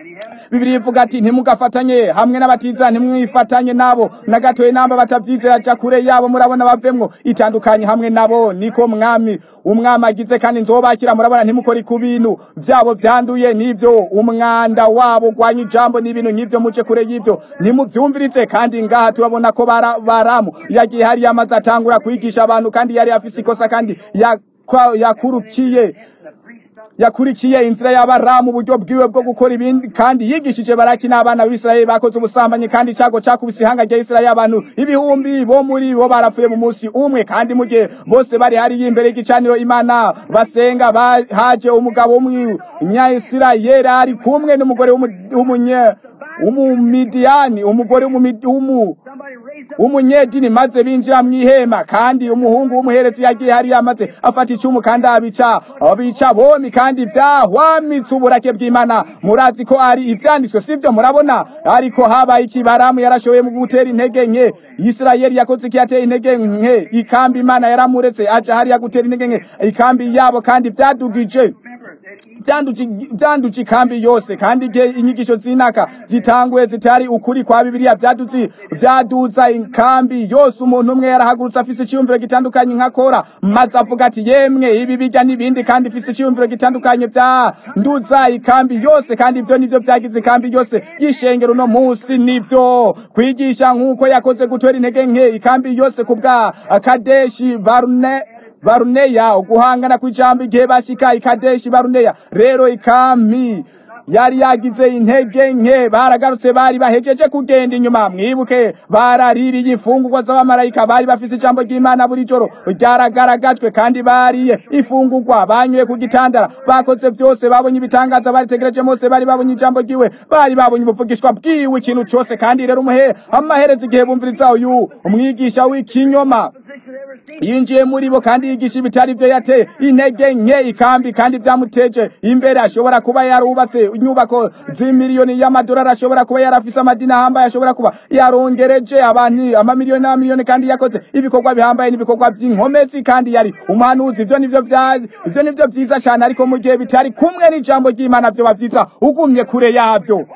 bibiri ivuga ati ntimugafatanye hamwe n'abatiza ntimwifatanye nabo na gatoye namba batabyizera aja kure yabo murabona bavemwo itandukanye hamwe nabo niko mwami umwami agize kandi nzobakira murabona ntimukore ku bintu vyabo vyanduye n'ivyo umwanda wabo gwanya ijambo n'ibintu nk'ivyo muje kure y'ivyo ntimuvyumvirize kandi ngaha turabona ko bara- baramu yagiye hari yamaze atangura kwigisha abantu kandi yari afise ikosa kandi yakwa- yakurukiye yakurikiye inzira y'abaramu uburyo bwiwe bwo gukora ibindi kandi yigishije baraki n'abana b'isirayeli bakoze ubusambanyi kandi icago cakubise ihanga rya isirayeli abantu ibihumbi bo muri bo barapfuye mu munsi umwe kandi mu gihe bose bari hariya imbere y'igicaniro imana basenga ba- haje umugabo w'umunyayisirayeli ari kumwe n'umugore w'umu- w'umunye w'umumidiyani umugore w'umumi- w'umu Somebody raised up umunyedini maze binjira mu ihema kandi umuhungu w'umuherezi yagiye hariya maze afata icumu kandi abica abica bomi kandi vyahwamitse uburake bw'imana murazi ko ari ivyanditswe sivyo murabona ariko habaye ikibaramu yarashoboye mu gutera intege nke isirayeli yakoze iki yateye intege nke ikambi imana yaramuretse aja hariya gutera intege nke ikambi yabo kandi vyadugije remember that each byanduci byanduci ikambi yose kandi igihe inyigisho z'inaka zitanguye zitari ukuri kwa bibiliya byaduzi byaduza ikambi yose umuntu umwe yarahagurutse afise icyiyumviro gitandukanye nka kora maze avuga ati yemwe ibi bijya n'ibindi kandi ifise icyiyumviro gitandukanye byanduza ikambi yose kandi ibyo nivyo vyagize ikambi yose y'ishengero uno munsi nivyo kwigisha nk'uko yakoze gutera intege nke ikambi yose ku bwa kadeshi barune baruneya uguhangana kw'ijambo igihe bashika ikadeshi baruneya rero ikami yari yagize intege nke baragarutse bari bahejeje kugenda inyuma mwibuke baraririye imfungurwa z'abamarayika bari bafise ijambo ry'imana buri joro ryaragaragajwe kandi bariye ifungurwa banyweye ku gitandara bakoze byose babonye ibitangaza baritegereje mose bari babonye ijambo ryiwe bari babonye ubuvugishwa bwiwe ikintu cose kandi rero umuhe amaherezo igihe bumviriza uyu umwigisha w'ikinyoma position ever seen. yinjiye muri bo kandi yigisha ibitari byo yateye intege nke ikambi kandi byamuteje imbere ashobora kuba yarubatse inyubako z'imiliyoni y'amadolari ashobora kuba yarafise amadini ahambaye ashobora kuba yarongereje abantu amamiliyoni n'amamiliyoni kandi yakoze ibikorwa bihambaye n'ibikorwa by'inkomezi kandi yari umuhanuzi ivyo nivyo vya ivyo nivyo vyiza cyane ariko mu gihe bitari kumwe n'ijambo ry'imana vyo bavyiza ugumye kure yavyo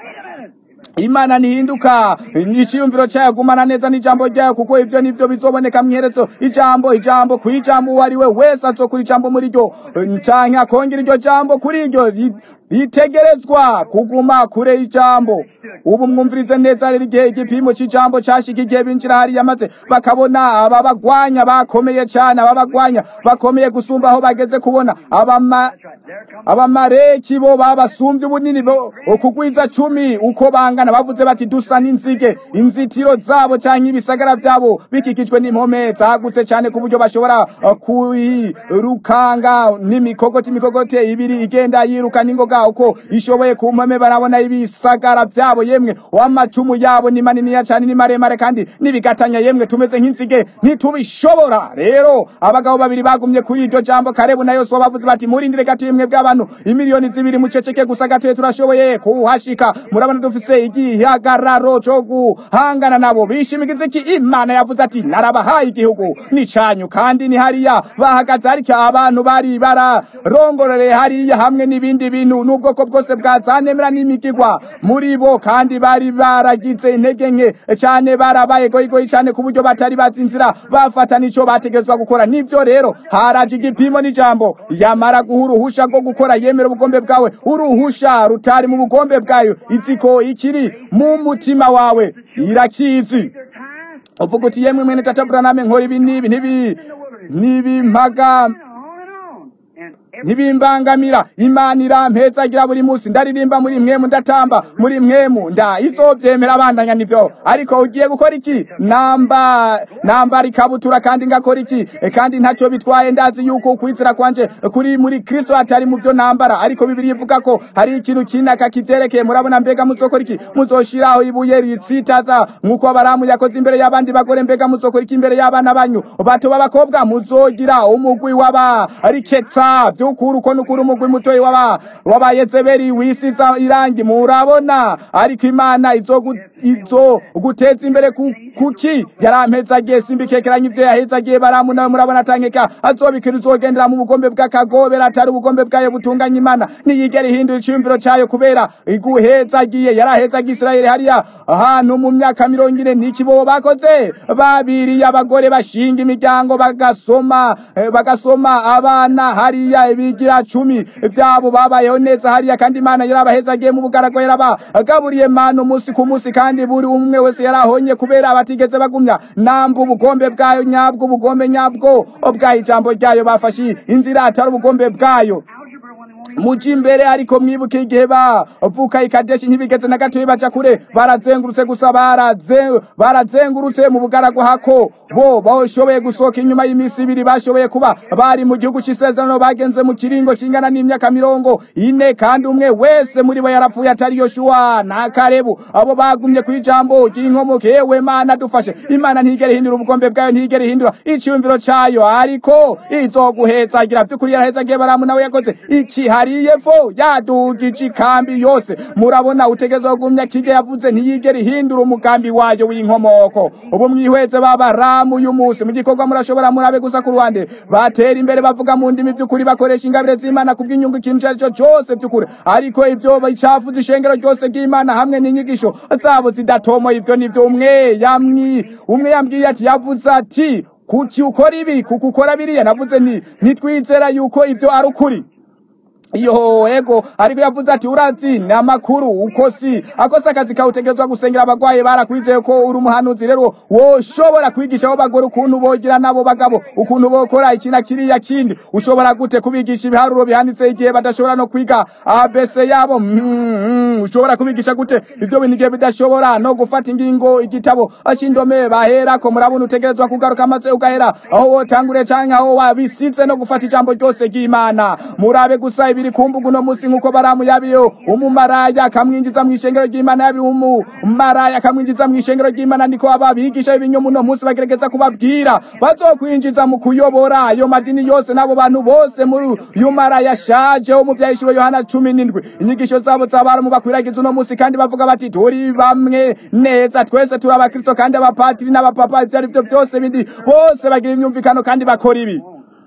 imana ntihinduka iciyumviro cyayo gumana neza n'ijambo ryayo kuko ivyo nivyo bizoboneka mwiherezo ijambo ijambo ku ijambo uwo ari we wese azokura ijambo muri ryo canke akongera iryo jambo kuri iryo ri- ritegerezwa kuguma kure y'ijambo ubu mwumvirize neza rero igihe igipimo c'ijambo cashika igihe binjira hariya maze bakabona ababagwanya bakomeye cane ababagwanya bakomeye gusumba aho bageze kubona abama That's right. There comes abamareki bo babasumbye ubunini bo kugwiza cumi uko bangana bavuze bati dusa n'inzige inzitiro zabo canke ibisagara vyabo bikikijwe n'impome zagutse cane ku buryo bashobora uh, kuyirukanga n'imikogoti imikogote ibiri igenda yiruka n'ingoga uko ishoboye ku mpome barabona ibisagara vyabo yemwe w'amacumu yabo ni maniniya cane ni maremare kandi n'ibigatanya yemwe tumeze nk'inzige ntitubishobora rero abagabo babiri bagumye kuri iryo jambo karebu na yosuwa bavuze bati murindire gato yemwe bw'abantu imiliyoni zibiri muceceke gusa gatoye turashoboye kuhashika murabona dufise igihagararo co guhangana nabo bishimikiza iki imana yavuze ati narabahaye igihugu ni canyu kandi ni hariya bahagaze ariko abantu bari bararongorereye hariya hamwe n'ibindi bintu n'ubwoko bwose bwazanemera n'imigigwa muri bo kandi bari baragize intege nke cane barabaye goyigoyi cane ku buryo batari bazi inzira bafata nico bategezwa gukora nivyo rero haraje igipimo n'ijambo yamara guha uruhusha rwo gukora yemera ubugombe bwawe uruhusha rutari mu bugombe bwayo iziko ikiri mu mutima wawe irakizi their time. uvuga uti yemwe mwene tata buraname nkora ibi n'ibi n'ibi n'ibimpaga On and on. And every ntibimbangamira imana irampezagira buri munsi ndaririmba muri mwemu ndatamba muri mwemu nda izovyemera abandanya nivyo ariko ugiye gukora iki namba nambara ikabutura kandi ngakora iki E, kandi ntacyo bitwaye ndazi yuko ukwizera kwanje kuri muri kristo atari mu vyo nambara ariko bibiri ivuga ko hari ikintu kinaka kivyerekeye murabona mbega muzokora iki muzoshiraho ibuye ritsitaza nk'uko abaramu yakoze imbere y'abandi bagore mbega muzokora iki imbere y'abana banyu bato b'abakobwa muzogira umugwi w'abariketsa nukuri uko nukuri umugwi mutoyi w'aba w'abayezebeli wisiza irangi murabona ariko imana izogu izo guteza imbere ku- kuki yarampezagiye simbikekeranya ivyo yahezagiye baramu nawe murabona atankeka azobikira uzogendera mu bugombe bw'akagobera atari ubugombe bwayo butunganya imana niyigera ihindura iciyumviro cayo kubera iguhezagiye yarahezagiye isirayeli hariya ahantu mu myaka mirongo ine niki bo bakoze babiriye abagore bashinga imiryango bagasoma eh, bagasoma abana hariya bigira cumi vyabo babayeho neza hariya kandi imana yarabahezagiye mu bugarago yarabagaburiye manu umunsi ku munsi kandi buri umwe wese yarahonye kubera batigeze bagumya namba ubugombe bwayo nyabwo ubugombe nyabwo bwayo ijambo ryayo bafashe inzira atari ubugombe bwayo algebra when they won't even muji imbere ariko mwibuke igihe bavuka ikadeshi ntibigeze na gatoya baja kure barazengurutse gusa baraze- barazengurutse mu bugaragu hako bo bashoboye gusohoka inyuma y'iminsi ibiri bashoboye kuba bari mu gihugu c'isezerano bagenze mu kiringo kingana n'imyaka mirongo ine kandi umwe wese muri bo yarapfuye atari yoshuwa na karebu abo bagumye ku ijambo ry'inkomoke yewe mana dufashe imana ntigere ihindura ubugombe bwayo ntigere ihindura iciyumviro cayo ariko izoguhezagira vy'ukuri yarahezagiye baramu nawe yakoze iki hariye vo yadugije ikambi yose murabona utegeza kugumya kige yavuze ntiyigere ihindura umugambi wayo w'inkomoko ubu mwihweze babaramu uyu munsi mu gikorwa murashobora murabe gusa ku ruhande batera imbere bavuga mu ndimi vy'ukuri bakoresha ingabire z'imana kubw'inyungu ikintu ico ari cyo cose vy'ukuri ariko ivyo bicafuza ishengero ryose ry'imana hamwe n'inyigisho zabo zidatomoye ivyo nivyo umwe yamwi umwe yambwiye ati yavuze ati kuki ukora ibi kuko ukora biriya navuze nti nitwizera yuko ivyo ari ukuri iyo ego ariko yavuze ati urazi ni amakuru uko si akoze akazi kawe utegerezwa gusengera abagwaye barakwizeye ko uri umuhanuzi rero woshobora kwigisha abo bagore ukuntu bogira n'abo bagabo ukuntu bokora iki na kiriya kindi ushobora gute kubigisha ibiharuro bihanditse igihe badashobora no kwiga abc yabo mm, mm, ushobora kubigisha gute ivyo bintu igihe bidashobora no gufata ingingo igitabo c'indome baherako murabona utegerezwa kugaruka maze ugahera aho wotangure canke aho wabisize no gufata ijambo ryose ry'imana murabe gusa ibiri kumbuga uno musi nk'uko baramu yabiyo umumaraya akamwinjiza mu ishengero ry'imana yabi umumaraya akamwinjiza mu ishengero ry'imana niko ababigisha b'ibinyoma uno musi bagerageza kubabwira bazokwinjiza mu kuyobora ayo madini yose n'abo bantu bose muri uyu maraya ashaje wo mu vyahishuro yohana cumi n'indwi inyigisho zabo z'abaramu bakwiragiza uno musi kandi bavuga bati turi bamwe neza twese turi abakristo kandi abapatiri n'abapapa ivyo ari vyo vyose bindi bose bagira imyumvikano kandi bakora ibi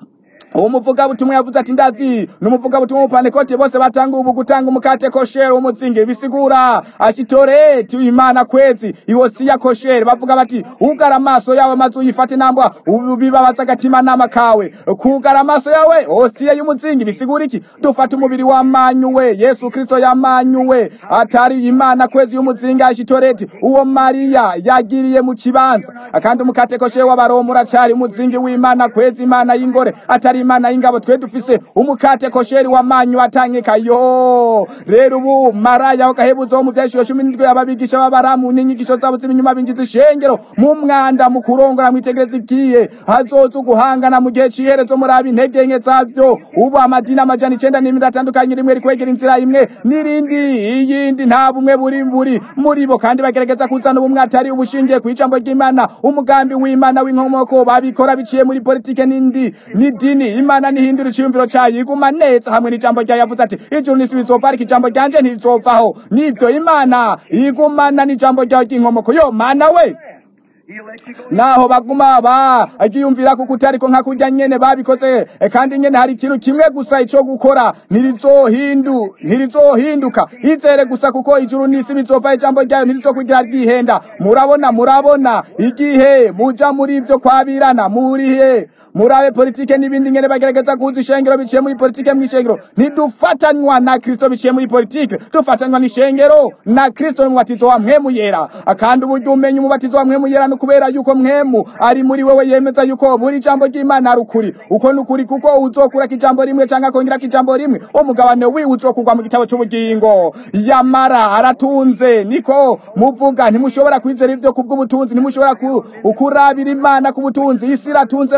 uwo muvugabutumwa yavuze ati ndazi ni umuvugabutumwa w'umupantekote bose batanga ubu gutanga umukate koshere w'umuzingi bisigura ashitoreti imana kwezi iwosiya koshere bavuga bati ugara amaso yawe maze uyifate nambwa ubu bibabaza agatima nama kawe kugara amaso yawe osiya y'umuzingi bisigura iki dufata umubiri wamanyuwe yesu kristo yamanyuwe atari imana kwezi y'umuzingi ashitoreti uwo mariya yagiriye mu kibanza kandi umukate koshere w'abaroma uracari umuzingi w'imana kwezi imana y'ingore atari imana y'ingabo twe dufise umukate kosheri wamanyu atangika yo rero ubu maraya wakahebuzo wo mu vyashiro cumi n'indwi ababigisha b'abaramu n'inyigisho zabo z'ibinyuma binjiza ishengero mu mwanda mu kurongora mwitegereza igiye hazoza uguhangana mu gihe c'iherezo muraba intege nke zavyo ubu amadini amajana icenda n'ibindi atandukanye rimwe rikwegera inzira imwe n'irindi iyindi nta bumwe buri buri muri bo kandi bagerageza kuzana ubumwe atari ubushingiye ku ijambo ry'imana umugambi w'imana w'inkomoko babikora biciye muri politike n'indi n'idini imana nihindura iciyumviro cayo iguma neza hamwe n'ijambo ryayo yavuze ati ijuru n'isi bizova ariko ijambo ryanje ntirizovaho nivyo imana igumana n'ijambo ryayo ry'inkomoko yo mana we He'll let you go. naho baguma bagiyumvira kuko utariko nka kurya nyene babikoze e, kandi nyene hari ikintu kimwe gusa ico gukora ntirizohindu ntirizohinduka izere gusa kuko ijuru n'isi bizova ijambo ryayo ntirizokugira ryihenda murabona murabona igihe muja muri ivyo kwabirana murihe murabe politike n'ibindi ngene bagerageza kuza ishengero biciye muri politike mw'ishengero ntidufatanywa na kristo biciye muri politike dufatanywa n'ishengero na kristo n'umubatizo wa mpwemu yera kandi uburyo umenya umubatizo wa mpwemu yera ni ukubera yuko mpwemu ari muri wewe yemeza yuko buri jambo ry'imana ari ukuri uko ni ukuri kuko uzokurako ijambo rimwe canke akongerako ijambo rimwe umugabane wiwe uzokugwa mu gitabo c'ubugingo yamara aratunze niko muvuga ntimushobora kwizera ivyo kubw'ubutunzi ntimushobora ku- kurabira imana ku butunzi isi iratunze baramusi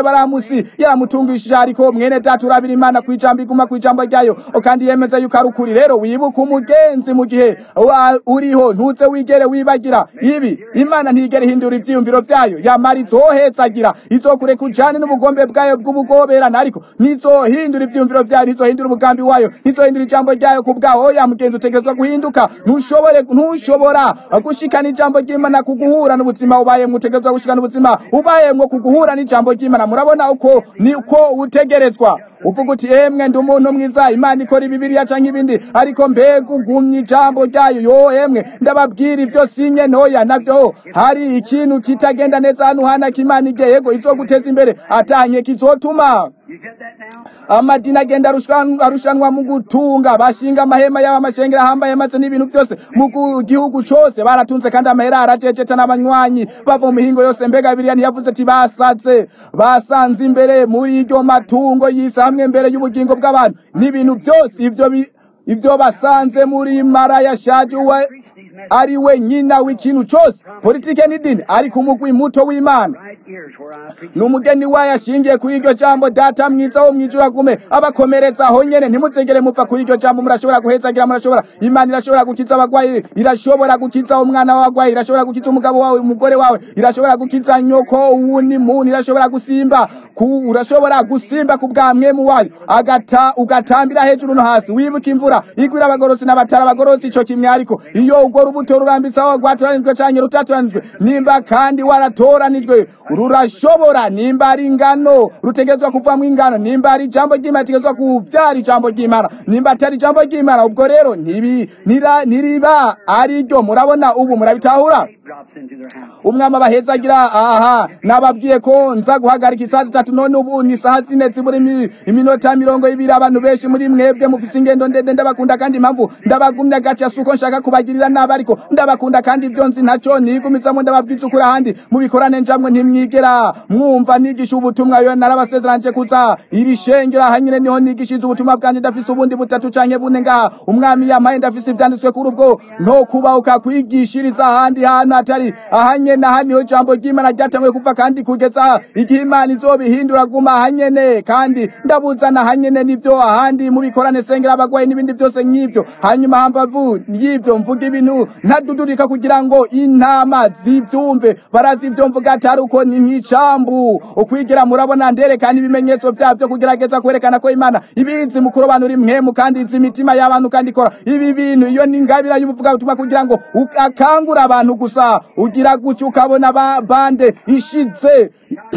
munsi yaramutungishije ariko mwene data urabira imana ku ijambo iguma ku ijambo ryayo kandi yemeza yuko ari ukuri rero wibuka umugenzi mu gihe wa- uriho ntuze wigere wibagira ibi imana ntigere ihindura ivyiyumviro vyayo yamara izohetsagira izokureka ujane n'ubugombe bwayo bw'ubugoberana ariko ntizohindura ivyiyumviro vyayo ntizohindura umugambi wayo ntizohindura ijambo ryayo ku bwaho oya mugenzi utegerezwa guhinduka ntushobore ntushobora gushikana ijambo ry'imana ku guhura n'ubuzima ubayemwo utegerezwa gushikana ubuzima ubayemwo ku guhura n'ijambo ry'imana murabona uko ni uko utegerezwa uvuga uti emwe ndi umuntu mwiza imana ikora ibibiriya canke ibindi ariko mbega ugumye ijambo ryayo yo emwe ndababwira ivyo sinye ntoya navyo hari ikintu kitagenda neza hano hanaka imana igiye yego izoguteza imbere atanye kizotuma You get that now? amadini agenda arushwan- arushanwa mu gutunga bashinga amahema yabo amashengero ahambaye maze n'ibintu byose mu gu- gihugu cose baratunze kandi amahera araceceta n'abanywanyi bava mu mihingo yose mbega biriya ntiyavuze ati basaze basanze imbere muri iryo matungo y'isi hamwe mbere y'ubugingo bw'abantu n'ibintu byose ivyo bi- ivyo basanze muri mara yashaje uwe ari we nyina w'ikintu cose politike n'idini ariko umugwi muto w'imana Right ears where I preach. ni umugeni wayo ashingiye kuri iryo jambo data mwiza wo mwijura gume abakomeretsa aho nyene ntimuzegere mupfa kuri iryo jambo murashobora guhezagira murashobora imana irashobora gukiza abagwayi irashobora gukiza umwana w'abagwayi irashobora gukiza umugabo wawe umugore wawe irashobora gukiza nyoko uwundi muntu irashobora gusimba ku urashobora gusimba ku bwa mwemu wayo agata ugatambira hejuru no hasi wibuka imvura igwira abagorotsi n'abatari abagorotsi ico kimwe ariko iyo urwo rubuto rurambitse aho rwatoranijwe canke rutatoranijwe nimba kandi waratoranijwe rurashobora nimba ari ingano rutegerezwa kuvamwo ingano nimba ari ijambo ry'imana ritegerezwa kuvyara ijambo ry'imana nimba atari ijambo ry'imana ubwo rero ntibi nira- ntiriba ari ryo murabona ubu murabitahura Drops into their house. umwami abahezagira aha nababwiye ko nza guhagarika isaha zitatu none ubu ni isaha zine zibura imi- iminota mirongo ibiri abantu benshi muri mwebwe mufise ingendo ndende ndabakunda kandi impamvu ndabagumya gaca suko nshaka kubagirira nabi ariko ndabakunda kandi ibyo nzi ntaco nigumizamwo ndababwiza ukuri ahandi mubikorane njamwe ntimwigera mwumva nigisha ubutumwa yo narabasezeranje kuza iri shengero aha nyene niho nigishiriza ubutumwa bwanje ndafise ubundi butatu canke bune ngaha umwami yampaye ndafise ivyanditswe kuri ubwo no kubahuka kwigishiriza ahandi hantu hatari ahanyene aha niho ijambo ry'imana ryatanguye kuva kandi kugeza igihe imana izobihindura guma ahanyene kandi ndabuzana ahanyene nivyo ahandi mubikorane sengera abagwayi n'ibindi byose nk'ivyo hanyuma hambavu y'ivyo mvuga ibintu ntadudurika kugira ngo intama zivyumve barazi ivyo mvuga atari uko ni nk'icambu ukwigira murabona nderekana ibimenyetso vyavyo kugerageza kwerekana ko imana ibizi mu kurobanura imwemu kandi izi imitima y'abantu kandi ikora ibi bintu iyo ni ingabira y'ubuvuga butumwa kugira ngo u- akangure abantu gusa ugira gutyo ukabona ba- bande ishitse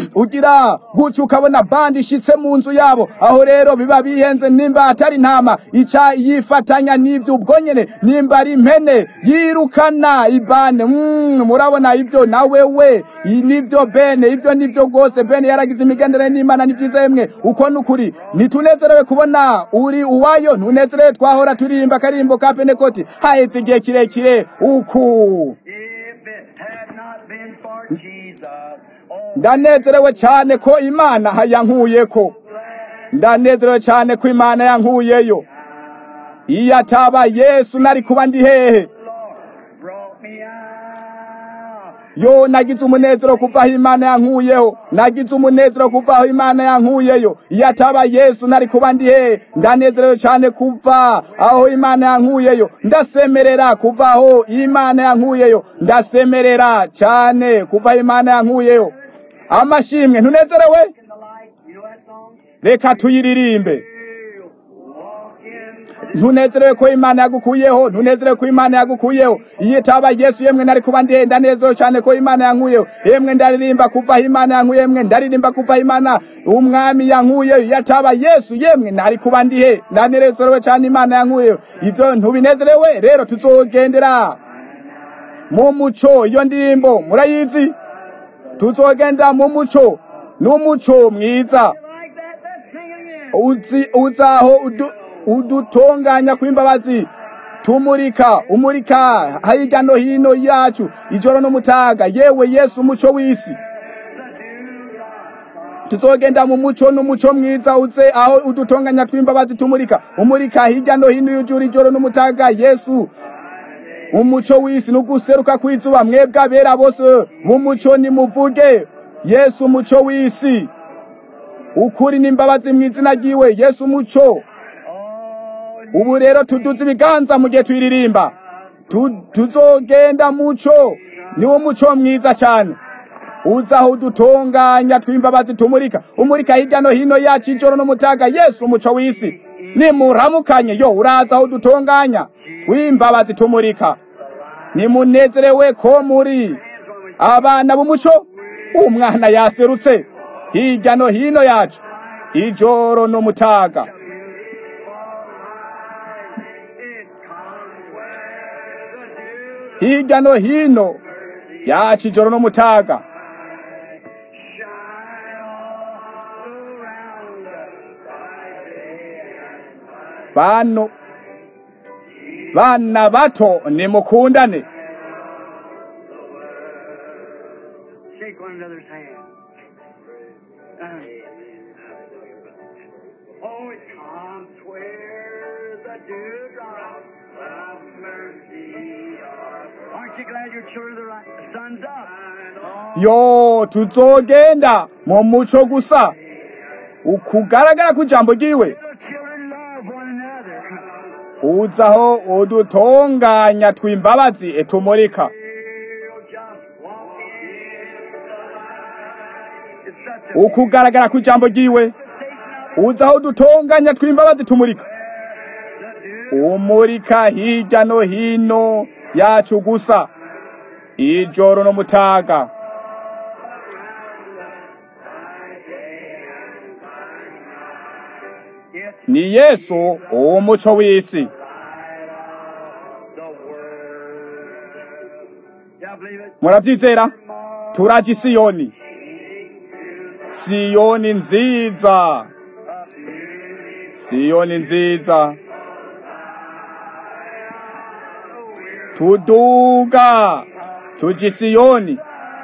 ugira gutyo ukabona bande ishitse mu nzu yabo aho rero biba bihenze nimba atari intama ica yifatanya n'ivyo ubwo nyene nimba ari impene yirukana ibane mm, murabona ivyo nawe we i- nivyo bene ivyo nivyo rwose bene yaragize imigendere n'imana ni vyiza yemwe uko nukuri ntitunezerewe kubona uri uwayo ntunezerewe twahora turirimba akarimbo ka penekoti haheze igihe kirekire uku If it had not been for Jesus, oh, ndanezerewe cyane ko imana yankuyeko ndanezerewe cyane ko imana yankuyeyo iyo ataba yesu nari kuba ndi hehe Lord brought me out. yo nagize umunezero kuva aho imana yankuyeho nagize umunezero kuva aho imana yankuyeyo iyo ataba yesu nari kuba ndi hehe ndanezerewe cyane kuva aho imana yankuyeyo ndasemerera kuva aho imana yankuyeyo ndasemerera cyane kuva aho imana yankuyeyo amashimwe ntunezerewe In the light, you know that song? reka tuyiririmbe Walk in ntunezerewe ko imana yagukuyeho ntunezerewe ko imana yagukuyeho iyo itaba yesu yemwe nari kuba ndi ndanezerewe cyane ko imana yankuyeho yemwe ndaririmba kuva aho imana yankuye yemwe ndaririmba kuva aho imana umwami yankuyeho iyo ataba yesu yemwe nari kuba ndi he ndanezerewe cyane imana yankuyeho ibyo ntubinezerewe rero tuzogendera mu muco iyo ndirimbo murayizi tuzogenda mu muco n'umuco mwiza like that, let's sing it again. uzi uzaho udu- udutunganya kw'imbabazi tumurika umurika hirya no hino yacu ijoro n'umutaga yewe yesu umuco w'isi tuzogenda mu muco n'umuco mwiza uze aho udutunganya tw'imbabazi tumurika umurika hirya no hino y'ijuru ijoro n'umutaga yesu umuco w'isi n'uguseruka kw'izuba mwebwe abera bose b'umuco nimuvuge yesu umuco w'isi ukuri n'imbabazi mu izina ryiwe yesu umuco Oh, ubu rero tuduze ibiganza mu gihe tuyiririmba Tu- tuzogenda muco niwo muco mwiza cyane uza aho udutunganya tw'imbabazi tumurika umurika hirya no hino yacu ijoro n'umutaga yesu umuco w'isi nimuramukanye yo uraza aho udutunganya tw'imbabazi tumurika nimunezerewe ko muri abana b'umuco umwana yaserutse hirya no hino yacu ijoro n'umutaga hirya no hino yacu ijoro n'umutaga bano bana bato nimukundane Shake one another's hand. Uh, oh, it comes where the dewdrops of mercy are. Aren't you glad your children of the right? The sun's up. Oh, yo tuzogenda mu muco gusa ukugaragara kw'ijambo ryiwe little children love one another. uzaho udutunganya tw'imbabazi etumurika We'll just walk in the light. It's such a ukugaragara kw'ijambo ryiwe station of uzaho udutunganya tw'imbabazi tumurika the dew. umurika hirya no hino yacu gusa ijoro n'umutaga It's ni yesu umuco w'isi the word. Yeah, I believe it. murabyizera turaje isiyoni siyoni nziza siyoni nziza tuduga tuja isiyoni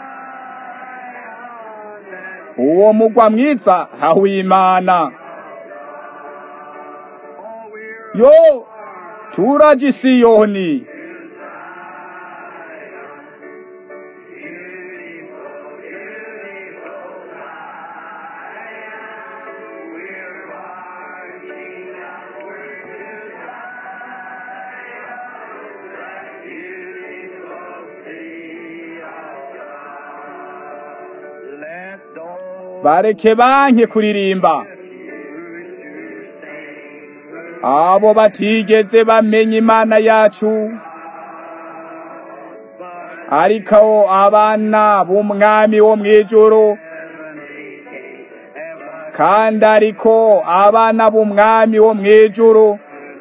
uwo mugwa mwiza hawimana Oh, we're yo turaje isiyoni let those bareke banke kuririmba abo batigeze bamenya imana yacu ariko abana b'umwami wo mw'ijuru kandi ariko abana b'umwami wo mw'ijuru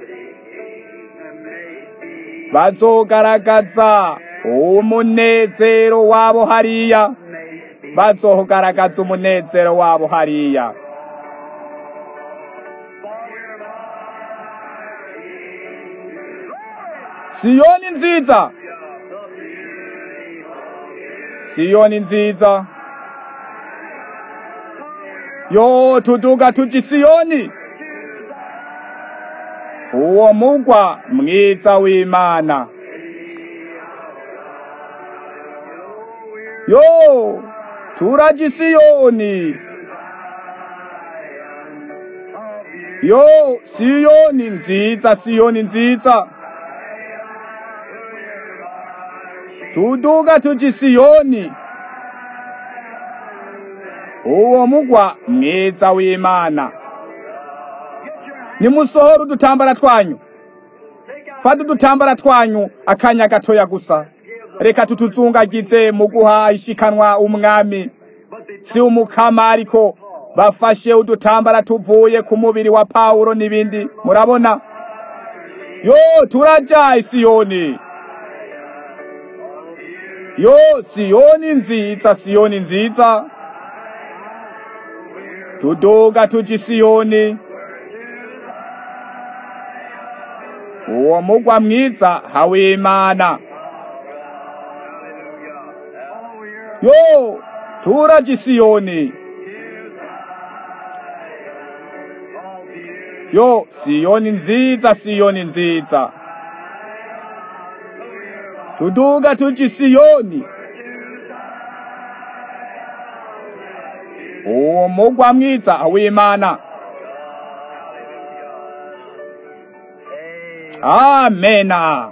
bazogaragaza umunezero wabo hariya bazogaragaza umunezero wabo hariya siyoni nziza siyoni nziza yo tuduga tuja isiyoni uwo mugwa mwiza w'imana yo turaja isiyoni yo siyoni nziza siyoni nziza tuduga tuja isiyoni uwo mugwa mwiza w'imana nimusohora udutambara twanyu fata udutambara twanyu akanya gatoya gusa reka tutuzungagize mu guha ishikanwa umwami si umukama ariko bafashe udutambara tuvuye ku mubiri wa pawulo n'ibindi murabona yo turaja isiyoni yo siyoni nziza siyoni nziza tuduga tuja isiyoni uwo mugwa mwiza hawimana yo turaja isiyoni yo siyoni nziza siyoni nziza tuduga tuja isiyoni umugwa mwiza w'imana amena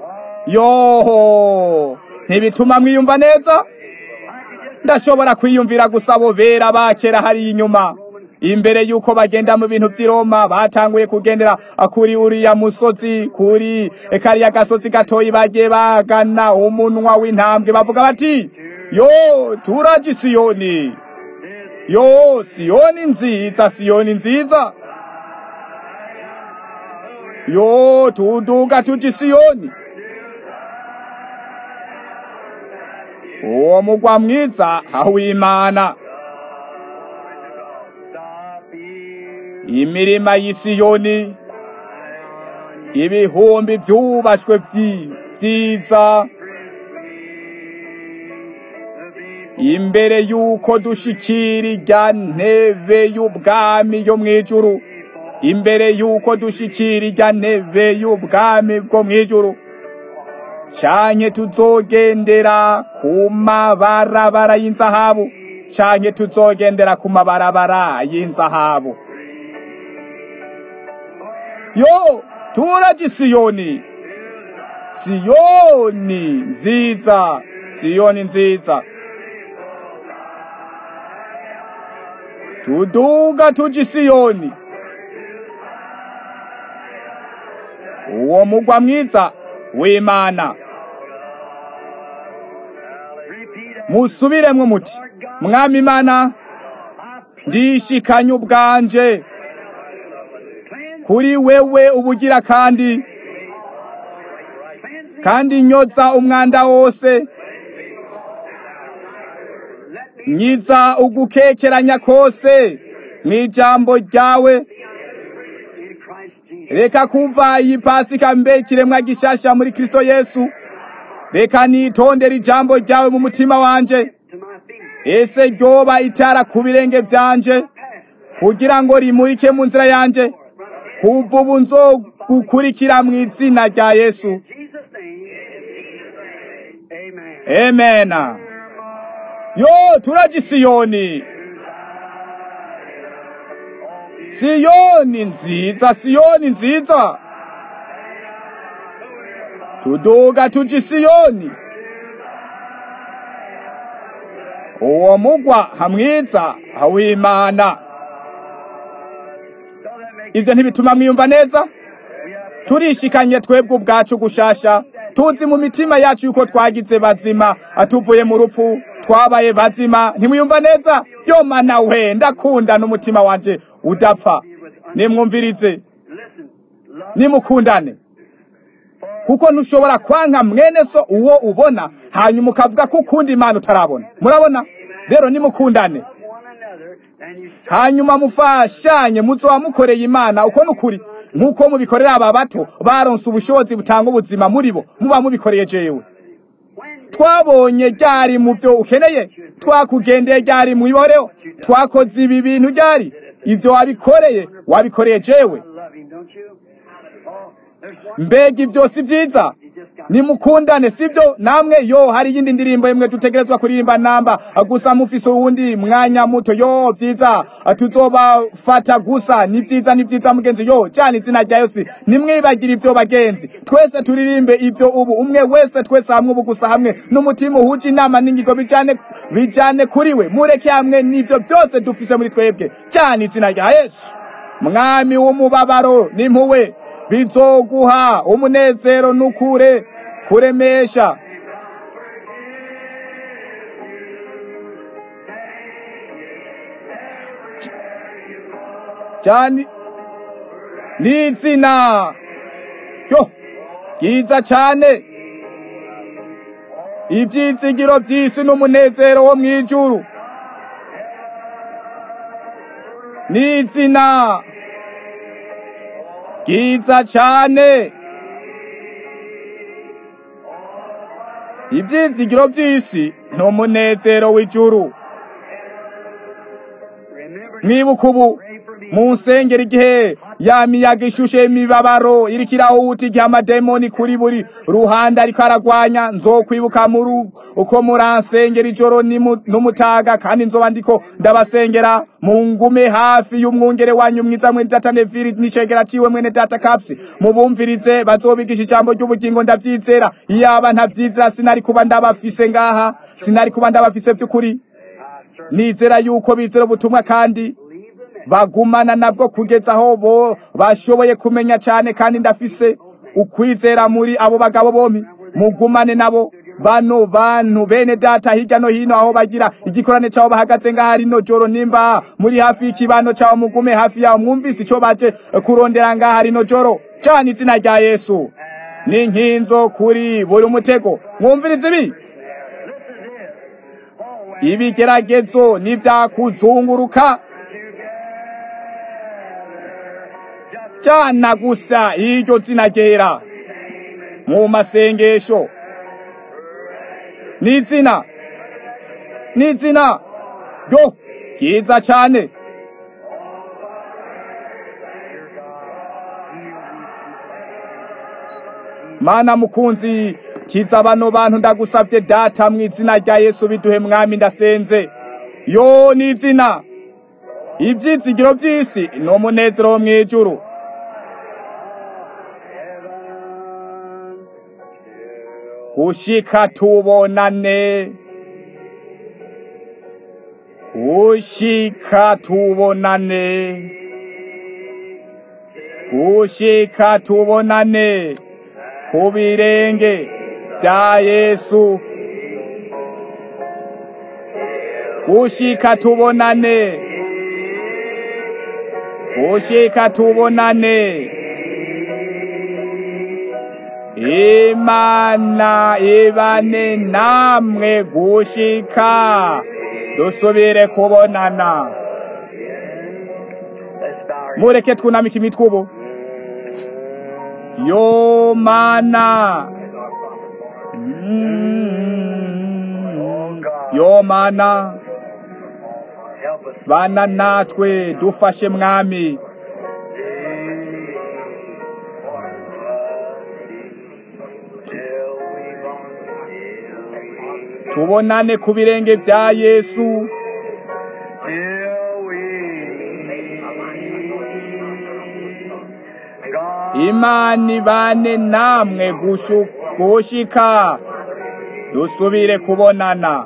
yoho ntibituma mwiyumva neza ndashobora kwiyumvira gusa abo bera bakera hariya inyuma imbere y'uko bagenda mu bintu by'i Roma batanguye kugendera kuri uriya musozi kuri kariya gasozi gatoyi bagiye bagana umunwa w'intambwe bavuga bati yo turaje siyoni yo siyoni nziza siyoni nziza yo tuduga tuji siyoni uwo mugwa mwiza w'imana imirima y'isiyoni ibihumbi byubashwe byiza imbere y'uko dushikira irya ntebe y'ubwami yo mu ijuru imbere y'uko dushikira irya ntebe y'ubwami bwo mu ijuru canke tuzogendera ku mabarabara y'inzahabu canke tuzogendera ku mabarabara y'inzahabu yo turaje siyoni siyoni nziza siyoni nziza tuduga tuji siyoni uwo mugwa mwiza w'imana musubiremwo muti mwami imana ndishikanye ubwanje kuri wewe ubugira kandi kandi nyoza umwanda wose nyiza ugukekeranya kose mw'ijambo ryawe reka kumva iyi pasika mbe ikiremwa gishasha muri kristo yesu reka nitondera ijambo ryawe mu mutima wanje ese ryoba itara ku birenge byanje kugira ngo rimurike mu nzira yanje kuva ubu nzogukurikira mu izina rya yesu amena yo turaje siyoni siyoni nziza siyoni nziza tuduga tuji siyoni uwo mugwa hamwiza hawimana ivyo ntibituma mwiyumva neza turishikanye twebwe ubwacu gushasha tuzi mu mitima yacu yuko twagize bazima atuvuye mu rupfu twabaye bazima ntimwiyumva neza yo mana we ndakunda n'umutima wanje udapfa nimwumvirize nimukundane kuko ntushobora kwanka mwene so uwo ubona hanyuma ukavuga ko ukunda imana utarabona murabona rero nimukundane hanyuma mufashanye muzoba mukoreye imana uko nukuri nk'uko mubikorera aba bato baronse ubushobozi butanga ubuzima muri bo muba mubikoreye jewe twabonye ryari mu byo ukeneye twakugendeye ryari mu iboreho twakoze ibi bintu ryari ivyo wabikoreye wabikoreye jewe mbega ibyo si byiza nimukundane sibyo namwe yo hari iyindi ndirimbo imwe dutegerezwa kuririmba namba gusa mufise uwundi mwanya muto yo byiza tuzobafata gusa ni byiza ni byiza mugenzi yo cyane izina rya yose nimwibagira ibyo bagenzi twese turirimbe ibyo ubu umwe wese twese hamwe ubu gusa hamwe n'umutima uhuje inama n'ingingo bijane bijane kuri we mureke hamwe n'ibyo byose dufise muri twebwe cyane izina rya yesu mwami w'umubabaro n'impuwe bizoguha umunezero n'ukure kuremesha cyane n'izina yo byiza cyane ibyizigiro by'isi n'umunezero wo mu ijuru n'izina byiza cyane ibyizigiro by'isi ni umunezero w'ijuru mwibuka ubu mu nsengero igihe ya miyaga ishushe y'imibabaro iriko irahuta igihe amademoni kuri buri ruhande ariko aragwanya nzokwibuka muri uko muransengera ijoro nimu- n'umutaga kandi nzoba ndiko ndabasengera mu ngume hafi y'umwungere wanyu mwiza mwene data neviri n'icegera ciwe mwene data kapsi mubumvirize bazobigisha ijambo ry'ubugingo ndavyizera iyaba ntavyizera sinari kuba ndabafise ngaha sinari kuba ndabafise vy'ukuri nizera yuko bizera ubutumwa kandi bagumana nabwo kugeza aho bo bashoboye kumenya cyane kandi ndafise ukwizera muri abo bagabo bompi mugumane nabo bano bantu bene data hirya no hino aho bagira igikorane cyaho bahagaze ngaho rino joro nimba muri hafi y'ikibano cyaho mugume hafi yaho mwumvise icyo baje kurondera ngaho rino joro cyane izina rya yesu ni nkinzo kuri buri mutego mwumvirize ibi ibigeragezo n'ibyakuzunguruka cyana gusa iryo zina ryera mu masengesho n'izina n'izina ryo ryiza cyane mana mukunzi kiza bano bantu ndagusabye data mu izina rya yesu biduhe mwami ndasenze yo n'izina ibyizigiro by'isi ni umunezero wo mu ijuru gushika tubonane gushika tubonane gushika tubonane ku birenge bya yesu gushika tubonane gushika tubonane imana ibane namwe gushika dusubire kubonana mureke twunamike imitwe ubu yo mana Mm, yo mana bana natwe dufashe mwami tubonane ku birenge bya yesu imana ibane namwe gushu- gushika dusubire kubonana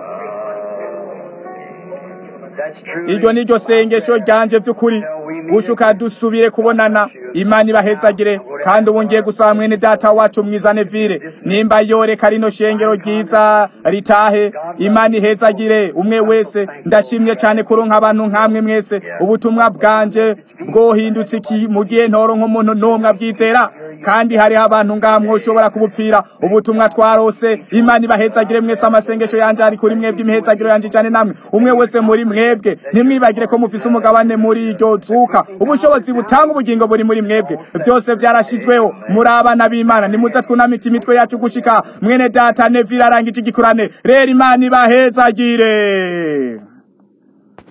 iryo ni ryo sengesho ryanje by'ukuri gushuka dusubire kubonana imana ibahezagire kandi ubu ngiye gusaba mwene data wacu mwiza nevire nimba yoreka rino shengero ryiza ritahe imana ihezagire umwe wese ndashimye cyane kuronka abantu nkamwe mwese ubutumwa bwanje bwohindutse iki mu gihe ntoro nk'umuntu n'umwe abwizera kandi hariho abantu ngaha mwoshobora kubupfira ubutumwa twarose imana ibahezagire mwese amasengesho yanje ari kuri mwebwe imihezagiro yanje cyane namwe umwe wese muri mwebwe ntimwibagire ko mufise umugabane muri iryo zuka ubushobozi butanga ubugingo buri muri mwebwe byose byarashizweho muri abana b'imana nimuze twunamike imitwe yacu gushika mwene data nevira arangije igikurane rero imana ibahezagire